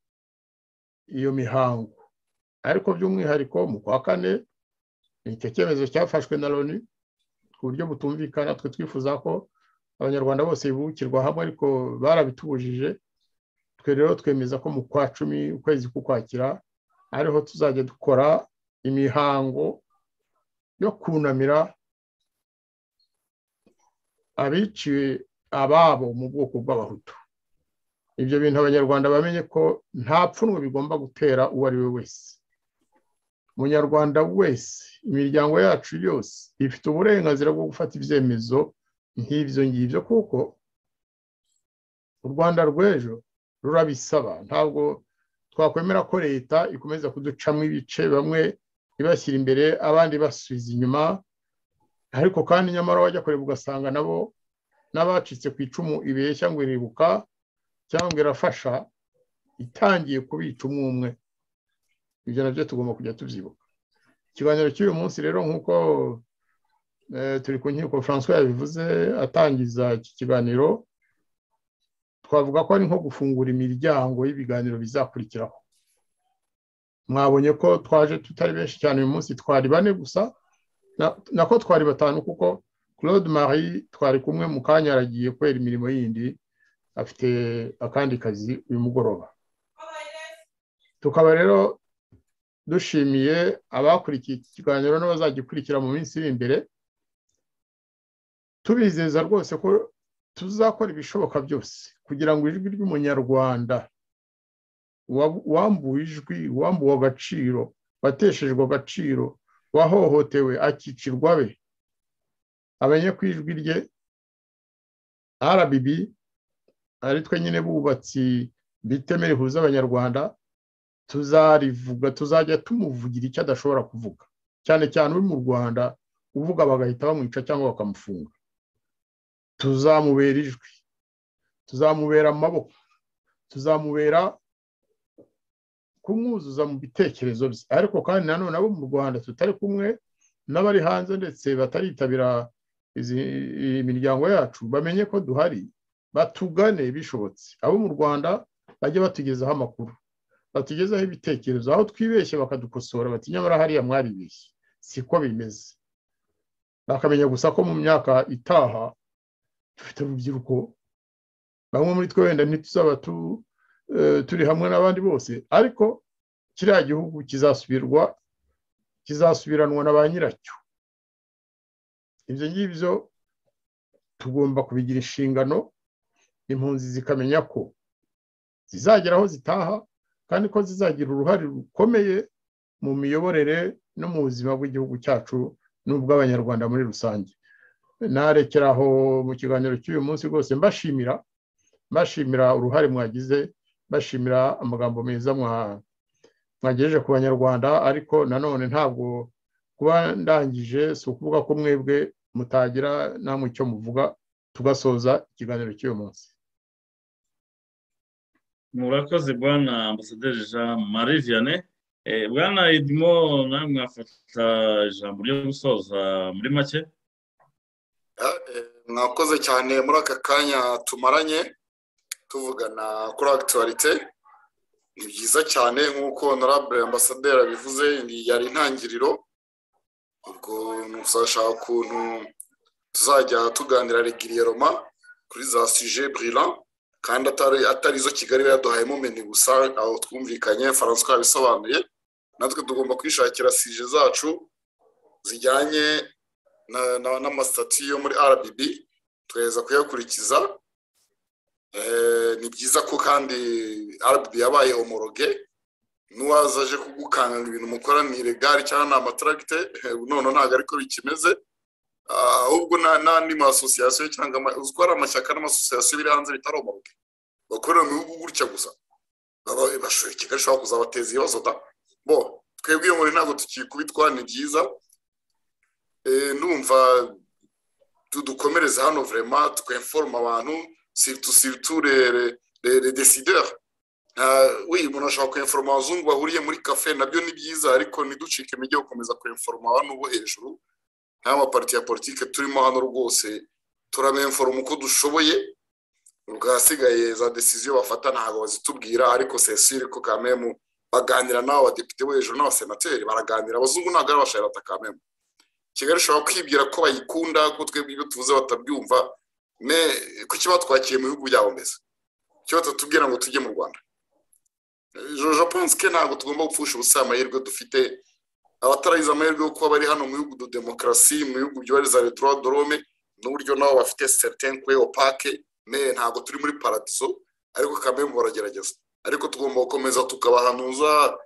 C: iyo mihango ariko by'umwihariko mu kwa kane ni icyo cyemezo cyafashwe na loni ku buryo butumvikana twe twifuza ko abanyarwanda bose bibukirwa hamwe ariko barabitubujije twe rero twemeza ko mu kwa cumi ukwezi k'ukwakira ariho tuzajya dukora imihango yo kunamira abiciwe ababo mu bwoko bw'abahutu ibyo bintu abanyarwanda bamenye ko nta pfunwe bigomba gutera uwo ari we wese umunyarwanda wese imiryango yacu yose ifite uburenganzira bwo gufata ibyemezo nk'ibyo ngibyo kuko u rwanda rw'ejo rurabisaba ntabwo twakwemera ko leta ikomeza kuducamo ibice bamwe ibashyira imbere abandi basubiza inyuma ariko kandi nyamara wajya kureba ugasanga nabo n'abacitse ku icumu ibeshya ngo iribuka cyangwa irafasha itangiye kubica umwe ibyo nabyo tugomba kujya tubyibuka ikiganiro cy'uyu munsi rero nk'uko turi ku nkiko francois yabivuze atangiza iki kiganiro twavuga ko ari nko gufungura imiryango y'ibiganiro bizakurikiraho mwabonye ko twaje tutari benshi cyane uyu munsi twari bane gusa nako twari batanu kuko claude marie twari kumwe mu kanya aragiye kubera imirimo yindi afite akandi kazi uyu mugoroba tukaba rero dushimiye abakurikiye iki kiganiro n'abazagikurikira mu minsi iri imbere tubizeza rwose ko tuzakora ibishoboka byose kugira ngo ijwi ry'umunyarwanda wambuwe ijwi wambuwe agaciro wateshejwe agaciro wahohotewe akicirwa be amenye ko ijwi rye rbb ari twe nyine bubatsi bitemere ihuza abanyarwanda tuzarivuga tuzajya tumuvugira icyo adashobora kuvuga cyane cyane uri mu rwanda uvuga bagahita bamwica cyangwa bakamufunga tuzamubera ijwi tuzamubera amaboko tuzamubera kumwuzuza mu bitekerezo bye ariko kandi nanone abo mu rwanda tutari kumwe n'abari hanze ndetse bataritabira imiryango yacu bamenye ko duhari batugane bishobotse abo mu rwanda bajye batugezaho amakuru batugezaho ibitekerezo aho twibeshye bakadukosora bati nyamara hariya mwaribeshye siko bimeze bakamenya gusa ko mu myaka itaha dufite urubyiruko bamwe muri twe wenda ntituzaba turi hamwe n'abandi bose ariko kiriya gihugu kizasubirwa kizasubiranwa na ba nyiracyo ibyo ngibyo tugomba kubigira inshingano impunzi zikamenya ko zizagera aho zitaha kandi ko zizagira uruhare rukomeye mu miyoborere no mu buzima bw'igihugu cyacu n'ubw'abanyarwanda muri rusange narekera aho mu kiganiro cy'uyu munsi rwose mbashimira mbashimira uruhare mwagize mbashimira amagambo meza mwagejeje ku banyarwanda ariko nanone ntabwo kuba ndangije si ukuvuga ko mwebwe mutagira namwe icyo muvuga tugasoza ikiganiro cy'uyu munsi
D: murakoze bwana ambasaderi jean marie vianney bwana edimo nawe mwafata ijambo ryo gusoza muri make
E: mwakoze cyane muri aka kanya tumaranye tuvugana kuri agituwarite ni byiza cyane nk'uko honorable ambasaderi abivuze yari intangiriro ubwo ntuzashaka ukuntu tuzajya tuganira regiriyeroma kuri za suje burira kandi atari izo kigali yaduhaye mumeni gusa aho twumvikanye faransa yabisobanuye natwe tugomba kwishakira sije zacu zijyanye n'amasitati yo muri rbb tugaheza kuyakurikiza ni byiza ko kandi arabu yabaye homoroge n'uwaza aje kugukanganga ibintu mukora ni iregari cyangwa ni amataragite none ntabwo ariko bikimeze ahubwo n'andi masosiyasiyo cyangwa uziko ari amashyaka n'amasosiyasiyo biri hanze bitari homoroge bakorera mu bihugu gutya gusa bashoboye kigali ishobora kuzabateza ibibazo da bo twebwe iyo nkuru ntabwo tukikubitwa ni byiza numva tudukomereze hano vurema tweforoma abantu surtout surtout les, les, les, les décideurs uh, oui umuntu ashobora kwinforoma abazungu bahuriye muri kafe nabyo ni byiza ariko ntiducike imijyi gukomeza kwinforoma hano ubu hejuru nk'amapariti ya politiki turimo hano rwose turamenforoma uko dushoboye rwasigaye za desiziyo bafata ntabwo bazitubwira ariko sesire ko kamemu baganira n'abo badepite bo hejuru n'abasenateri baraganira abazungu ntabwo ari abashayirata kamemu kigali ishobora kwibwira ko bayikunda ko twebwe ibyo tuvuze batabyumva kuko kiba twakiye mu bihugu byabo mbese icyo batatubwira ngo tujye mu rwanda jojo ponske ntabwo tugomba gupfusha ubusa amahirwe dufite abataragize amahirwe yo kuba bari hano mu bihugu do demokarasi mu bihugu byohereza retro dorome n'uburyo nabo bafite certain kwe opake me ntabwo turi muri paradiso ariko kamwe mu baragerageza ariko tugomba gukomeza tukabahanuza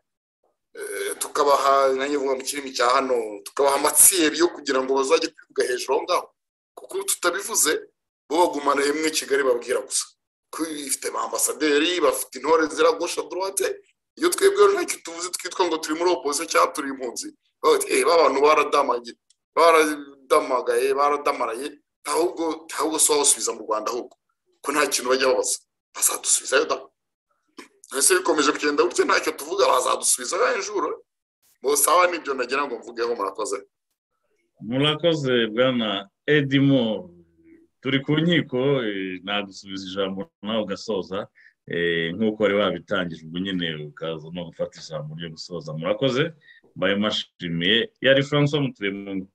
E: tukabaha nanjye vuba mu kirimi cya hano tukabaha amatsiyeri yo kugira ngo bazajye kwivuga hejuru aho ngaho kuko tutabivuze bo bagumana rimwe kigali babwira gusa ko ifite ambasaderi bafite intore ziragusha dorate iyo twebwe ntacyo tuvuze twitwa ngo turi muri opoziso cyangwa turi impunzi abantu baradamagaye baradamaraye ntabwo ntabwo si wasubiza mu rwanda ahubwo ko nta kintu bajya babaza bazadusubizayo da ese bikomeje kugenda gutya ntacyo tuvuga bazadusubizayo injuro bose aba nibyo nagira ngo mvugeho murakoze
D: murakoze bwana edimoro turi ku nkiko nagusubiza ijambo nawe ugasoza nk'uko wari wabitangije ubwo nyine ukaza no gufata ijambo ryo gusoza murakoze mbaye mashimiye yari francois mutuyemungu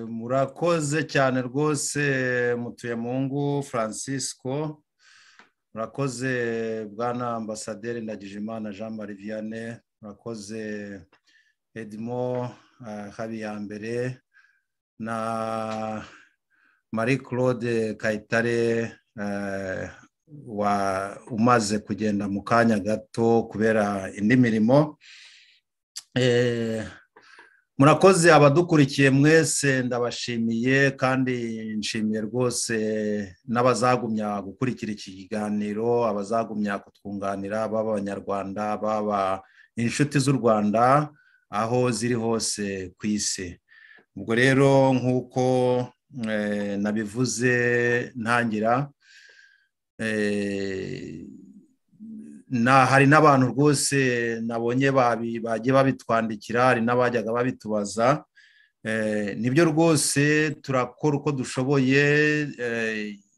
B: murakoze cyane rwose mutuyemungu francisco murakoze bwana ambasaderi ndagijimana jean marie vianney murakoze edmo habiyambere na marie claude kayitare umaze kugenda mu kanya gato kubera indi mirimo murakoze abadukurikiye mwese ndabashimiye kandi nshimiye rwose n'abazagumya gukurikira iki kiganiro abazagumya kutwunganira baba abanyarwanda baba inshuti z'u rwanda aho ziri hose ku isi ubwo rero nk'uko nabivuze ntangira hari n'abantu rwose nabonye bagiye babitwandikira hari n'abajyaga babitubaza nibyo rwose turakora uko dushoboye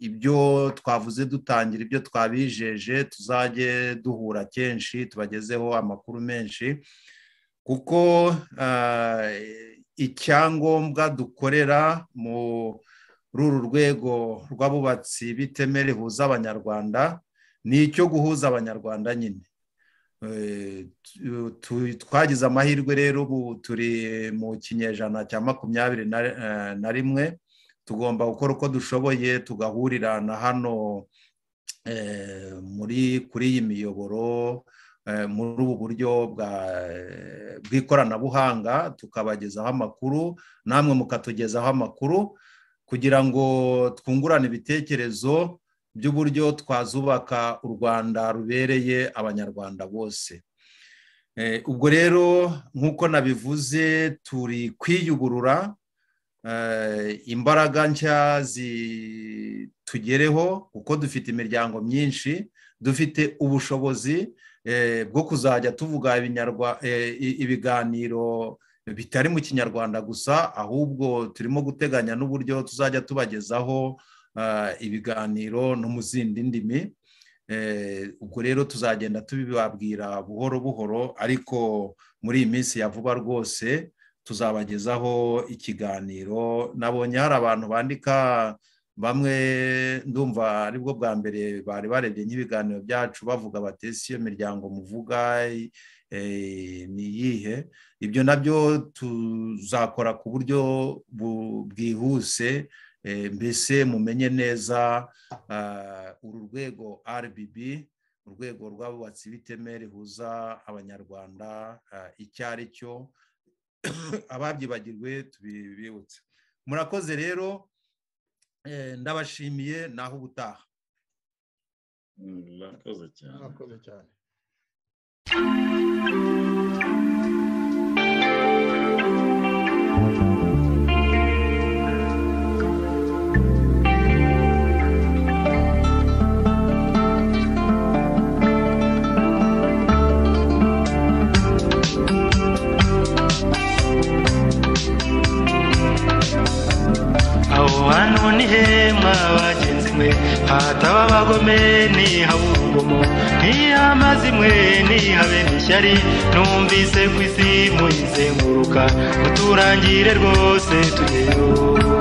B: ibyo twavuze dutangira ibyo twabijeje tuzajye duhura kenshi tubagezeho amakuru menshi kuko icyangombwa dukorera muri uru rwego rw'abubatsi bitemere rihuza abanyarwanda ni icyo guhuza abanyarwanda nyine twagize amahirwe rero ubu turi mu kinyejana cya makumyabiri na rimwe tugomba gukora uko dushoboye tugahurira na hano muri kuri iyi miyoboro muri ubu buryo bw'ikoranabuhanga tukabagezaho amakuru namwe mukatugezaho amakuru kugira ngo twungurane ibitekerezo by'uburyo twazubaka u rwanda rubereye abanyarwanda bose ubwo rero nk'uko nabivuze turi kwiyugurura imbaraga nshya zitugereho kuko dufite imiryango myinshi dufite ubushobozi bwo kuzajya tuvuga ibiganiro bitari mu kinyarwanda gusa ahubwo turimo guteganya n'uburyo tuzajya tubagezaho ibiganiro no mu zindi ndimi ubwo rero tuzagenda tubibabwira buhoro buhoro ariko muri iyi minsi ya vuba rwose tuzabagezaho ikiganiro nabonye hari abantu bandika bamwe ndumva aribwo bwa mbere bari barebye nk'ibiganiro byacu bavuga bati si iyo miryango muvuga ni iyihe ibyo nabyo tuzakora ku buryo bwihuse mbese mumenye neza uru rwego rbb urwego rw'abubatsi b'iteme rihuza abanyarwanda icyo ari cyo ababyibagirwe tubibibutse murakoze rero ndabashimiye naho ubutaha
D: murakoze cyane
C: murakoze cyane
A: aho hantu ni hema bagenzi mwe hataba abagome ntihabe urugomo ntihamaze imwe ntihabe n'ishyari numvise ku isi muyizenguruka muturangire rwose tugeyo